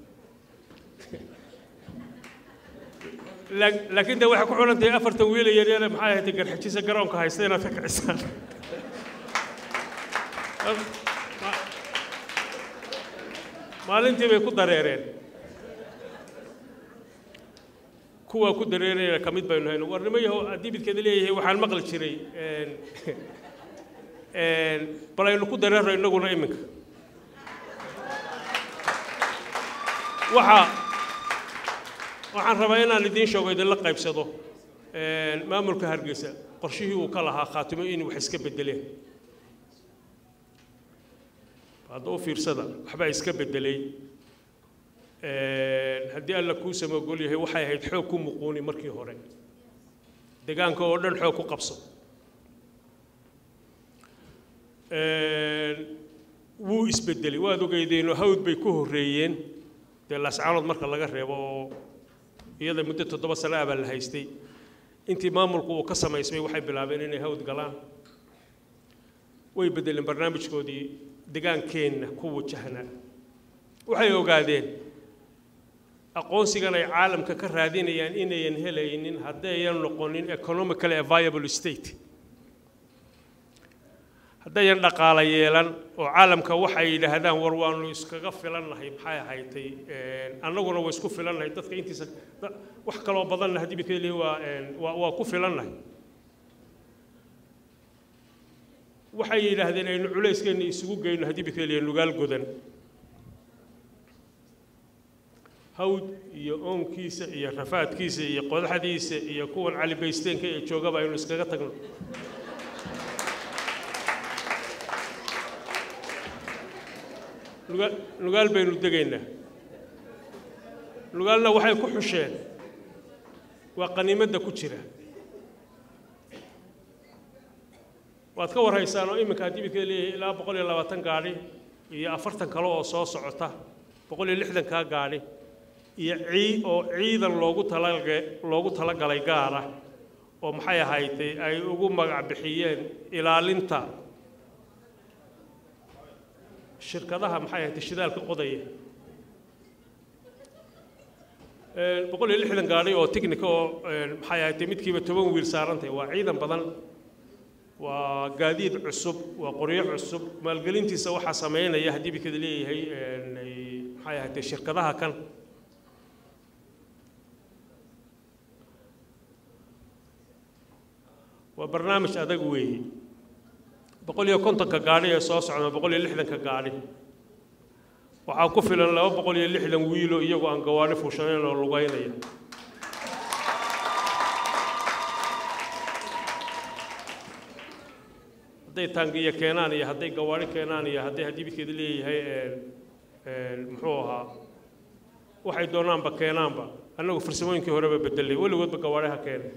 laakiin de waxay ku xidhan tahay afartan wiila yaryare maxay ahayd garxajisa garoonka haysta inaad ka kicisaan maalintii bay ku dareereen kuwaa ku dareerayna ka mid baynu hayno warnimo yahow haddii midkeeda leeyahay waxaan maqli jiray bal aynu ku dareerno innaguna iminka waxaa waxaan rabaa inaan idiin sheego idinla qaybsado maamulka hargeysa qorshihii uu ka lahaa khaatimo in wax iska beddeleen hadda u fiirsada waxbaa iska beddelay haddii alla kuu samogol yahay waxay ahayd xoog ku muquuni markii hore deegaanka oo dhan xoog ku qabso wuu isbedelay waad ogeydeenoo hawd bay ku horreeyeen dee laascaanood marka laga reebo oo iyada muddo toddoba sano ah baa la haystay intii maamulku uu ka samaysmay waxay bilaabeen inay hawd galaan way bedeleen barnaamijkoodii degaankeenna ku wajahnaa waxay ogaadeen aqoonsigan ay caalamka ka raadinayaan inayan helaynin haddayan noqonin economically a viable state haddayan dhaqaala yeelan oo caalamka waxay yidhaahdaan war waanu iskaga filannahay maxay ahaytay annaguna waa isku filannahay dadka intiisa wax kaloo badanna haddii bika leeyahay waa waa waa ku filannahay waxay yidhaahdeen aynu culayskeenna isugu geyno haddii bika leeyahay nugaal godan hawd iyo oonkiisa iyo rafaadkiisa iyo qodaxdiisa iyo kuwan cali baysteenka ee joogaba aynu iskaga tagno nugaal nugaal baynu degaynaa nugaalna waxay ku xusheen waa qaniimadda ku jira waad ka warhaysaan oo iminka haddii bidka leeyahay ilaa boqol iyo labaatan gaadhi iyo afartan kale oo soo socota boqol iyo lixdankaa gaadhi iyo cii oo ciidan loogu talaga loogu talagalay gaara oo maxay ahaydee ay ugu magac bixiyeen ilaalinta shirkadaha maxay ahayd shidaalka qodaya boqol iyo lixdan gaadhi oo technica oo maxay ahayd midkiiba toban wiil saarantay waa ciidan badan waa gaadiid cusub waa qoryo cusub maalgelintiisa waxaa sameynaya haddii bikada leeyahay maxay ahayd shirkadaha kan waa barnaamij adag weeye boqol iyo kontonka gaadhi ee soo socda boqol iyo lixdanka gaadhi waxaa ku filan laba boqol iyo lixdan wiilo iyagoo aan gawaadhi fuushanayn oo lugaynaya hadday taangiya keenaan iyo hadday gawaadhi keenaan iyo hadday haddii midkeeda leeyahay muxuu ahaa waxay doonaanba keenaanba annagu farsamooyinkii horeba bedelay weligoodba gawaadhi ha keenay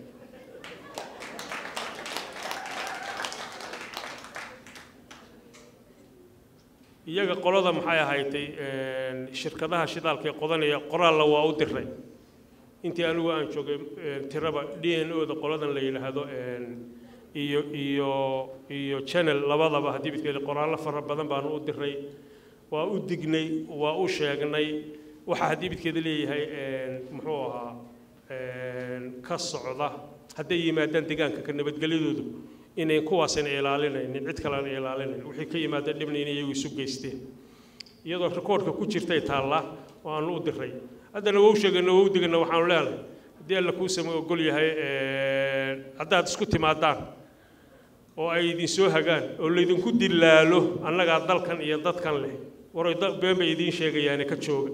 iyaga qolada maxay ahaydtay shirkadaha shidaalka ee qodanaya qoraalla waa u diray intii anigu aan joogay tiraba d n o da qoladan la yidhaahdo iyo iyo iyo channel labadaba haddii midkeeda qoraallo fara badan baanu u diray waa u dignay waa u sheegnay waxa haddii midkeeda leeyahay muxuu ahaa ka socda hadday yimaadaan deegaanka ka nabadgelyadoodu inayn kuwaasina ilaalinaynin cid kalena ilaalinayn wixii ka yimaada dhibna inay iyagu isu geysteen iyadoo rikoodhka ku jirtay taallaa oo aanu u diray haddana waa u sheegayna waa u digayna waxaanu leenahay haddii alla kuu sama ogol yahay haddaad isku timaadaan oo ay idinsoo hagaan oo laydinku dilaalo annagaa dalkan iyo dadkan leh waray been bay idiin sheegayaane ka jooga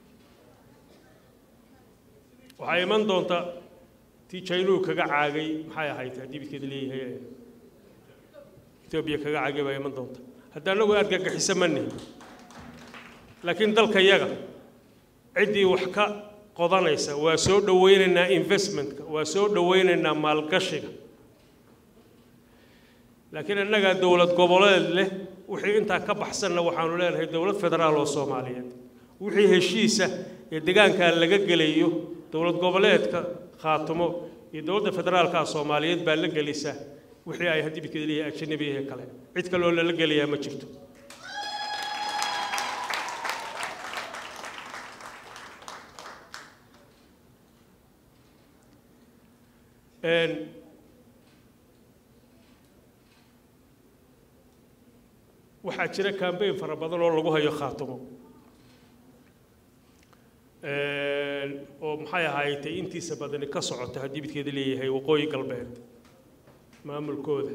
waxaa iman doonta tii jaynuhu kaga caagay maxay ahayd haddii midkeeda leeyahay etoobiya kaga caagay baa iman doonta hadda annagu argagixisa ma nihin laakiin dalka yaga ciddii wax ka qodanaysa waa soo dhowaynaynaa investmentka waa soo dhowaynaynaa maalgashiga laakiin annagaa dowlad goboleed leh wixii intaa ka baxsanna waxaanu leenahay dowlad federaal oo soomaaliyeed wixii heshiisa ee deegaankaa laga gelayo dowlad goboleedka khaatumo iyo dowladda federaalka soomaaliyeed baa la gelisa wixii ay haddii bikada leeyahay ajanabiyahe kale cid kaloo lala gelayaa ma jirto waxaa jira kambayn fara badan oo lagu hayo khaatumo oo maxay ahaaytay intiisa badani ka socota haddii midkeeda leeyahay waqooyi galbeed maamulkooda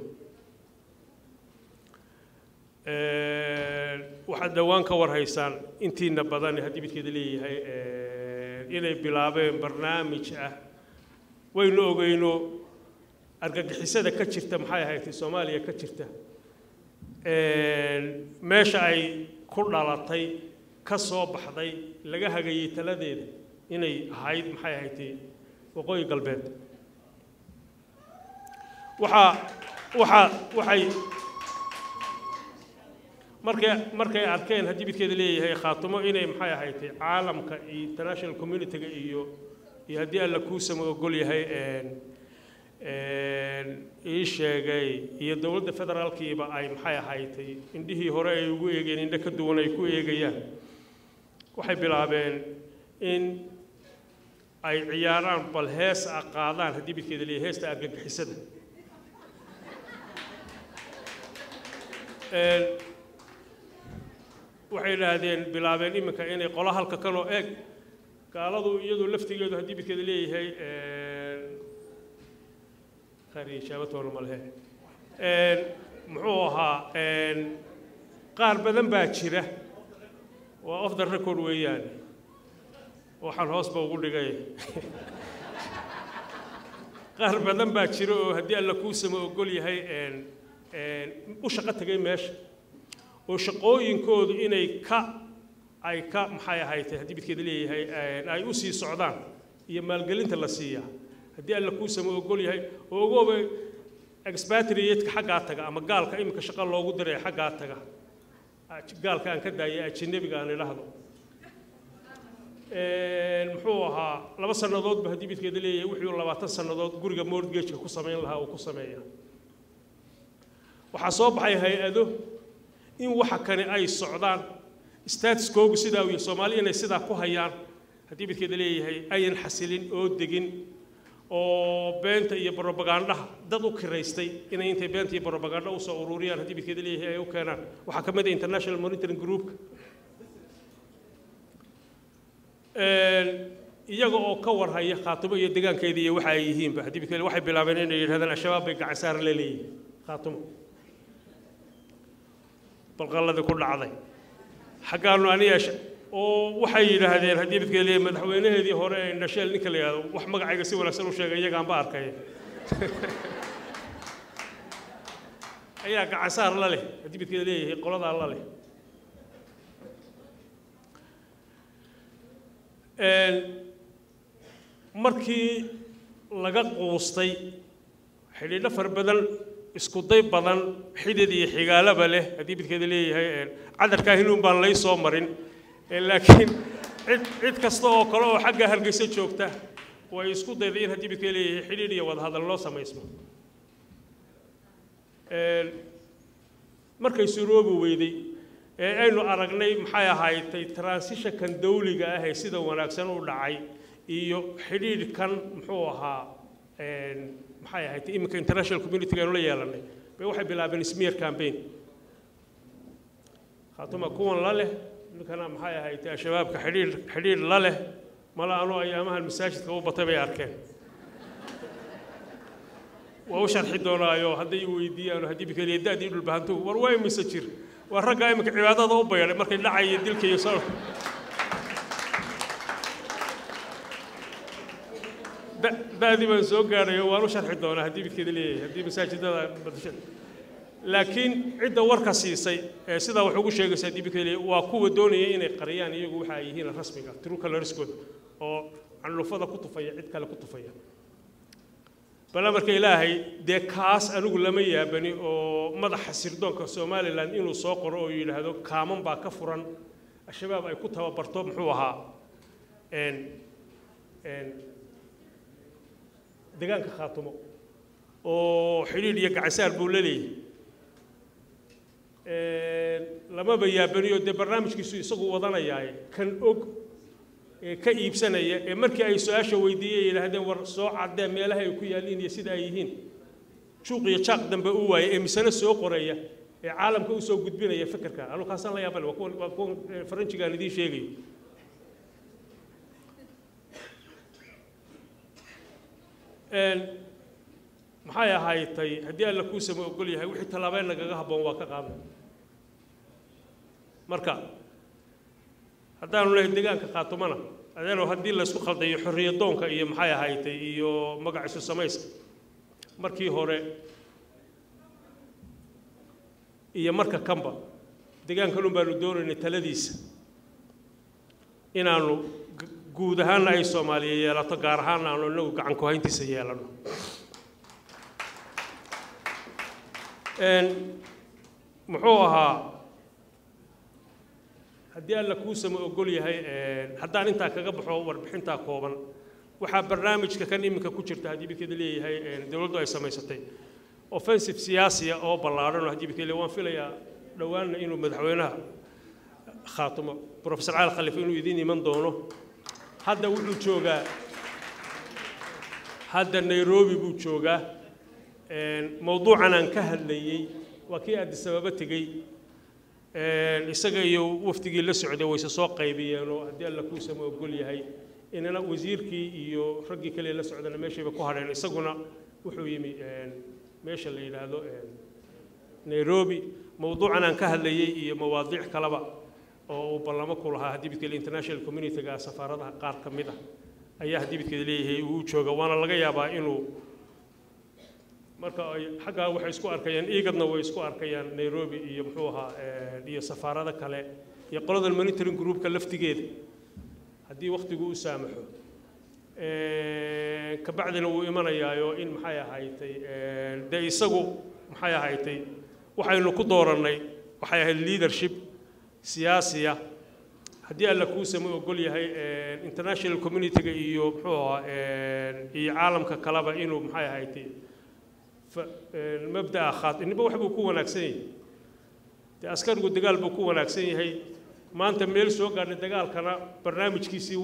waxaad dhowaan ka warhaysaan intiina badan haddii midkeeda leeyahay inay bilaabeen barnaamij ah waynu ogeyno argagixisada ka jirta maxay ahaydtay soomaaliya ka jirta meesha ay ku dhalatay ka soo baxday laga hagayey taladeeda inay ahayd maxay ahaydtay waqooyi galbeed waxaa waxaa waxay markay markay arkeen haddii midkeeda leeyahay khaatumo inay maxay ahaydtay caalamka iyo international community-ga iyo iyo haddii alla kuusama ogol yahay ii sheegay iyo dowladda federaalkiiba ay maxay ahaydtay indhihii hore ay ugu eegeen indho ka duwan ay ku eegayaan waxay bilaabeen in ay ciyaaraan bal hees a qaadaan haddii midkeeda leeyahay heesta argagixisada waxay idhaahdeen bilaabeen iminka inay qolo halka kanoo eeg gaaladu iyadu laftigeedu haddii midkeeda leeyahay khariishaabatoona malehe muxuu ahaa qaar badan baa jira waa off the record weeyaan waxaan hoosba ugu dhigay qaar badan baa jira oo haddii alla kuusama ogol yahay u shaqo tegay meesha oo shaqooyinkoodu inay ka ay ka maxay ahaydtay haddii midkeeda leeyahay ay u sii socdaan iyo maalgelinta la siiyaa haddii alla kuusama ogol yahay oo ogooba expatriatka xaggaa taga ama gaalka iminka shaqo loogu diray xaggaa taga gaalka aan ka daayay ajanabiga aan idhaahdo muxuu ahaa laba sannadoodba haddii midkeeda leeyahay wuxuu labaatan sannadood guriga mortgageka ku samayn lahaa uu ku sameeya waxaa soo baxay hay-ado in waxa kani ay socdaan statuskoogu sidaa iyo soomaali inay sidaa ku hayaan haddii midkeeda leeyahay ayan xasilin oo degin oo beenta iyo brobagandaha dad u kiraystay inay intay beenta iyo brobaganda usoo ururiyaan haddii midkeeda leeyahay ay u keenaan waxaa ka mid ah international monitoring groupka iyaga oo ka warhaya khaatumo iyo degaankeeda iyo waxa ay yihiinba haddii midkeeda waxay bilaabeen inay yidhahdaan al-shabaab bay gacan saar la leeyihin khaatumo balqalladii ku dhacday xaggaanu aniyeesha oo waxay yidhaahdeen haddii midkeeda leeyahay madaxweynaheedii hore ee indhasheel ninka la yidhahdo wax magacayga si wanaagsan u sheegay iyagaanba arkaya ayaa gacan saar la leh haddii midkeeda leeyahay qoladaa la leh markii laga quustay xidhiidho far badan isku day badan xidid iyo xigaalaba leh haddii midkeeda leeyahay cadarkaa hinuun baan lay soo marin laakiin cid cid kasta oo kale oo xagga hargeysa joogta way isku dayday in haddii midkeeda leeyahay xidhiidh iyo wadahadal loo samaysmo markay suroobi weyday ee aynu aragnay maxay ahaaytay transitionkan dawliga ah ee sida wanaagsan u dhacay iyo xidhiidhkan muxuu ahaa maxay ahayd iminka international community aynu la yeelanay bay waxay bilaabeen smear campaign khaatuma kuwan la leh ninkana maxay ahayd al-shabaabka xidhiidh xidhiidh la leh mala anoo ayaamahan masaajidka u batay bay arkeen waa u sharxi doonaayo hadday i weydiiyaan haddii bikeliya da-dii dhulbahantu war waa imise jir waa raggaa iminka cibaadada u baydhay markay dhacaya dilka iyo soo da-dii baan soo gaadhay oo waan u sharxi doonaa haddii midkeeda leeyahay haddii masaajidada badasha laakiin cidda warka siisay ee sidaa wax ugu sheegaysa haddii midkeeda leeyahay waa kuwa doonaya inay qariyaan iyagu waxa ay yihiin rasmiga true colorskooda oo candhufada ku tufaya cid kale ku tufaya bala marka ilaahay dee kaas anigu lama yaabani oo madaxa sirdoonka somalilan inuu soo qoro oo yidhaahdo kaaman baa ka furan al-shabaab ay ku tababarto muxuu ahaa degaanka khaatumo oo xidhiidh iyo gacansaar buu la leeyahay lamaba yaabaniyo dee barnaamijkiisu isagu wadanayaaye kan og ee ka iibsanaya ee markii ay su-aasha weydiiyey yidhaahdeen war soo caddee meelaha ay ku yaalliin iyo sida ay yihiin juuq iyo jaaq dambe u waayay ee misane soo qoraya ee caalamka u soo gudbinaya fikirka anu kaasaan la yaabale waa kuwan waa kuwan faranjigaan idiin sheegayo maxay ahaaytay haddii alla kuusama ogol yahay wixii tallaabeen nagaga habboon waa ka qaadan marka haddaanu lehay degaanka khaatumana adeeno haddii laysku khaldayo xorriyadoonka iyo maxay ahaaytay iyo magac isu samayska markii hore iyo marka kanba degaankanun baanu doonaynay taladiisa inaanu guud ahaanna ay soomaaliya yeelato gaar ahaanna aanu inagu gacan ku hayntiisa yeelano muxuu ahaa haddii alla kuusama ogol yahay haddaan intaa kaga baxo warbixintaa kooban waxaa barnaamijka kan iminka ku jirta haddii bidkeeda leeyahay dowladdu ay samaysatay offensive siyaasiya oo ballaadhan oo haddii bidkeeda waan filayaa dhowaanna inuu madaxweynaha khaatumo professor cali khalifa inuu idiin iman doono hadda wuxuu joogaa hadda nairobi buu joogaa mowduucan aan ka hadlayey waa kii addis ababa tegey isaga iyo wafdigii la socday wayse soo qaybiyeen oo haddii alla kuusama ogol yahay inana wasiirkii iyo raggii kale la socdana meeshayba ku hadheen isaguna wuxuu yimi meesha la yidhaahdo nairobi mowduucan aan ka hadlayey iyo mawaadiic kaleba oo uu ballamo ku lahaa haddii bidkeeda international communityga safaaradaha qaar ka mid ah ayaa haddii bidkeeda leeyahay uu jooga waana laga yaabaa inuu marka ay xaggaa waxay isku arkayaan iigadna way isku arkayaan nairobi iyo muxuu ahaa iyo safaarado kale iyo qoladan monitoring groupka laftigeeda haddii wakhtigu u saamaxo kabacdina wuu imanayaayo in maxay ahaydtay dee isagu maxay ahaydtay waxaynu ku doorannay waxay ahayd leadership siyaasiya haddii alla kuusama ogol yahay international communityga iyo muxuu ahaa iyo caalamka kaleba inuu maxay ahaydtay mabda'a khaat inniba wax buu ku wanaagsan yahay dee askarigu dagaal buu ku wanaagsan yahay maanta meel soo gaadhay dagaalkana barnaamijkiisii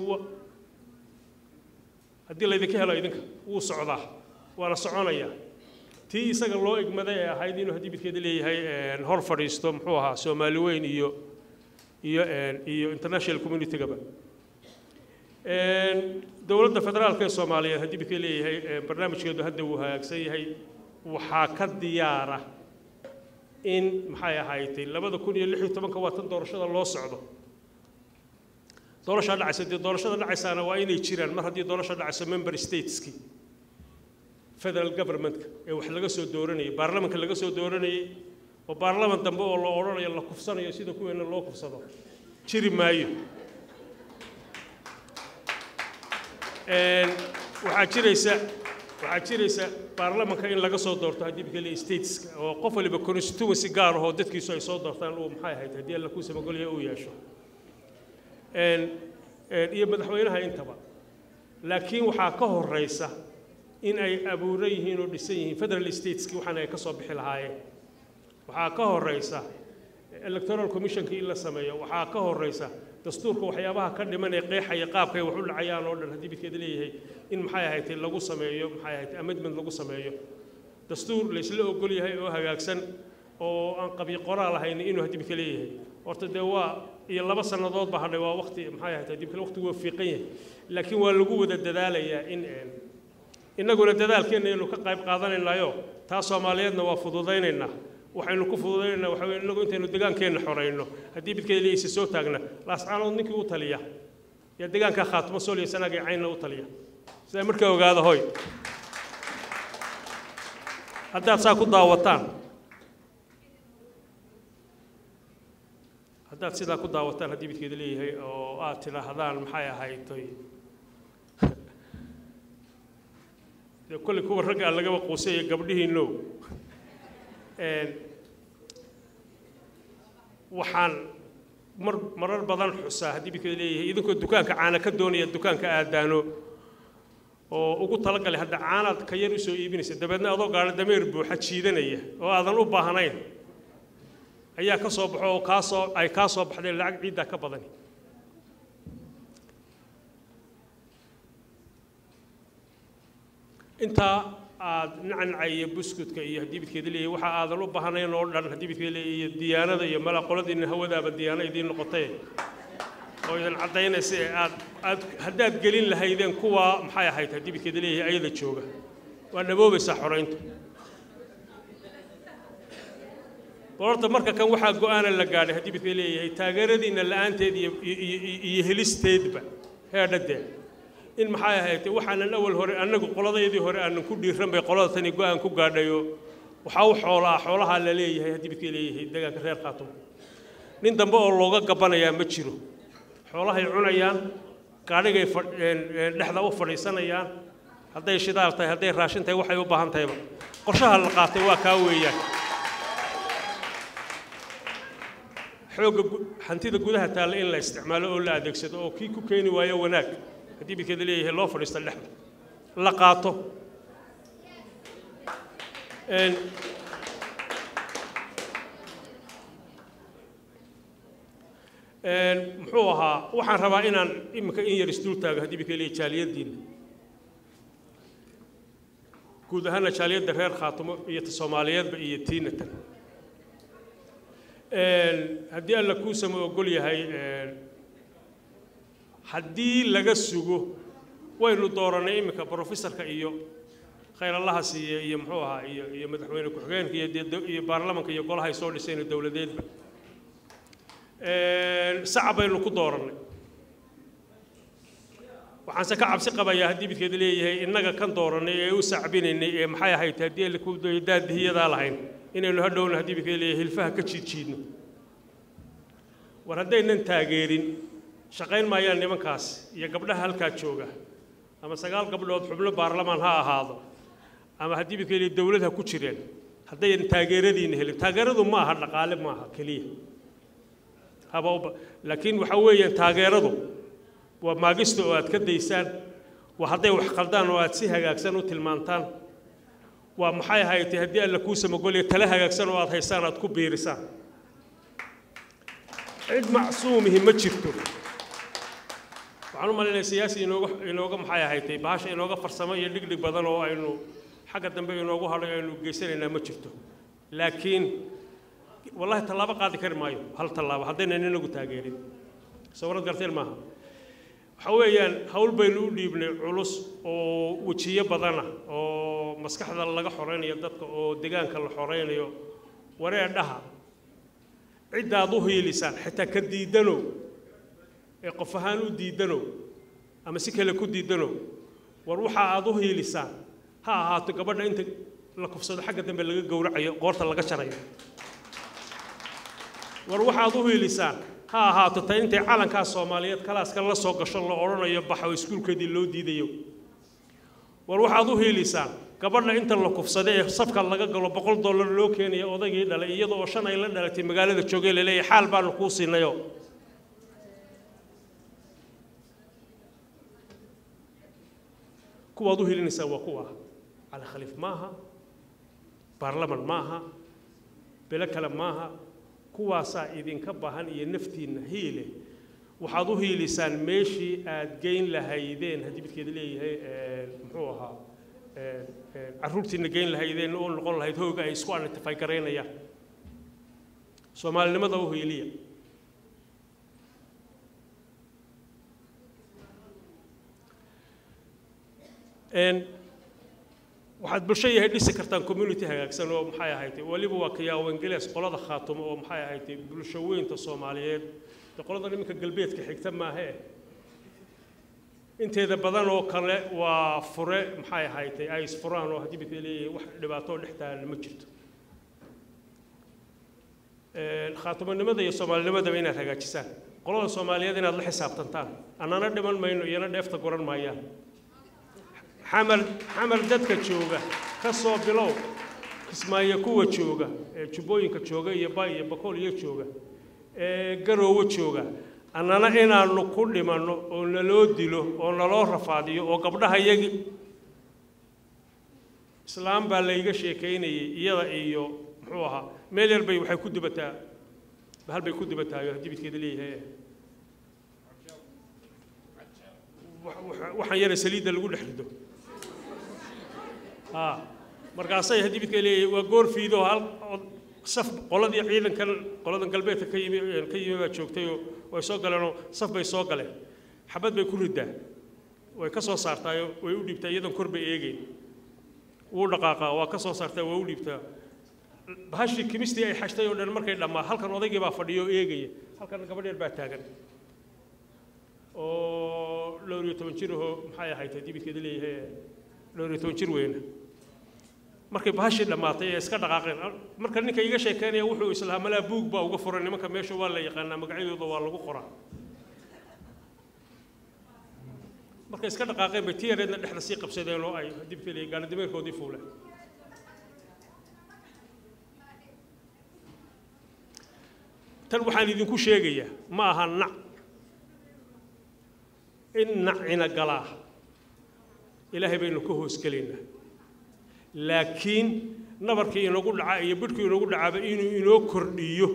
haddii laydinka helo idinka wuu socdaa waana soconayaa tii isaga loo igmaday ee ahayd inuu haddii midkeeda leeyahay hor fadhiisto muxuu ahaa soomaali weyn iyo iyo iyo international communitygaba dowladda federaalka ee soomaaliyeed haddii midkeeda leeyahay barnaamijkeedu hadda wuu hagaagsan yahay waxaa ka diyaara in maxay ahaydtay labada kun iyo lix iyo tobanka waa tan doorashada loo socdo doorashaa dhacaysa dee doorashada dhacaysaana waa inay jiraan mar haddii doorasha dhacayso member stateski federal governmentka ee wax laga soo dooranayay baarlamanka laga soo dooranayay oo baarlaman dambe oo la odhanayo la kufsanayo sida kuweena loo kufsado jiri maayo waxaa jiraysa waxaa jiraysa baarlamanka in laga soo doorto haddii bikale stateska oo qof waliba constituency gaar ahoo dadkiisu ay soo doortaan uu maxay ahayd haddii alla kuu samagolaya uu yeesho iyo madaxweynaha intaba laakiin waxaa ka horeysa in ay abuuran yihiin oo dhisan yihiin federal stateski waxaana ay ka soo bixi lahaayeen waxaa ka horeysa electoral commissionka in la sameeyo waxaa ka horeysa dastuurka waxyaabaha ka dhiman ee qeexaya qaabkay wax u dhacayaan oo dhan haddii midkeeda leeyahay in maxay ahayd lagu sameeyo maxay ahayd amendment lagu sameeyo dastuur laysla ogol yahay oo hagaagsan oo aan qabi qoraal ahayn inuu haddii midka leeyahay horta dee waa iyo laba sannadood ba hadhay waa waqti maxay ahayd haddii midka waqtigu waa fiiqan yahay laakiin waa lagu wada dadaalayaa in innaguna dadaalkeenna aynu ka qayb qaadanaynaayo taa soomaaliyeedna waa fududaynaynaa waxaynu ku fududaynaynaa waxa weye innagu intaynu degaankeenna xorayno haddii midkeeda leeyaysa soo taagna laascaanood ninkii u taliya yaa degaankaa khaatimo sooliya sanaagay caynna u taliya sidaa markaa ogaada hoy haddaad saa ku daawataan haddaad sidaa ku daawataan haddii midkeeda leeyahay oo aad tidhaahdaan maxay ahaytoy dee kolley kuwa ragga aan lagaba quusay iyo gabdhihiinnow waxaan mar marar badan xusaa haddii midkeeda leeyahay idinkoo dukaanka caana ka doonaya dukaanka aadaano oo ugu talagalay hadda caanaad ka yar usoo iibinaysa dabeedna adoo gaadho dameer buuxa jiidanaya oo aadan u baahnayn ayaa ka soo baxo oo kaasoo ay kaa soo baxdeen lacag ciiddaa ka badani intaa aad nacnaca iyo buskudka iyo haddii midkeeda leeyahay waxa aadan u baahnayn oo dhan haddii midkeeda leeyahay iyo diyaanada iyo mala qoladiina hawadaaba diyaano idiin noqotay oo idan caddaynaysa ee aad aad haddaad gelin lahaydeen kuwaa maxay ahayd haddii midkeeda leeyahay ayada jooga waa dhaboobaysaa xorayntu boorta marka kan waxaa go-aana la gaadhay haddii midkeeda leeyahay taageeradiina la-aanteed iyo iyo helisteedba heedhadee in maxay ahayd waxaanan awal hore annagu qoladaydii hore aanan ku dhiiran bay qolada tani go-aan ku gaadhayo waxaa u xoolaa xoolahaa la leeyahay haddii midkii leeyahay deegaanka reer khaatumo nin dambe oo looga gabanayaa ma jiro xoolahay cunayaan gaadhigay dhexda u fadhiisanayaan hadday shidaal tahay hadday raashin tahay waxay u baahan tahayba qorshaha la qaatay waa kaa weeyaan xoogga gu- hantida gudaha taalla in la isticmaalo oo la adeegsado oo kii ku keeni waayo wanaag haddii midkeeda leeyahay loo fadhiista dhexda la qaato Een, een, muxuu ahaa waxaan rabaa inaan iminka in yar isdul taago haddii midkeeda leeyahay jaaliyaddiina guud ahaana jaaliyadda reer khaatumo iyo ta soomaaliyeedba iyo tiinatan Een, haddii alla kuusama ogol yahay een, haddii laga sugo waynu dooranay iminka brofesorka iyo khayrallaha siiye iyo muxuu ahaa iyo iyo madaxweyne ku-xigeenka iyo dee do- iyo baarlamanka iyo golaha ay soo dhiseen dowladeedba Een, sacab baynu ku doorannay waxaanse ka cabsi qabayaa haddii midkeeda leeyahay innaga kan doorannay ee u sacbinaynay ee maxay ahayd haddii alle ku daadihiyadaa lahayn inaynu hadhowna haddii midkeeda leeyahay hilfaha ka jiidjiidno war haddaynan taageerin shaqayn maayaan nimankaas iyo gabdhaha halkaa jooga ama sagaal gabdhood xubno baarlamaan ha ahaado ama haddii midkeeda leeyahay dowlad ha ku jireen haddaynan taageeradiina helin taageeradu ma aha dhaqaale ma aha keliya haba uba laakiin waxa weeyaan taageeradu waa maagista oo aad ka daysaan waa hadday wax qaldaan oo aad si hagaagsan u tilmaantaan waa maxay ahayd haddii alla kuu samagolya tale hagaagsan oo aad haysaan aad ku biirisaan cid macsuumihi ma jirto waxaan u malaynayaa siyaasi inooga inooga maxay ahayd bahasha inooga farsamo iyo dhigdhig badan oo aynu xagga dambe inoogu hadhay aynu geysanaynaa ma jirto laakiin wallahi tallaabo qaadi kari maayo hal tallaabo haddaynan inagu taageerin sawirad garteen maaha waxa weeyaan hawl baynu u dhiibnay culus oo wejiyo badana oo maskaxda laga xoraynayo dadka oo deegaanka la xoraynayo waree dhaha ciddaad u hiilisaan xitaa ka diidanow ee qof ahaan u diidanow ama si kale ku diidanow war waxa aad u hiilisaan ha ahaato gabadha inta la kufsado xagga dambe laga gowracayo qoorta laga jarayo war waxaad u hiilisaan ha ahaato ta intay calankaa soomaaliyeed kalaaska la soo gasho la odhanayo baxa oo iskuulkeedii loo diidayo war waxaad u hiilisaan gabadha inta la kufsada ee safka laga galo boqol dollar loo keenayo odaygii dhalay iyada oo shan ay la dhalatay magaalada joogay laleeyahay xaal baanu kuu siinayo kuwaad u hilinaysaa waa kuwa cali khaliif maaha baarlaman maaha belo kale maaha kuwaasaa idinka baahan iyo naftiinna hiile waxaad u hiilisaan meeshii aad geyn lahaydeen haddii midkeeda leeyahay muxuu ahaa carruurtiinna geyn lahaydeen oo noqon lahayd hooga ay isku identify garaynayaan soomaalinimada u hiiliya waxaad bulsho yahay dhisi kartaan community hagaagsan oo maxay ahayd weliba waa kayaawo ingiliis qolada khaatumo oo maxay ahayd bulsho weynta soomaaliyeed dee qolada iminka galbeedka xigta maahe inteeda badan oo kale waa fure maxay ahayd ay isfuraan oo haddii midka leeyahay wax dhibaato dhex taalan ma jirto khaatumonimada iyo soomaalinimadaba inaad hagaajisaan qolada soomaaliyeed inaad la xisaabtantaan annana dhiman mayno iyana dheefta goran maayaan xamar xamar dadka jooga ka soo bilow kismaayo kuwa jooga ee jubbooyinka jooga iyo bay iyo bakool iyo jooga ee garoowo jooga annana inaannu ku dhimanno oo naloo dilo oo naloo rafaadiyo oo gabdhaha yagi islaam baa layga sheekaynayay iyada iyo muxuu ahaa meel yar bay waxay ku dubataa bahal bay ku dubataayo haddii midkeeda leeyahay waxaan yara saliidda lagu dhex rido ها markaasay haddii midka leeyahay waa goor fiido hal saf qoladii ciidankan qoladan galbeedka ka yimi ka yimi baa joogtay oo way soo galeenoo saf bay soo galeen xabad bay ku ridaa way ka soo saartaayo way u dhiibtaa iyadan kor bay eegeyn wuu dhaqaaqaa waa ka soo saartaa waa u dhiibtaa bahashii kimistii ay xashtay oo dhan markay dhammaa halkan odaygii baa fadhiyo oo eegaya halkan gabadh yar baa taagan oo dhowr iyo toban jir ahoo maxay ahayd haddii midkeeda leeyahay dhowr iyo toban jir weyna markay bahashii dhammaatay ee iska dhaqaaqeen marka ninka iga sheekeynaya wuxuu islahaa malaa buug baa uga furan nimanka meesha waa la yaqaanaa magacyadooda waa lagu qoraa markay iska dhaqaaqeen bay tiyareedna dhexda sii qabsadeen oo ay dibkeli gaalidimeerkoodii fuuleen tan waxaan idinku sheegayaa ma aha nac in nacina galaa ilaahay baynu ka hoosgelaynaa laakiin nabarkii inagu dhaca iyo bidhkii inagu dhacaaba inuu inoo kordhiyo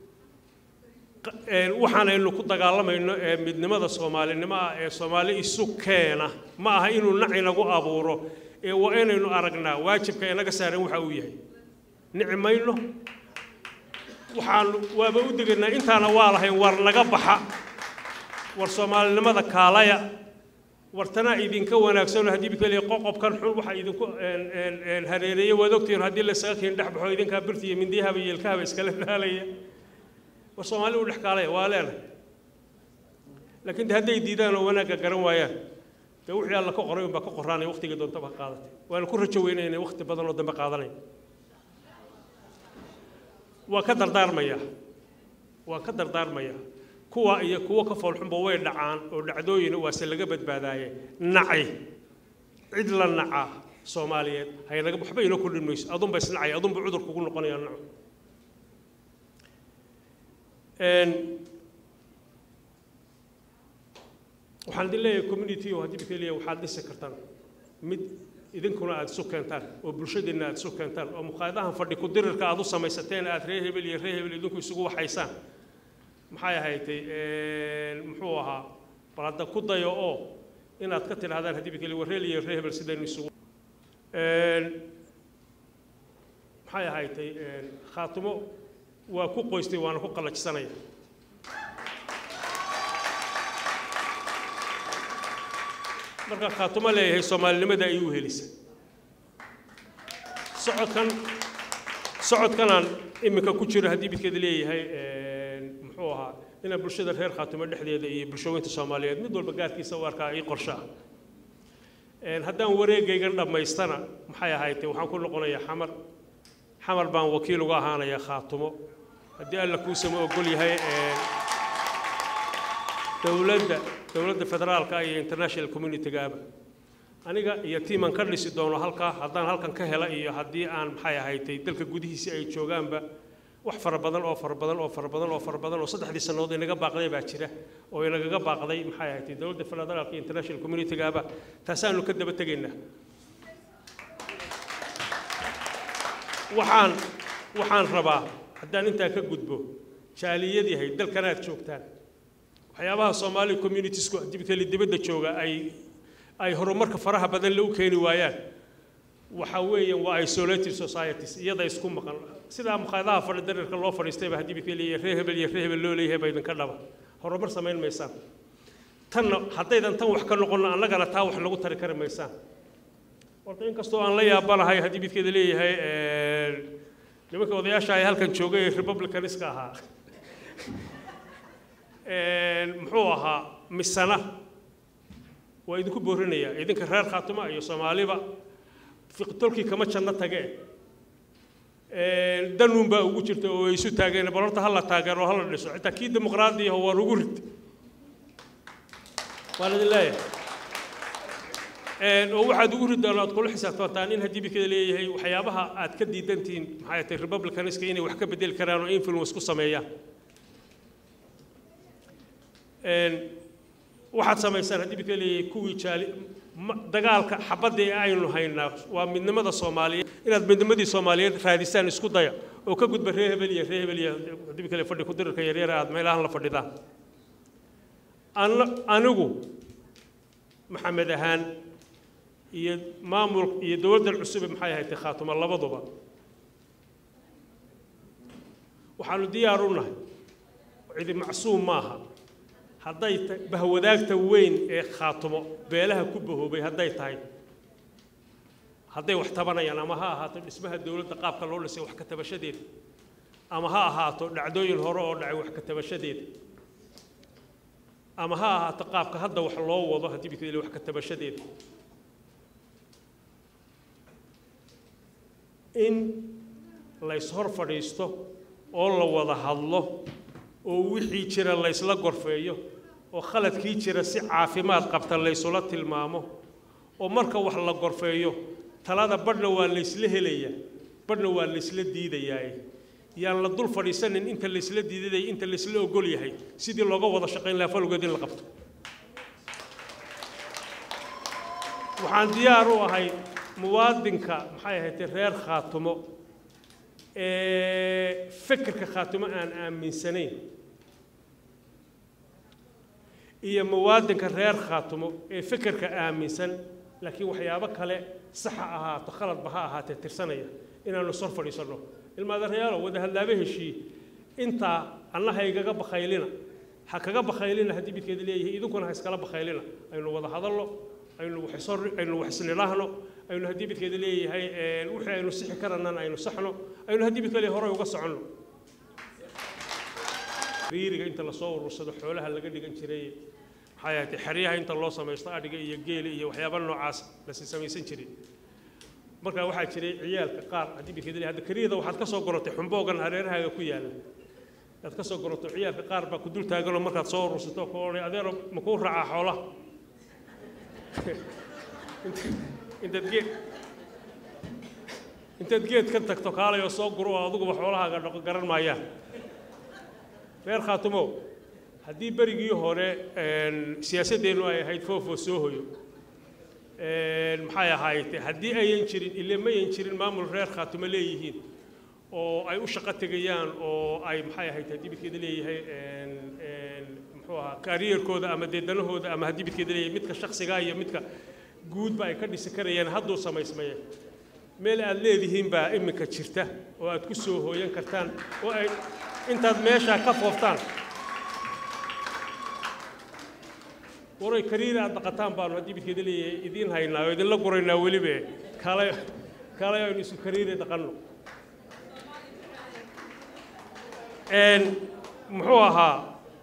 waxaanaynu ku dagaalamayno ee midnimada soomaalinimo ah ee soomaali isu keena ma aha inuu nac inagu abuuro ee waa inaynu aragnaa waajibka inaga saaran waxa uu yahay nici mayno waxaanu waaba u degaynaa intaana waa lahayn war naga baxa war soomaalinimada kaalaya war tanaa idinka wanaagsan haddii bikeliya qoqobkan xun waxa idinku hareereeyey waad ogtihiin haddii laysaga kiin dhex baxo idinkaa birta iyo mindiyahaba iyo ilkahaba iskala daalaya war soomaali u dhex kaalaya waa leenahay laakiin de hadday diidaan oo wanaagga garan waayaan dee wixii alla ka qoray unbaa ka qoraanaya waqtigii doontaba ha qaadatay waana ku rajo weynaya inay waqti badan oo dambe qaadanaya waa ka dardaarmaya waa ka dardaarmaya kuwa iyo kuwo ka foolxunba way dhacaan oo dhacdooyina waase laga badbaadaaye naci cid la naca soomaaliyeed haynaga waxba inoo kordhin mayso adunba isnacaya adunba cudur kugu noqonaya naco waxaan idin leeyahay community oo haddii bikeliya waxaad dhisi kartaan mid idinkuna aad isu keentaan oo bulshadiinna aad isu keentaan oo muqaayadahan fadhi ku dirirka aad u samaysateen aad reer hebel iyo reer hebel idinku isugu waxaysaan maxay ahaydtay muxuu ahaa bal hadda ku dayo oo inaad ka tidhahdaan haddii bikeliya warreel iyo reer hebel sidaynu isugu maxay ahaydtay khaatimo waa ku qoystay waana ku qallajisanaya marka khaatumo leeyahay soomaalinimada ayuu helisa socodkan socodkanaan iminka ku jiro haddii midkeeda leeyahay muxuu ahaa inaan bulshada reer khaatumo dhexdeeda iyo bulshooyinta soomaaliyeed mid walba gaarkiisa u arkaa ii qorshe ah haddaan wareegaygan dhammaystana maxay ahaydee waxaan ku noqonayaa xamar xamar baan wakiil uga ahaanayaa khaatumo haddii alla kuusama ogol yahay dowladda dowladda federaalka iyo international community-gaaba aniga iyo tiiman ka dhisi doono halkaa haddaan halkan ka hela iyo haddii aan maxay ahaydtay dalka gudihiisi ay joogaanba wax fara badan oo fara badan oo fara badan oo fara badan oo saddexdii sannadood inaga baaqday baa jira oo inagaga baaqday maxay ahaydtay dowladda federaalka iyo international community-gaaba taasaanu ka daba tegaynaa waxaan waxaan rabaa haddaan intaa ka gudbo jaaliyad yahay dalkan aad joogtaan waxyaabaha soomaali communitiesku dibkali dibadda jooga ay ay horumarka faraha badan la u keeni waayaan waxa weeyaan waa isolated societies iyada isku maqan sidaa mukhaayadaha fadhi dareerka loo fadhiistayba haddii bikeli iyo reer hebel iyo reer hebel loo leeyahay ba idinka dhaba horumar samayn maysaan tanna haddaydan tan wax ka noqono annagana taa wax lagu tari kari maysaan horta inkastoo aan la yaabanahay haddii midkeeda leeyahay nimanka odayaasha ay halkan joogay ee republicaniska ahaa muxuu ahaa misana waa idinku boorinayaa idinka reer khaatuma iyo soomaaliba fiqtolkii kama janno tage danuun baa ugu jirta oo ay isu taageen bal horta hala taageero hala dhiso xitaa kii dimuqraadiyaho waa lagu rid waan idin leeyahay oo waxaad ugu ridaan aad kula xisaabtantaan in haddii bikada leeyahay waxyaabaha aad ka diidantihiin maxay tahay republicaniska inay wax ka bedeli karaan oo influence ku sameeyaan waxaad samaysaan haddii bika leeyahay kuwii jaali dagaalka xabadda ee aynu haynaa waa midnimada soomaaliyeed inaad midnimadii soomaaliyeed raadisaan isku daya oo ka gudba reer hebel iyo reer hebel iyo haddii bika le fadhi ku dirirka yaryar aad meelahan la fadhidaan anigu maxamed ahaan iyo maamul iyo dowladdan cusube maxay ahayd khaatuma labaduba waxaanu diyaar u nahay cidi macsuum maaha hadday bahwadaagta weyn ee khaatumo beelaha ku bahoobay hadday tahay hadday wax tabanayaan ama ha ahaato dhismaha dowladda qaabka loo dhisay wax ka tabashadeeda ama ha ahaato dhacdooyin hore oo dhacay wax ka tabashadeeda ama ha ahaato qaabka hadda wax loo wado haddii bikadeli wax ka tabashadeeda in layshor fadhiisto oo la wada hadlo oo wixii jira laysla gorfeeyo oo khaladkii jira si caafimaad qabta laysula tilmaamo oo marka wax la gorfeeyo talada badhna waa laysla helayaa badhna waa laysla diidayaaye yaan la dul fadhiisanin inta laysla diidaday inta laysla ogol yahay sidii looga wada shaqayn lahaa falgood in la qabto waxaan diyaar u ahay muwaadinka maxay ahayd reer khaatumo ee fikirka khaatumo aan aaminsanayn iyo muwaadinka reer khaatumo ee fikirka aaminsan laakiin waxyaabo kale saxa ahaato khaladba ha ahaatee tirsanaya inaanu sor fadhiisanno ilmaadareyaalo wada hadlaaba heshiiye intaa anna ha igaga bakhaylina ha kaga bakhaylina haddii midkeeda leeyahay idinkuna ha iskala bakhaylina aynu wada hadalno aynu waxsor aynu waxisnidhaahno aynu haddii midkeeda leeyahay wixii aynu sixi karanana aynu saxno aynu haddii midka leeyahay horey uga soconno riiriga inta lasoo urursado xoolaha laga dhigan jiray maxay ahayd xeryaha inta loo samaysto adhiga iyo geela iyo waxyaaba noocaas lasi samaysan jiray markaa waxaa jiray ciyaalka qaar haddii midkeeda leeyahay hadda kariyada waxaad ka soo gorotay xumboogan hareerahaaga ku yaalla aad ka soo goroto ciyaalka qaar baa ku dul taaganoo markaad soo urursato ku odhay adeero ma kuu raacaa xoolaha intaad geed intaad geed ka tagto kaalay oo soo guro oo adiguba xoolahaaga dhaqo garan maayaan reer khaatumo haddii berigii hore siyaasaddeennu ay ahayd foofoo soo hoyo maxay ahayd haddii ayan jirin ile mayan jirin maamul reer khaatumo leeyihiin oo ay u shaqo tegayaan oo ay maxay ahayd haddii midkeeda leeyahay muxuu ahaa kariyerkooda ama deedanahooda ama haddii midkeeda leeyahay midka shaksigaa iyo midka guudba ay ka dhisi karayaan hadduu samaysmaye meel aad leedihiin baa iminka jirta oo aad ku soo hooyan kartaan oo ay intaad meeshaa ka fooftaan waray kariir aad dhaqataan baanu haddii midkeeda leeyahay idiin haynaa oo idinla guraynaa welibe kaalay kaalay aynu isu kariire dhaqanno muxuu ahaa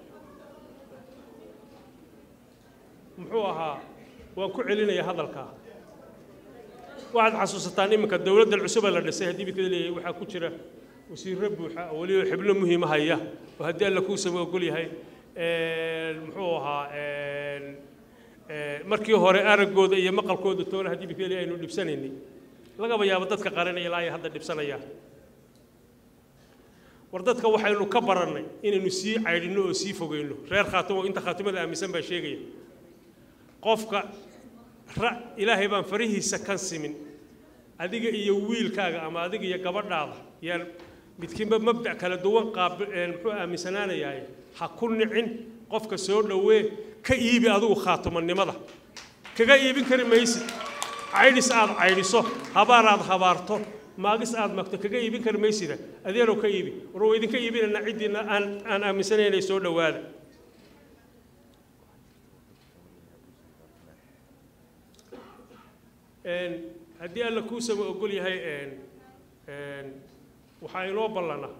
muxuu ahaa waan ku celinayaa hadalkaa waxaad xasuusataan iminka dowladdan cusubee la dhisay haddii midkeeda leeyahay waxaa ku jira wasiirro buuxa oo weliba xibno muhiima haya oo haddii alla kuusaba ogol yahay muxuu ahaa markii hore araggooda iyo maqalkooda toona haddii midkeeda leeyahay aynu dhibsanaynay lagaba yaabo dadka qaranaya ilaa ay hadda dhibsanayaan war dadka waxaynu ka barannay inaynu sii caydhinno oo sii fogeyno reer khaatumo inta khaatumada aaminsan baa sheegaya qofka ra ilaahay baan farihiisa kan simin adiga iyo wiilkaaga ama adiga iyo gabadhaada yaan midkiinba mabdac kala duwan qaab muxuu aaminsanaanayahay ha ku nicin qofka soo dhowee ka iibi adigu khaatumannimada kaga iibin kari maysid caydhis aad caydhiso habaar aad habaarto maagis aad magto kaga iibin kari maysida adeerow ka iibi war waa idinka iibinaynaa ciddiina aan aan aaminsanaynay soo dhowaada haddii alla kuusaba ogol yahay waxaa inoo ballana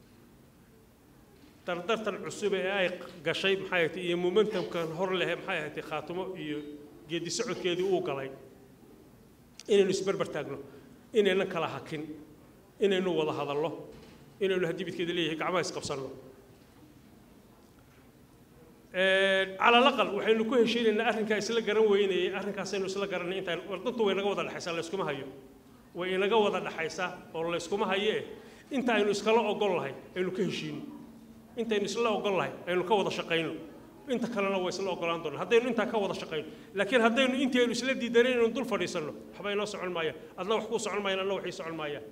dardartan cusub ee ay gashay maxay ahayd iyo momentumkan hor leh maxay ahayd khaatumo iyo geedi socodkeedii uu galay inaynu isberber taagno inaynan kala hakin inaynu wada hadallo inaynu haddii midkeeda leeyahay gacmaha isqabsanno cala alaqal waxaynu ku heshiinaynaa arrinkaa isla garan weynayay arrinkaasaynu isla garanay intaan wardantu way naga wada dhexaysaa layskuma hayo way inaga wada dhexaysaa oo layskuma hayee inta aynu iskala ogol lahay aynu ka heshiino intaynu isla ogol lahay aynu ka wada shaqayno inta kalena waa isla ogolaan doonaa haddaynu intaa ka wada shaqayno laakiin haddaynu intii aynu isla diidanay inaynu dul fadhiisanno waxba inoo socon maayaan adna wax kuu socon maayaan adna waxii socon maayaan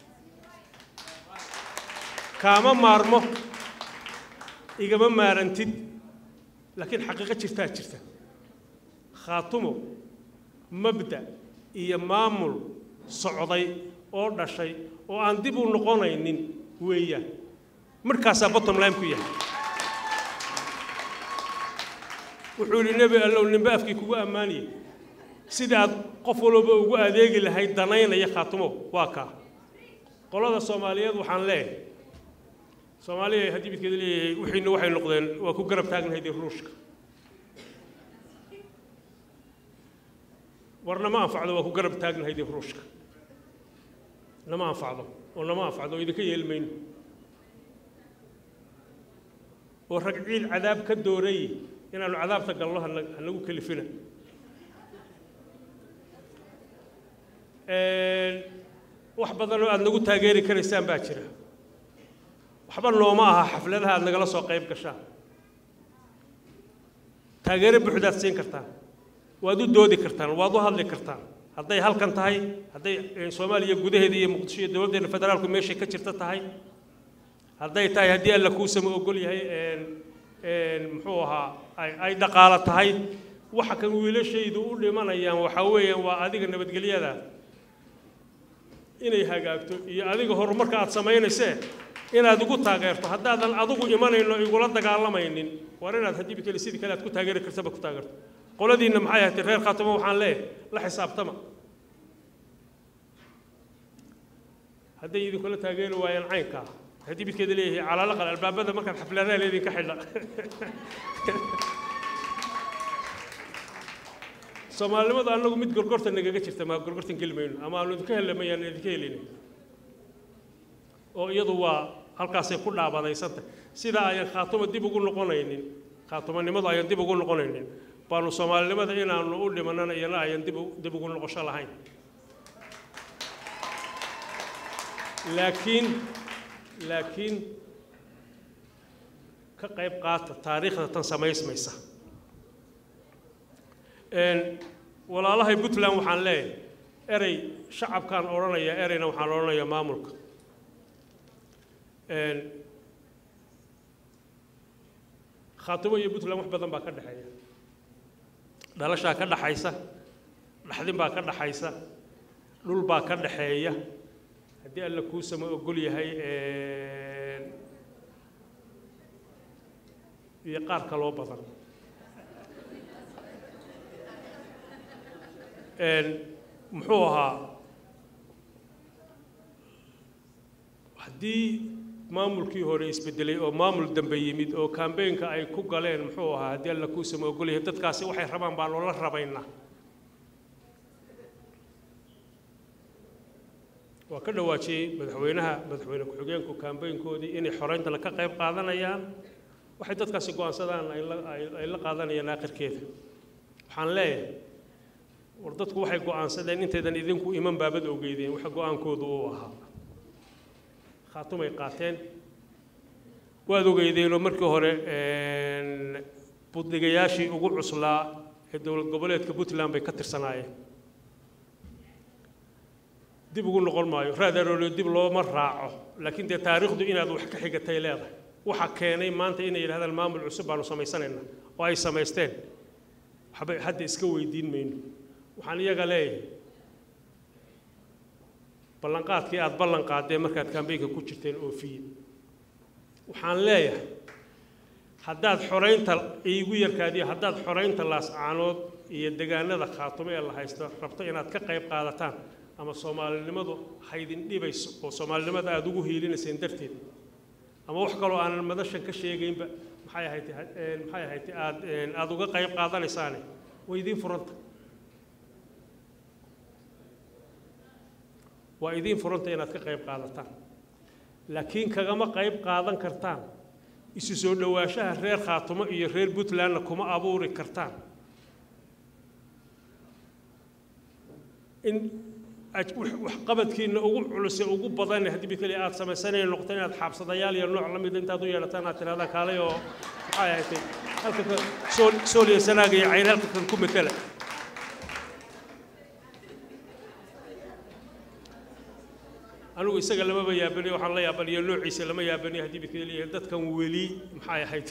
kaama maarmo igama maarantid laakiin xaqiiqo jirtaa jirta khaatumo mabda iyo maamul socday oo dhashay oo aan dib u noqonaynin weeyaan markaasaa bottom line ku yahay wuxuu yidhi nebi allow ninba afkii kugu ammaaniyey sida aad qof walba ugu adeegi lahayd danaynaya khaatumo waa kaa qolada soomaaliyeed waxaan leeyahay soomaaliya haddii midkeeda leeyahay wixiina waxay noqdeen waa ku garab taagnahayd ruushka war nama anfacdo waa ku garab taagnahayd ruushka nama anfacdo oo nama anfacdo oo idinka yeeli mayno oo rag ciil cadaab ka doorayy inaanu cadaabta galno hanagu kelifina wax badan oo aada nagu taageeri karaysaan baa jira waxba nooma aha xafladaha aad nagala soo qayb gashaan taageero buuxdaad siin kartaan waad u doodi kartaan waad u hadli kartaan hadday halkan tahay hadday eh, soomaaliya gudaheeda iyo muqdisho iyo dowladdeena federaalku meeshay ka jirta tahay hadday tahay haddii alla kuusama ogol yahay een, een, muxuu ahaa ay ay dhaqaalo tahay waxa kan wiilashaydu u dhimanayaan waxaa weeyaan waa adiga nabadgelyada inay hagaagto iyo adiga horumarka aad samaynaysee inaad igu taageerto haddaadan adigu imanayno igula dagaalamaynin war inaad haddii biteli sidii kale aad ku taageeri kartaba ku taageerto qoladiinna maxay ahayd reer khaatamo waxaan leeyahay la xisaabtama hadday idinkula taageeri waayaan caynkaa haddii midkeeda leeyahay calaalaqal albaabada markaad xafladaha leedinka xidha soomaalinimadu annagu mid gorgorta nagaga jirta maa gorgortan geli mayno ama aanu idinka helamayaan idinka helin oo iyadu waa halkaasay ku dhaabadaysantah sidaa ayaan khaatumo dib ugu noqonaynin khaatumonimadu ayaan dib ugu noqonaynin baanu soomaalinimada inaanu u dhimanana iyana ayaan dib u- dib ugu noqosho lahayn laakiin laakiin ka qayb qaata taariikhda tan samaysmaysa Een, walaalahay puntland waxaan leeyahay erey shacabkaan odhanayaa ereyna waxaan odhanayaa maamulka Een, khaatimo iyo puntland wax badan baa ka dhexeeya dhalashaa ka dhaxaysa dhaxdin baa ka dhaxaysa dhul baa ka dhaxeeya haddii alla kuusama ogol yahay een, iyo qaar kaloo badan Een, muxuu ahaa haddii maamulkii hore isbedelay oo maamul dambe yimid oo kambeynka ay ku galeen muxuu ahaa haddii alla kuusama ogol yahay dadkaasi waxay rabaan baa loola rabaynaa waa ka dhawaajiyey madaxweynaha madaxweyne ku-xigeenku kambeynkoodii inay xoreyntana ka qayb qaadanayaan waxay dadkaasi go-aansadaan ay la ay- ay la qaadanayaan aakhirkeeda waxaan leeyahay war dadku waxay go-aansadeen intaydan idinku iman baabad ogeydeen waxa go-aankoodu uu ahaa khaatumay qaateen waad ogeydeenoo markii hore een, buddigayaashii ugu cuslaa ee dowlad goboleedka puntland bay ka tirsanaayeen dib ugu noqon maayo raadaroolyo dib looma raaco laakiin dee taariikhdu inaad wax ka xigatay leedahay waxa keenay maanta inay yidhahdaan maamul cusub baanu samaysanaynaa oo ay samaysteen waxba hadda iska weydiin mayno waxaan iyaga leeyahay ballanqaadkii aad ballan qaadeen markaad kambeynka ku jirteen oofiye waxaan leeyahay haddaad xoraynta iigu yarkaadiyo haddaad xoraynta laascaanood iyo degaanada khaatumo ee la haysto rabto inaad ka qayb qaadataan ama soomaalinimadu haydin dhibayso oo soomaalinimada aad ugu hiilinayseen darteed ama wax kaloo aanan madashan ka sheegaynba maxay ahayd een, maxay ahayd aad een, aad uga qayb qaadanaysaane way idiin furanta waa idiin furanta inaad ka qayb qaadataan laakiin kagama qayb qaadan kartaan isu soo dhowaanshaha reer khaatumo iyo reer puntlandna kuma abuuri kartaan in aj- wax- waxqabadkiinna ugu culuse ugu badan haddii mid kale aad samaysanaya noqoto inaad xaabsadayaal iyo nooc la mida intaad u yeelataan aad tirahdaan kaalay oo maxay ahayd halka ka sool sool iyo sanaaga iyo cayn halka kan ku matala anigu isaga lamaba yaabaniyo waxaan la yaabaniyo noociisa lama yaabaniyo haddii midka leeyahay dadkan weli maxay ahayd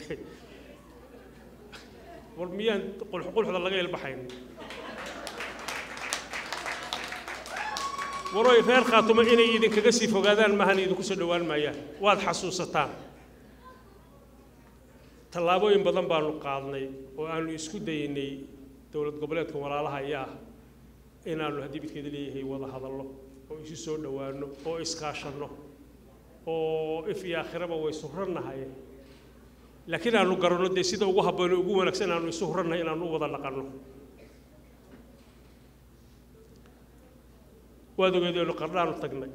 war miyaan qulxqulxda laga ilbaxayn waroy reer khaatumo inay idinkaga sii fogaadaan maahan idinku soo dhowaan maayaan waad xasuusataan tallaabooyin badan baanu qaadnay oo aanu isku daynay dowlad goboleedka walaalaha ayaa inaanu haddii midkeeda leeyahay wada hadallo oo isu soo dhowaano oo iskaashanno oo if iyo aakhiraba way surrannahay laakiin aanu garanno dee sida ugu habboon ee ugu wanaagsan aanu isu hurrannahay inaanu u wada dhaqanno waad ogeedeenu qardhaanu tagnay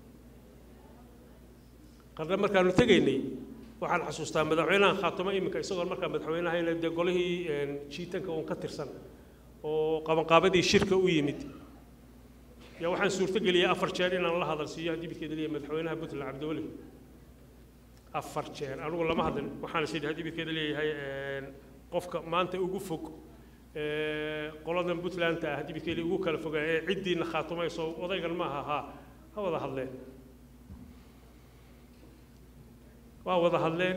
qardha markaanu tegaynay waxaan xasuustaa madaxweynahan khaatumo iminka isagoon markaa madaxweynahayna dee golihii een, jiitanka uun ka tirsan oo qabanqaabadii shirka u yimid yaa waxaan suurto geliyay afar jeer inaan la hadal siiyo haddii midkeeda leeyahay madaxweynaha puntland cabdiweli afar jeer anigu lama hadlin waxaan is idhi haddii midkeeda leeyahay qofka maanta ugu fog qoladan puntlandta ah haddii midkeeda ugu kala fogaa ee ciddiina khaatumayso odaygan maaha haa ha wada hadleen waa wada hadleen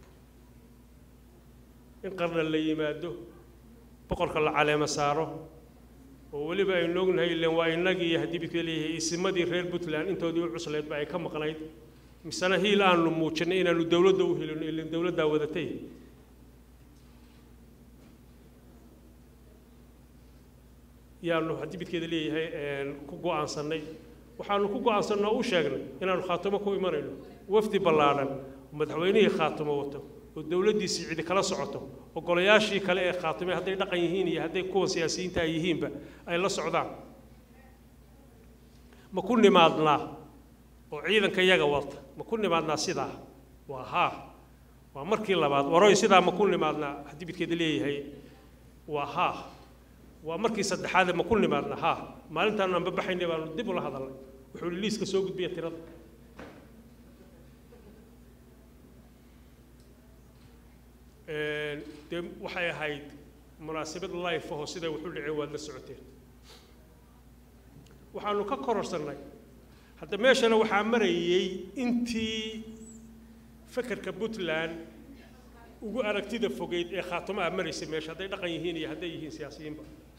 in qarna la yimaado boqorka la caleema saaro oo weliba aynu ognahay ileen waa innagii haddii midka leeyahay isimadii reer puntland intoodii u cuslaydba ay ka maqnayd misena hiil aanu muujinay inaanu dowladda u helino ileen dowladdaa wadatay yaanu haddii midkeeda leeyahay ku go-aansannay waxaanu ku go-aansannay oo u sheegnay inaanu khaatumo ku imanayno wafdi ballaadhan madaxweynihii khaatumo wato oo dowladdiisii cidi kala socoto oo golayaashii kale ee khaatumay hadday dhaqan yihiin iyo hadday kuwa siyaasiyiinta ay yihiinba ay la socdaan ma ku nimaadnaa oo ciidanka yaga wata ma ku nimaadnaa sidaa waa haa waa markii labaad waroy sidaa ma ku nimaadnaa haddii midkeeda leeyahay waa haa waa markii saddexaade ma ku nimaadnaa haa maalintaanu aan babaxaynay baanu dib ula hadalnay wuxuu liiska soo gudbiya tirada dee waxay ahayd munaasabad life ahoo siday wuxu dhaceen waad la socoteen waxaanu ka kororsannay hadda meeshana waxaa marayey intii fekerka puntland ugu aragtida fogeyd ee khaatumaha maraysay meesha hadday dhaqan yihiin iyo hadday yihiin siyaasiyiinba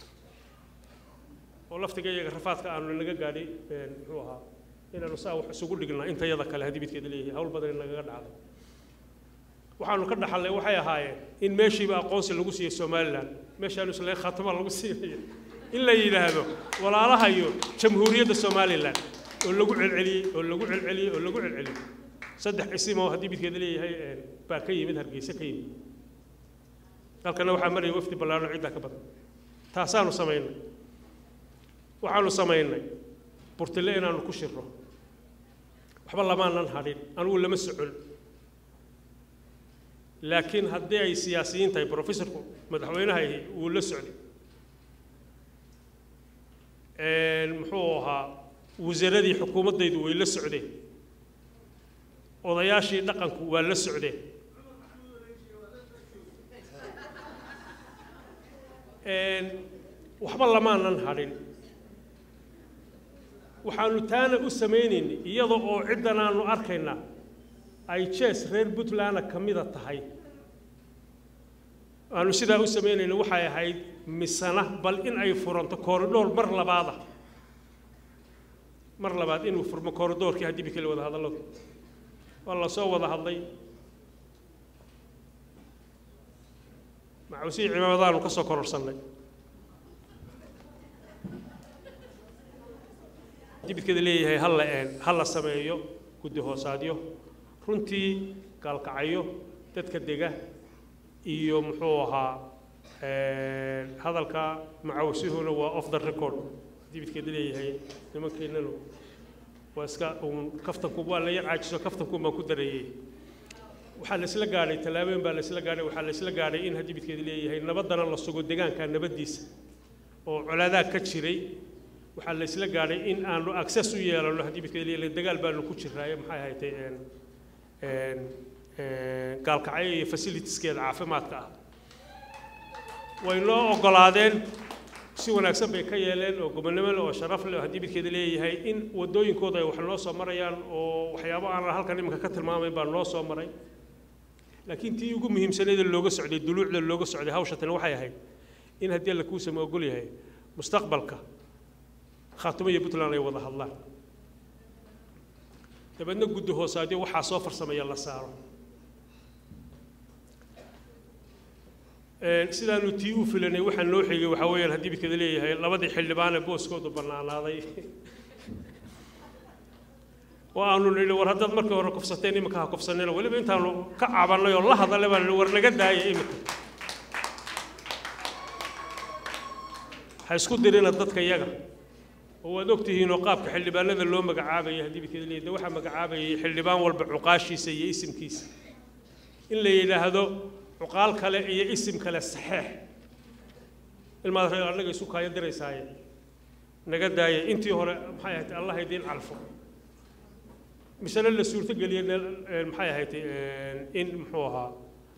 oo laftiga iyaga rafaadka aanu naga gaadhay muxuu ahaa inaanu saa wax isugu dhignaa inta yada kale haddii midkeeda leeyahay hawl badan nagaga dhacday waxaanu ka dhaxalnay waxay ahaayeen in meeshiiba aqoonsi lagu siiyey somalilan meeshaanu isleen khaatuma lagu siinayo in la yidhaahdo walaalaha iyo jamhuuriyadda somalilan oo lagu celceliyey oo lagu celceliyey oo lagu celceliyey saddex isim oo haddii midkeeda leeyahay baa ka yimid hargeysa ka yimid halkana waxaa maraya wafdi ballaarno ciddaa ka badan taasaanu samaynay waxaanu samaynay burtile inaanu ku shirro waxba lamaanan hadhin anigu lama socon laakiin haddii ay siyaasiyiin tahay professorku madaxweynaha wuu la socday muxuu ahaa wasaaradii xukuumaddaydu way la socdeen odayaashii dhaqanku waa la socdeen waxba lamaanan hadhin waxaanu taana u samaynaynay iyada oo ciddan aanu arkaynaa ay jees reer puntlandna ka mida tahay aanu sidaa u samaynayna waxay ahayd misana bal in ay furanto koridhoor mar labaada mar labaad inuu furmo koridhoorkii haddii bikale wada hadalladu waa la soo wada hadlay macuusihii cimaamadaanu ka soo kororsannay dibidkeeda leeyahay hal la ha la sameeyo guddi hoosaadyo runtii gaalkacyo dadka dega iyo muxuu ahaa hadalka macawsihuna waa off the record dibidkeeda leeyahay nimankeennanu waa iska uun kaftanku waa la yar caajiso kaftankuun baan ku dareeyey waxaa la isla gaadhay tallaabooyin baa la isla gaadhay waxaa la isla gaadhay in haddii midkeeda leeyahay nabaddana la sugo deegaanka nabaddiisa oo colaadaa ka jiray waxaa la isla gaadhay in aanu access u yeelano haddii midkeeda leeyahay dagaal baanu ku jiraaye maxay ahayd gaalkacyo iyo fasilitieskeeda caafimaadka ah way noo oggolaadeen si wanaagsan bay ka yeeleen oo gobonnimo leh oo sharaf leh oo haddii midkeeda leeyahay in waddooyinkooda ay wax noo soo marayaan oo waxyaabo aan halkan iminka ka tilmaamayn baa noo soo maray laakiin tii ugu muhiimsaneeda looga socday duluucda looga socday hawsha tani waxay ahayd in haddii alla kuusama ogol yahay mustaqbalka khaatumo iyo puntland ay wada hadlaan dabeedna guddi hoosaadyo waxaa soo farsamaya la saaro sidaanu tii u filanay waxaa noo xigay waxaa weeyaan haddii midkeeda leeyahay labadii xildhibaane booskoodu bannaanaaday oo aanu nidhi war haddaad markii hore kufsateen iminka ha kufsanina weliba intaanu ka cabannay oo la hadalay baan nidhi war naga daaya iminka ha isku dirina dadka yaga oo waad ogtihiin oo qaabka xildhibaanada loo magacaabayay haddii midkeeda leeyahay waxaa magacaabayay xildhibaan walba cuqaashiisa iyo isimkiisa in la yidhaahdo cuqaal kale iyo isim kale saxeex ilmaad reer annaga isu kaayo diraysaaye naga daaya intii hore maxay ahayd allah idiin calfo misena la suurtogeliye maxay ahayd in muxuu ahaa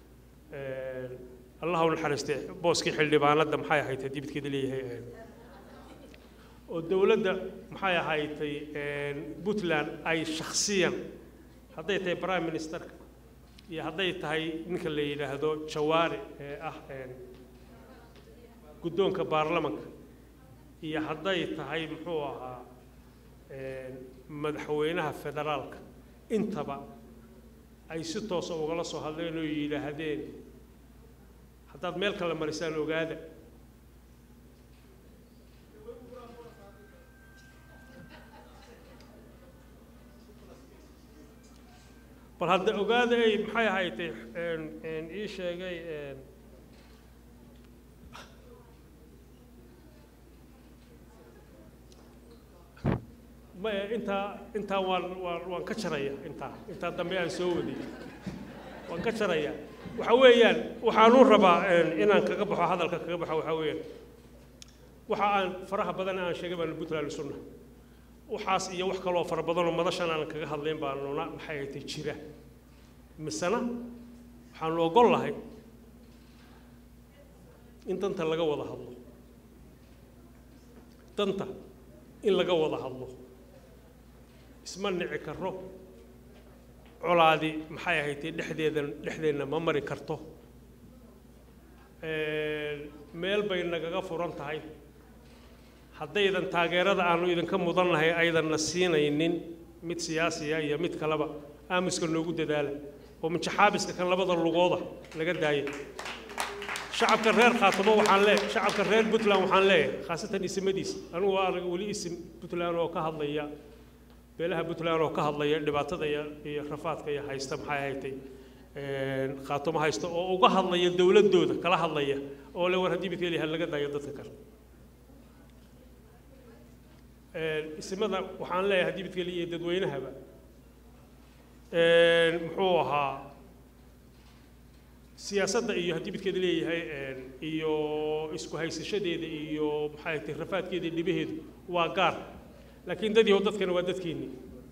allah u naxariistay booskii xildhibaanadda maxay ahayd dibidkeeda leeyahay oo dowladda maxay ahaydtay puntland ay shakhsiyan hadday tahay prime ministerka iyo hadday tahay ninka la yidhaahdo jawaari ee ah guddoonka baarlamanka iyo hadday tahay muxuu ahaa madaxweynaha federaalka intaba ay si toosa ugala soo hadleen oo yidhaahdeen haddaad meel kale marisaan ogaada bal hadda ogaada ay maxay ahaydtay ii sheegay maya intaa intaa waan waan waan ka jaraya intaa intaa dambe aan soo waday waan ka jaraya waxa weeyaan waxaanu rabaa inaan kaga baxo hadalka kaga baxo waxa weeyaan waxa aan faraha badan aan sheegay baanu puntland sunna waxaas iyo wax kaloo fara badanoo madashan aan kaga hadlayn baanuna maxay ahayd jira misena waxaanu ogol lahay in danta laga wada hadlo danta in laga wada hadlo isma nici karo colaadi maxay ahayd dhexdeedan dhexdeenna ma mari karto meel bay nagaga furan tahay haddaydan taageerada aanu idinka mudannahay aydanna siinaynin mid siyaasiya iyo mid kaleba aamuska noogu dadaala oo minjaxaabiska kan labada lugooda laga daaya shacabka reer khaatamo waxaan lee shacabka reer puntland waxaan leeyahay khaasatan isimadiisa anigu waa arag weli isim puntland oo ka hadlaya beelaha puntland oo ka hadlaya dhibaatada iyo iyo rafaadka iyo haysta maxay haytay khaatamo haysta oo uga hadlaya dowladooda kala hadlaya oo le war haddii midka leeyahay laga daayo dadka kale isimada waxaan leeyahay haddii midka leeyahay dadweynahaba muxuu ahaa siyaasadda iyo haddii midkeeda leeyahay iyo isku haysashadeeda iyo maxay tahay rafaadkeeda iyo dhibaheedu waa gaar laakiin dad yahow dadkana waa dadkeennii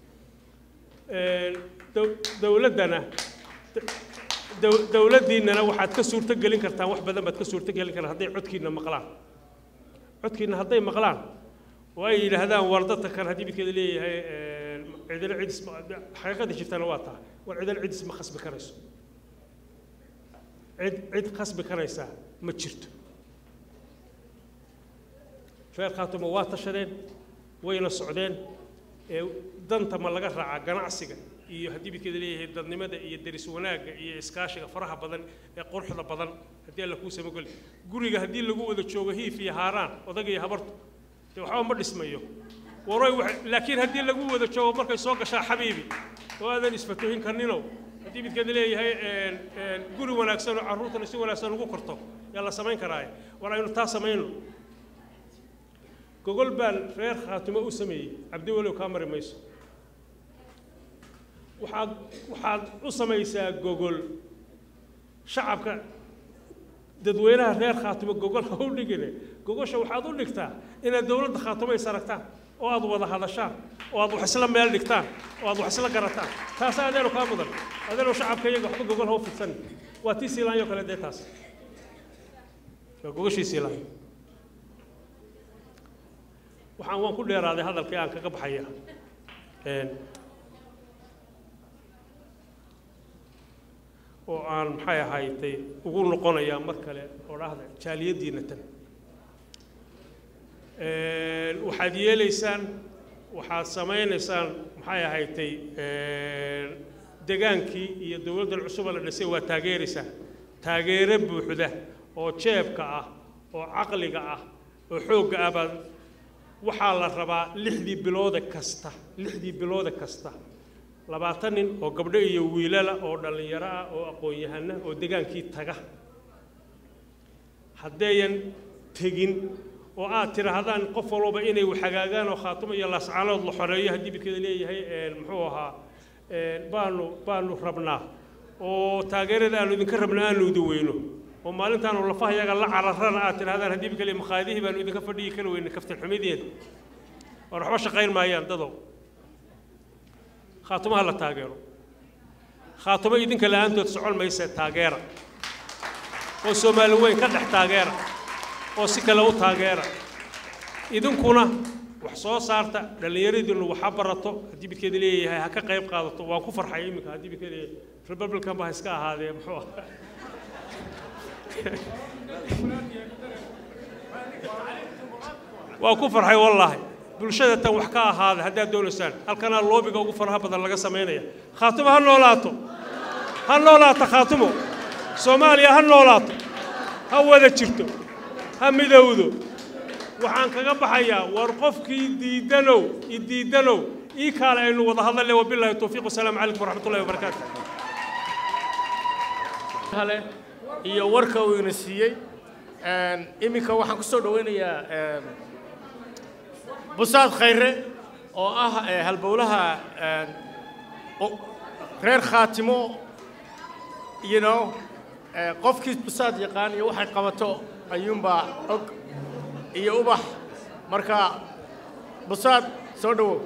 dowladdana dowladdiinnana waxaad ka suurto gelin kartaan wax badan baad ka suurto gelin kartaan hadday codkiinna maqlaan codkiinna hadday maqlaan oo ay yidhaahdaan war dadka kan haddii midkeeda leeyahay cidina cidis xaqiiqada jirtana waa tahay war cidina cidis ma khasbi karayso cid cid khasbi karaysaa ma jirto reer khaatuma waa tashadeen wayna socdeen ee danta ma laga raacaa ganacsiga iyo haddii midkeeda leeyahay dadnimada iyo deris wanaagga iyo iskaashiga faraha badan ee quruxda badan haddii alla kuu samagoli guriga haddii lagu wada joogo hiif iyo haaraan odag iyo habartu dee waxba ma dhismayo waroy laakiin haddii lagu wada joogo markay soo gashaa xabiibi oo aadan isfatuhin karninow haddii midkeeda leeyahay guri wanaagsan oo carruurtana si wanaagsan ugu korto yaa la samayn karaaye war aynu taa samayno gogol baan reer khaatumo u sameeyey cabdiwalow kaa mari mayso waxaad waxaad u samaysaa gogol shacabka dadweynaha reer khaatumo gogol ha u dhigine gogosha waxaad u dhigtaa inaad dowladda khaatumo is aragtaan oo aad wada hadashaan oo aad wax isla meel dhigtaan oo aad wax isla garataan taas adeenu kaa mudan adeenu shacabka iyaga waxba gogol ha u fidsan waa tii siilaanyo kale dee taas waa gogoshii siilaanyo waxaan waan ku dheeraaday hadalkii aan kaga baxaya oo aan maxay ahaydtay ugu noqonayaa mar kale oo dhahda jaaliyaddiina tan waxaad yeelaysaan waxaad samaynaysaan maxay ahaydtay degaankii iyo dowladdan cusuba la dhisay waa taageeraysaan taageero buuxda oo jeebka ah oo caqliga ah oo xoogga ah baad waxaa la rabaa lixdii bilooda kasta lixdii bilooda kasta labaatan nin oo gabdho iyo wiilala oo dhallinyaro ah oo aqoon-yahana oo degaankii taga haddayan tegin oo aad tidhaahdaan qof walba inay waxagaagaan oo khaatumo iyo laascaanood la xoreeyo haddii midkeeda leeyahay muxuu ahaa baanu baanu rabnaa oo taageerada aanu idinka rabna aanu idin weyno oo maalintaanu lafaha yaga la cararana aad tidhahdaan haddii midkale maqaadihii baanu idinka fadhiyi kari weyne kaftan xumideeda war waxba shaqayn maayaan dadow khaatumaha la taageero khaatumo idinka la'aantood socon mayse taageera oo soomaali weyn ka dhex taageera oo si kale u taageera idinkuna wax soo saarta dhallinyaradiinu waxa barato haddii midkeeda leeyahay ha ka qayb qaadato waan ku farxay iminka haddii midkeeda leeyahay republican ba ha iska ahaadee muxuu ah waa ku farxay wallaahi bulshada tan wax ka ahaada haddaad doonaysaan halkanaa loobiga ugu faraha badan laga samaynaya khaatumo ha noolaato ha noolaato khaatumo soomaaliya ha noolaato ha wada jirto ha midowdo waxaan kaga baxayaa war qofkii diidanow i diidanow ii kaale aynu wada hadlalle wabilaahi towfiiq wasalaamu calaykum waraxmat ullahi wabarakaatu hale iyo warka uu ina siiyey iminka waxaan ku soo dhawaynayaa busaad khayre oo ah eh, halbowlaha eh, o- reer khaatimo you know eh, qofkii busaad yaqaan iyo waxay qabato ayuunbaa og iyo ubax marka busaad soo dhowow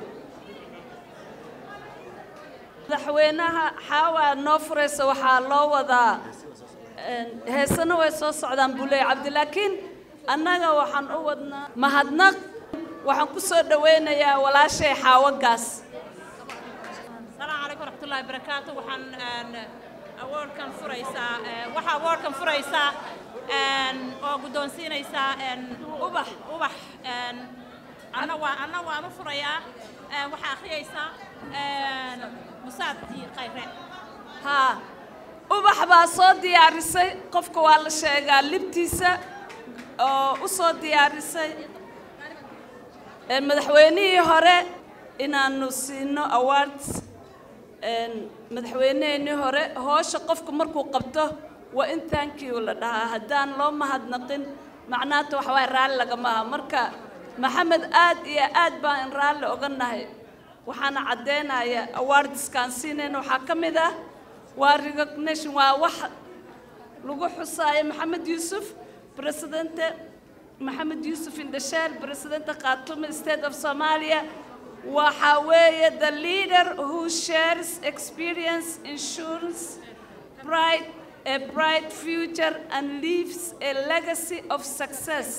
madaxweynaha xaawaa noo furaysa waxaa loo wadaa heesana way soo socdaan buu leeyahay cabdi laakiin annaga waxaan u wadnaa mahadnaq waxaan ku soo dhawaynayaa walaashay xaawagaas السلام عليكم ورحمة الله وبركاته وحن أورد كان فريسا وحا أورد كان فريسا أو قدون سينيسا أبح أبح أنا وا أنا وأنا فريا وحا أخيسا مساعد خير haa ubax baa soo diyaarisay qofka waa la sheegaa libtiisa oo u soo diyaarisay Een, madaxweynihii hore inaanu siino awards een, madaxweyneheenii hore hoosha qofku markuu qabto waa in thankyou la dhahaa haddaan loo mahadnaqin macnaata waxa waay raalli lagama aha marka maxamed aad iyo aad baan in raalli oga nahay waxaana caddeynaya awardskaan siinayna waxaa ka mid ah waa recognition waa wax lagu xusaayo maxamed yuusuf presidente maxamed yuusuf indhasheel presidente khartoum state of somalia waxa weeye the leader who shares experience ensures bright a bright future and leaves a legacy of success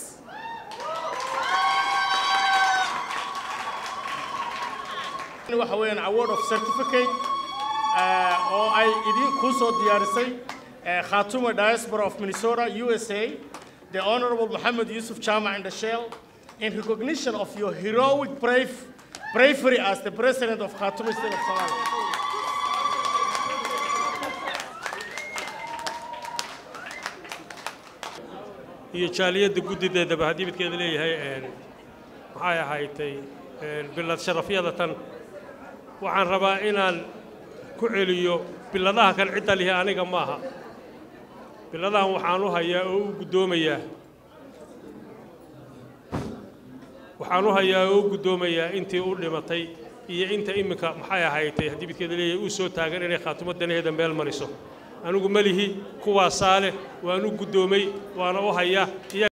waxa weeyaan award of certificate eh, oo ay idin kuu soo diyaarisay eh, khaatuma diaspora of minnesota usa the honorable mohammed yusuf chama indashel in recognition of your heroic brave bravery as the president of khaatuma state of somalia iyo jaaliyadda guddideedaba haddii midkeeda leeyahay een, maxay ahaydtay een, bilad sharafyada tan waxaan rabaa inaan ku celiyo biladaha kan cidda lihi aniga maaha biladahan waxaan u hayaa oo u guddoomayaa waxaan u hayaa oo u guddoomayaa intii u dhimatay iyo inta iminka maxay ahaydtay haddii midkeeda leeyahay uu soo taagan inay khaatumo danaheeda meel mariso anigu ma lihi kuwaasaa leh waan u guddoomay waana u hayaa